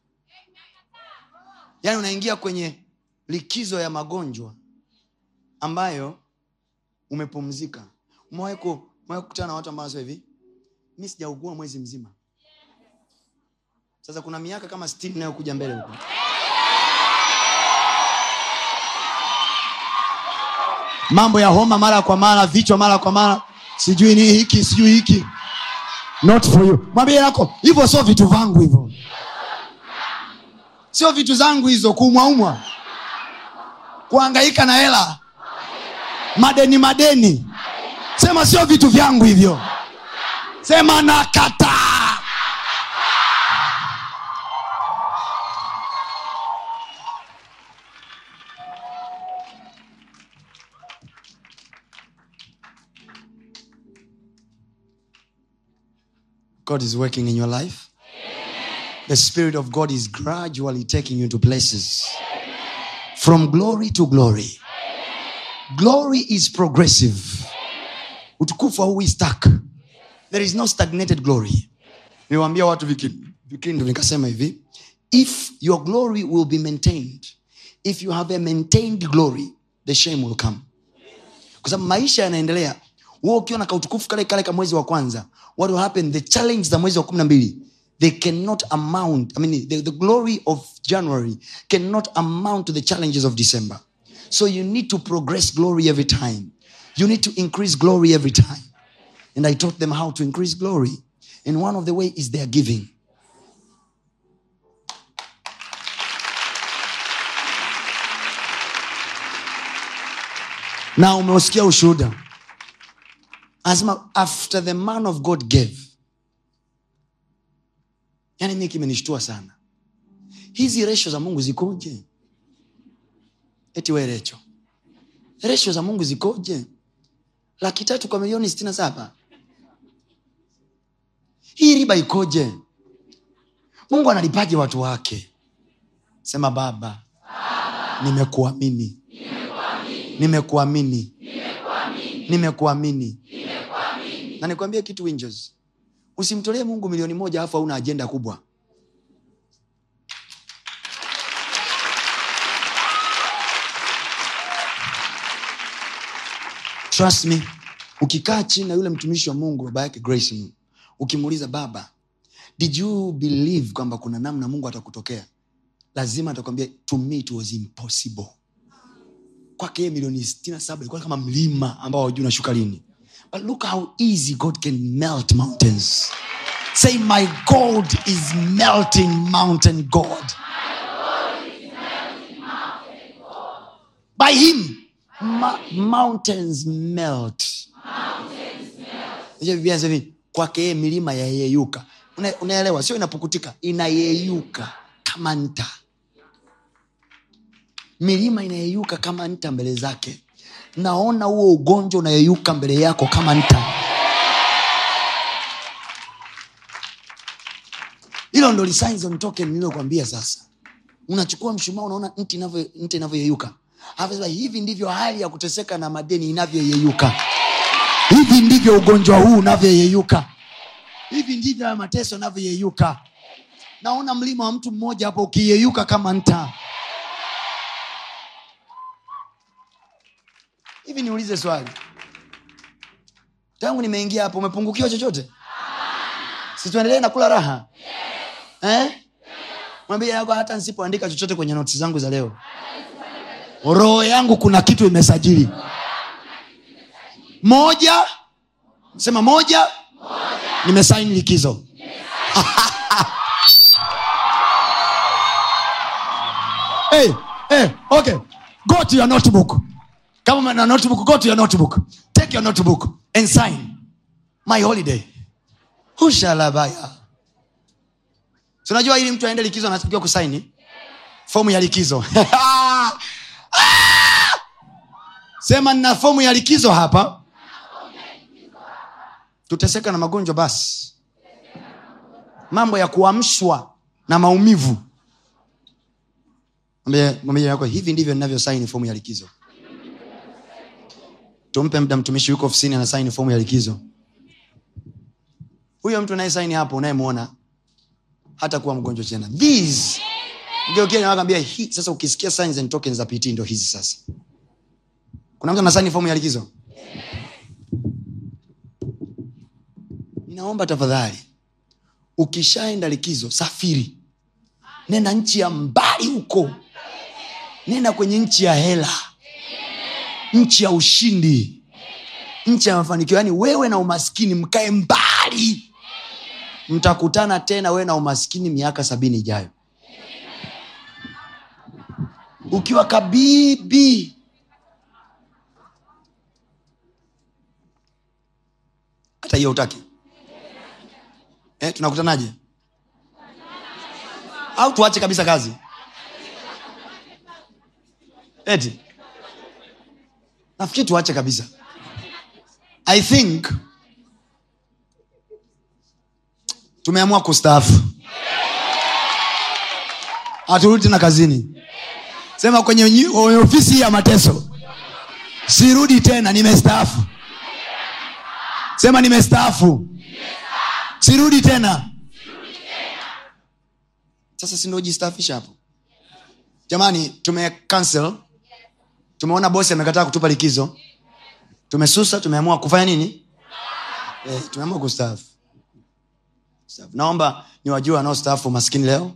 Speaker 13: Yaani unaingia kwenye likizo ya magonjwa ambayo umepumzika. Umewahi ku- umewahi kukutana na watu ambao wanasema hivi, mi sijaugua mwezi mzima. Sasa kuna miaka kama sitini inayokuja mbele huko. mambo ya homa mara kwa mara vichwa mara kwa mara sijui ni hiki sijui hiki not for you mwambie yako hivyo sio vitu vangu hivyo sio vitu zangu hizo kuumwaumwa kuangaika na hela madeni madeni sema sio vitu vyangu hivyo sema nakataa God is working in your life. The Spirit of God is gradually taking you to places from glory to glory. Glory is progressive. Utukufu hauwi stuck. There is no stagnated glory. Niwaambia watu viki- vikindu nikasema hivi, if your glory will be maintained, if you have a maintained glory, the shame will come. Kwa sababu maisha yanaendelea wewe ukiwa na kautukufu kale kale ka mwezi wa kwanza what will happen the challenge za mwezi wa kumi na mbili
Speaker 1: they cannot amount i mean the, the glory of january cannot amount to the challenges of december so you need to progress glory every time you need to increase glory every time and i taught them how to increase glory and one of the way is their giving na umeusikia ushuhuda anasema after the man of god gave yani mi kimenishtua sana hizi resho za mungu zikoje eti we recho resho za mungu zikoje laki tatu kwa milioni sitini na saba hii riba ikoje mungu analipaje watu wake sema baba nimekuamini nimekuamini nimekuamini na nikwambie kitu Windows. usimtolee mungu milioni moja alafu hauna ajenda kubwa trust me ukikaa chini na yule mtumishi wa mungu baba yake grace Mungu, ukimuuliza baba did you believe kwamba kuna namna mungu atakutokea lazima atakwambia to me it was impossible kwake yeye milioni 67 ilikuwa kama mlima ambao hujui unashuka lini but look how easy god can melt mountains say my god is melting mountain god by him ma- mountains melt Unajua Biblia inasema hivi, kwake yeye milima yayeyuka Una- unaelewa sio inapukutika inayeyuka kama nta milima inayeyuka kama nta mbele zake naona huo ugonjwa unayeyuka mbele yako kama nta hilo ndo signs on token nililokwambia sasa unachukua mshumaa unaona nti inavyo- nta inavyoyeyuka Alafu sema, hivi ndivyo hali ya kuteseka na madeni inavyoyeyuka hivi ndivyo ugonjwa huu unavyoyeyuka hivi ndivyo haya mateso yanavyoyeyuka naona mlima wa mtu mmoja hapo ukiyeyuka kama nta hivi niulize swali tangu nimeingia hapo umepungukiwa chochote situendelee na kula raha eh? mwambie yako hata nsipoandika chochote kwenye noti zangu za leo roho yangu kuna kitu imesajili moja sema moja, nimesaini likizo hey, hey, okay. go to your notebook kama na notebook go to your notebook take your notebook and sign my holiday hushalabaya Si unajua ili mtu aende likizo anatakiwa kusaini fomu ya likizo Ah! sema nina fomu ya likizo hapa tuteseka na magonjwa basi mambo ya kuamshwa na maumivu Mwambie- mwambie yako hivi ndivyo ninavyosaini fomu ya likizo tumpe mda mtumishi yuko ofisini anasaini fomu ya likizo huyo mtu anayesaini hapo unayemwona hata kuwa mgonjwa tena these Mgeukie na wakwambia, hii sasa ukisikia signs and tokens za pt ndo hizi sasa kuna mtu anasaini fomu ya likizo ninaomba tafadhali ukishaenda likizo safiri nenda nchi ya mbali huko nenda kwenye nchi ya hela nchi ya ushindi nchi ya mafanikio yaani wewe na umaskini mkae mbali mtakutana tena wewe na umaskini miaka sabini ijayo ukiwa kabibi hata hiyo utaki eh, tunakutanaje au tuache kabisa kazi eti nafikiri tuache kabisa i think tumeamua kustaafu haturudi tena kazini sema kwenye, nyi- kwenye ofisi hii ya mateso sirudi tena nimestaafu sema nimestaafu sirudi tena sasa sindojistaafisha hapo jamani tume cancel tumeona bosi amekataa kutupa likizo tumesusa tumeamua kufanya nini eh, tumeamua kustaafu Staafu. naomba niwajue wanaostaafu maskini leo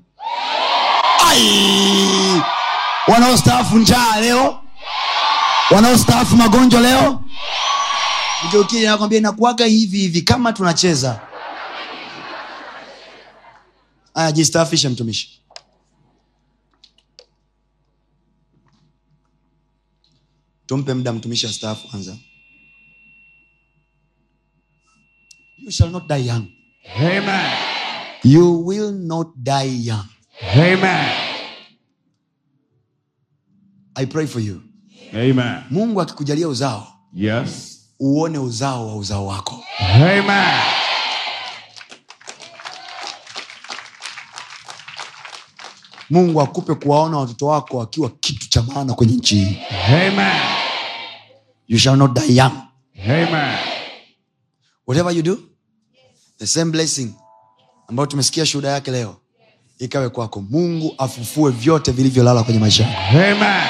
Speaker 1: Ai! wanaostaafu njaa leo wanaostaafu magonjwa leo mgeukili nakwambia inakuaga hivi hivi kama tunacheza aya jistaafishe mtumishi tumpe muda mtumishi astaafu kwanza you shall not die young
Speaker 12: Amen.
Speaker 1: you will not die young
Speaker 12: Amen.
Speaker 1: i pray for you
Speaker 12: Amen.
Speaker 1: mungu akikujalia uzao
Speaker 12: Yes.
Speaker 1: uone uzao wa uzao wako
Speaker 12: Amen.
Speaker 1: mungu akupe kuwaona watoto wako wakiwa kitu cha maana kwenye nchi hii
Speaker 12: Amen.
Speaker 1: you shall not die young
Speaker 12: Amen.
Speaker 1: whatever you do the same blessing ambayo tumesikia shuhuda yake leo ikawe kwako mungu afufue vyote vilivyolala kwenye maisha yako
Speaker 12: Amen.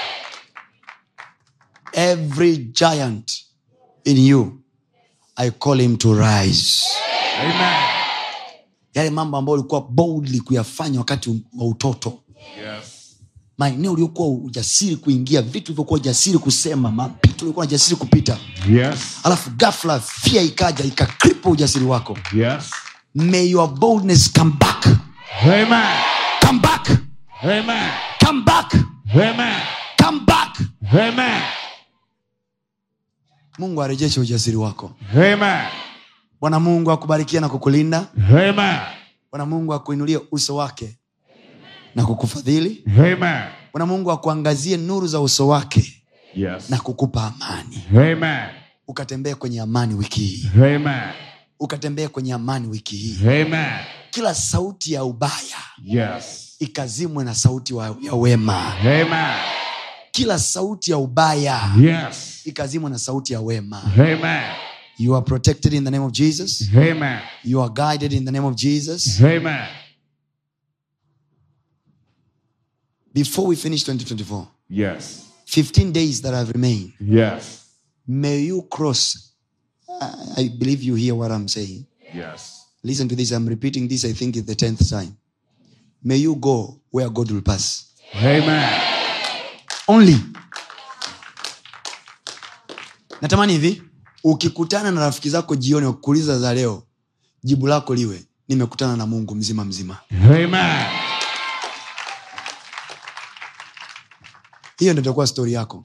Speaker 1: every giant in you i call him to rise
Speaker 12: Amen.
Speaker 1: yale mambo ambayo ulikuwa boldly kuyafanya wakati wa utoto
Speaker 12: Yes.
Speaker 1: maeneo uliokuwa ujasiri kuingia vitu ulivyokuwa ujasiri kusema mapito uliokuwa ujasiri kupita
Speaker 12: Yes.
Speaker 1: alafu gafla fia ikaja ikakripa ujasiri wako
Speaker 12: Yes.
Speaker 1: may your boldness come back
Speaker 12: Amen.
Speaker 1: come back
Speaker 12: Amen.
Speaker 1: come back
Speaker 12: Amen.
Speaker 1: come back
Speaker 12: Amen.
Speaker 1: mungu arejeshe ujasiri wako
Speaker 12: Amen.
Speaker 1: bwana mungu akubarikia na kukulinda
Speaker 12: Amen.
Speaker 1: bwana mungu akuinulie uso wake na kukufadhili
Speaker 12: Amen.
Speaker 1: bwana mungu akuangazie nuru za uso wake
Speaker 12: Yes.
Speaker 1: na kukupa amani
Speaker 12: Amen.
Speaker 1: ukatembee kwenye amani wiki hii
Speaker 12: Amen.
Speaker 1: ukatembee kwenye amani wiki hii
Speaker 12: Amen.
Speaker 1: kila sauti ya ubaya
Speaker 12: Yes.
Speaker 1: ikazimwe na sauti wa, ya wema
Speaker 12: Amen.
Speaker 1: kila sauti ya ubaya
Speaker 12: Yes.
Speaker 1: ikazimwe na sauti ya wema
Speaker 12: Amen.
Speaker 1: you are protected in the name of jesus
Speaker 12: Amen.
Speaker 1: you are guided in the name of jesus
Speaker 12: Amen.
Speaker 1: before we finish 2024
Speaker 12: Yes.
Speaker 1: 15 days that have remained
Speaker 12: Yes.
Speaker 1: may you cross I- i believe you hear what i'm saying
Speaker 12: Yes.
Speaker 1: listen to this i'm repeating this i think is the 10th time may you go where god will pass
Speaker 12: Amen.
Speaker 1: only natamani hivi ukikutana na rafiki zako jioni wakuuliza za leo jibu lako liwe nimekutana na mungu mzima mzima
Speaker 12: Amen.
Speaker 1: hiyo ndo itakuwa stori yako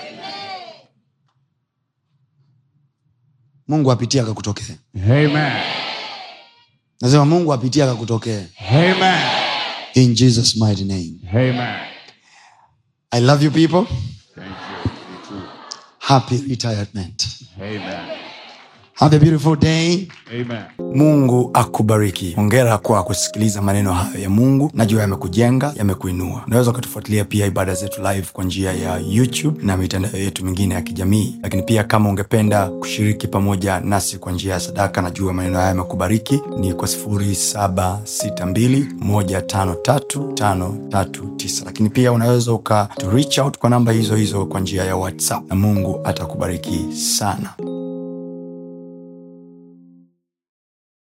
Speaker 1: mungu apitie akakutokee
Speaker 12: Amen.
Speaker 1: nasema mungu apitie akakutokee
Speaker 12: Amen.
Speaker 1: in jesus mighty name
Speaker 12: Amen.
Speaker 1: i love you people
Speaker 12: Thank you. You too.
Speaker 1: happy retirement
Speaker 12: Amen.
Speaker 1: have a beautiful day
Speaker 12: Amen.
Speaker 1: mungu akubariki hongera kwa kusikiliza maneno hayo ya mungu najua yamekujenga yamekuinua unaweza ukatufuatilia pia ibada zetu live kwa njia ya youtube na mitandao yetu mingine ya kijamii lakini pia kama ungependa kushiriki pamoja nasi kwa njia ya sadaka najua maneno haya yamekubariki ni kwa 762153539 lakini pia unaweza uka to reach out kwa namba hizo hizo kwa njia ya whatsapp na mungu atakubariki sana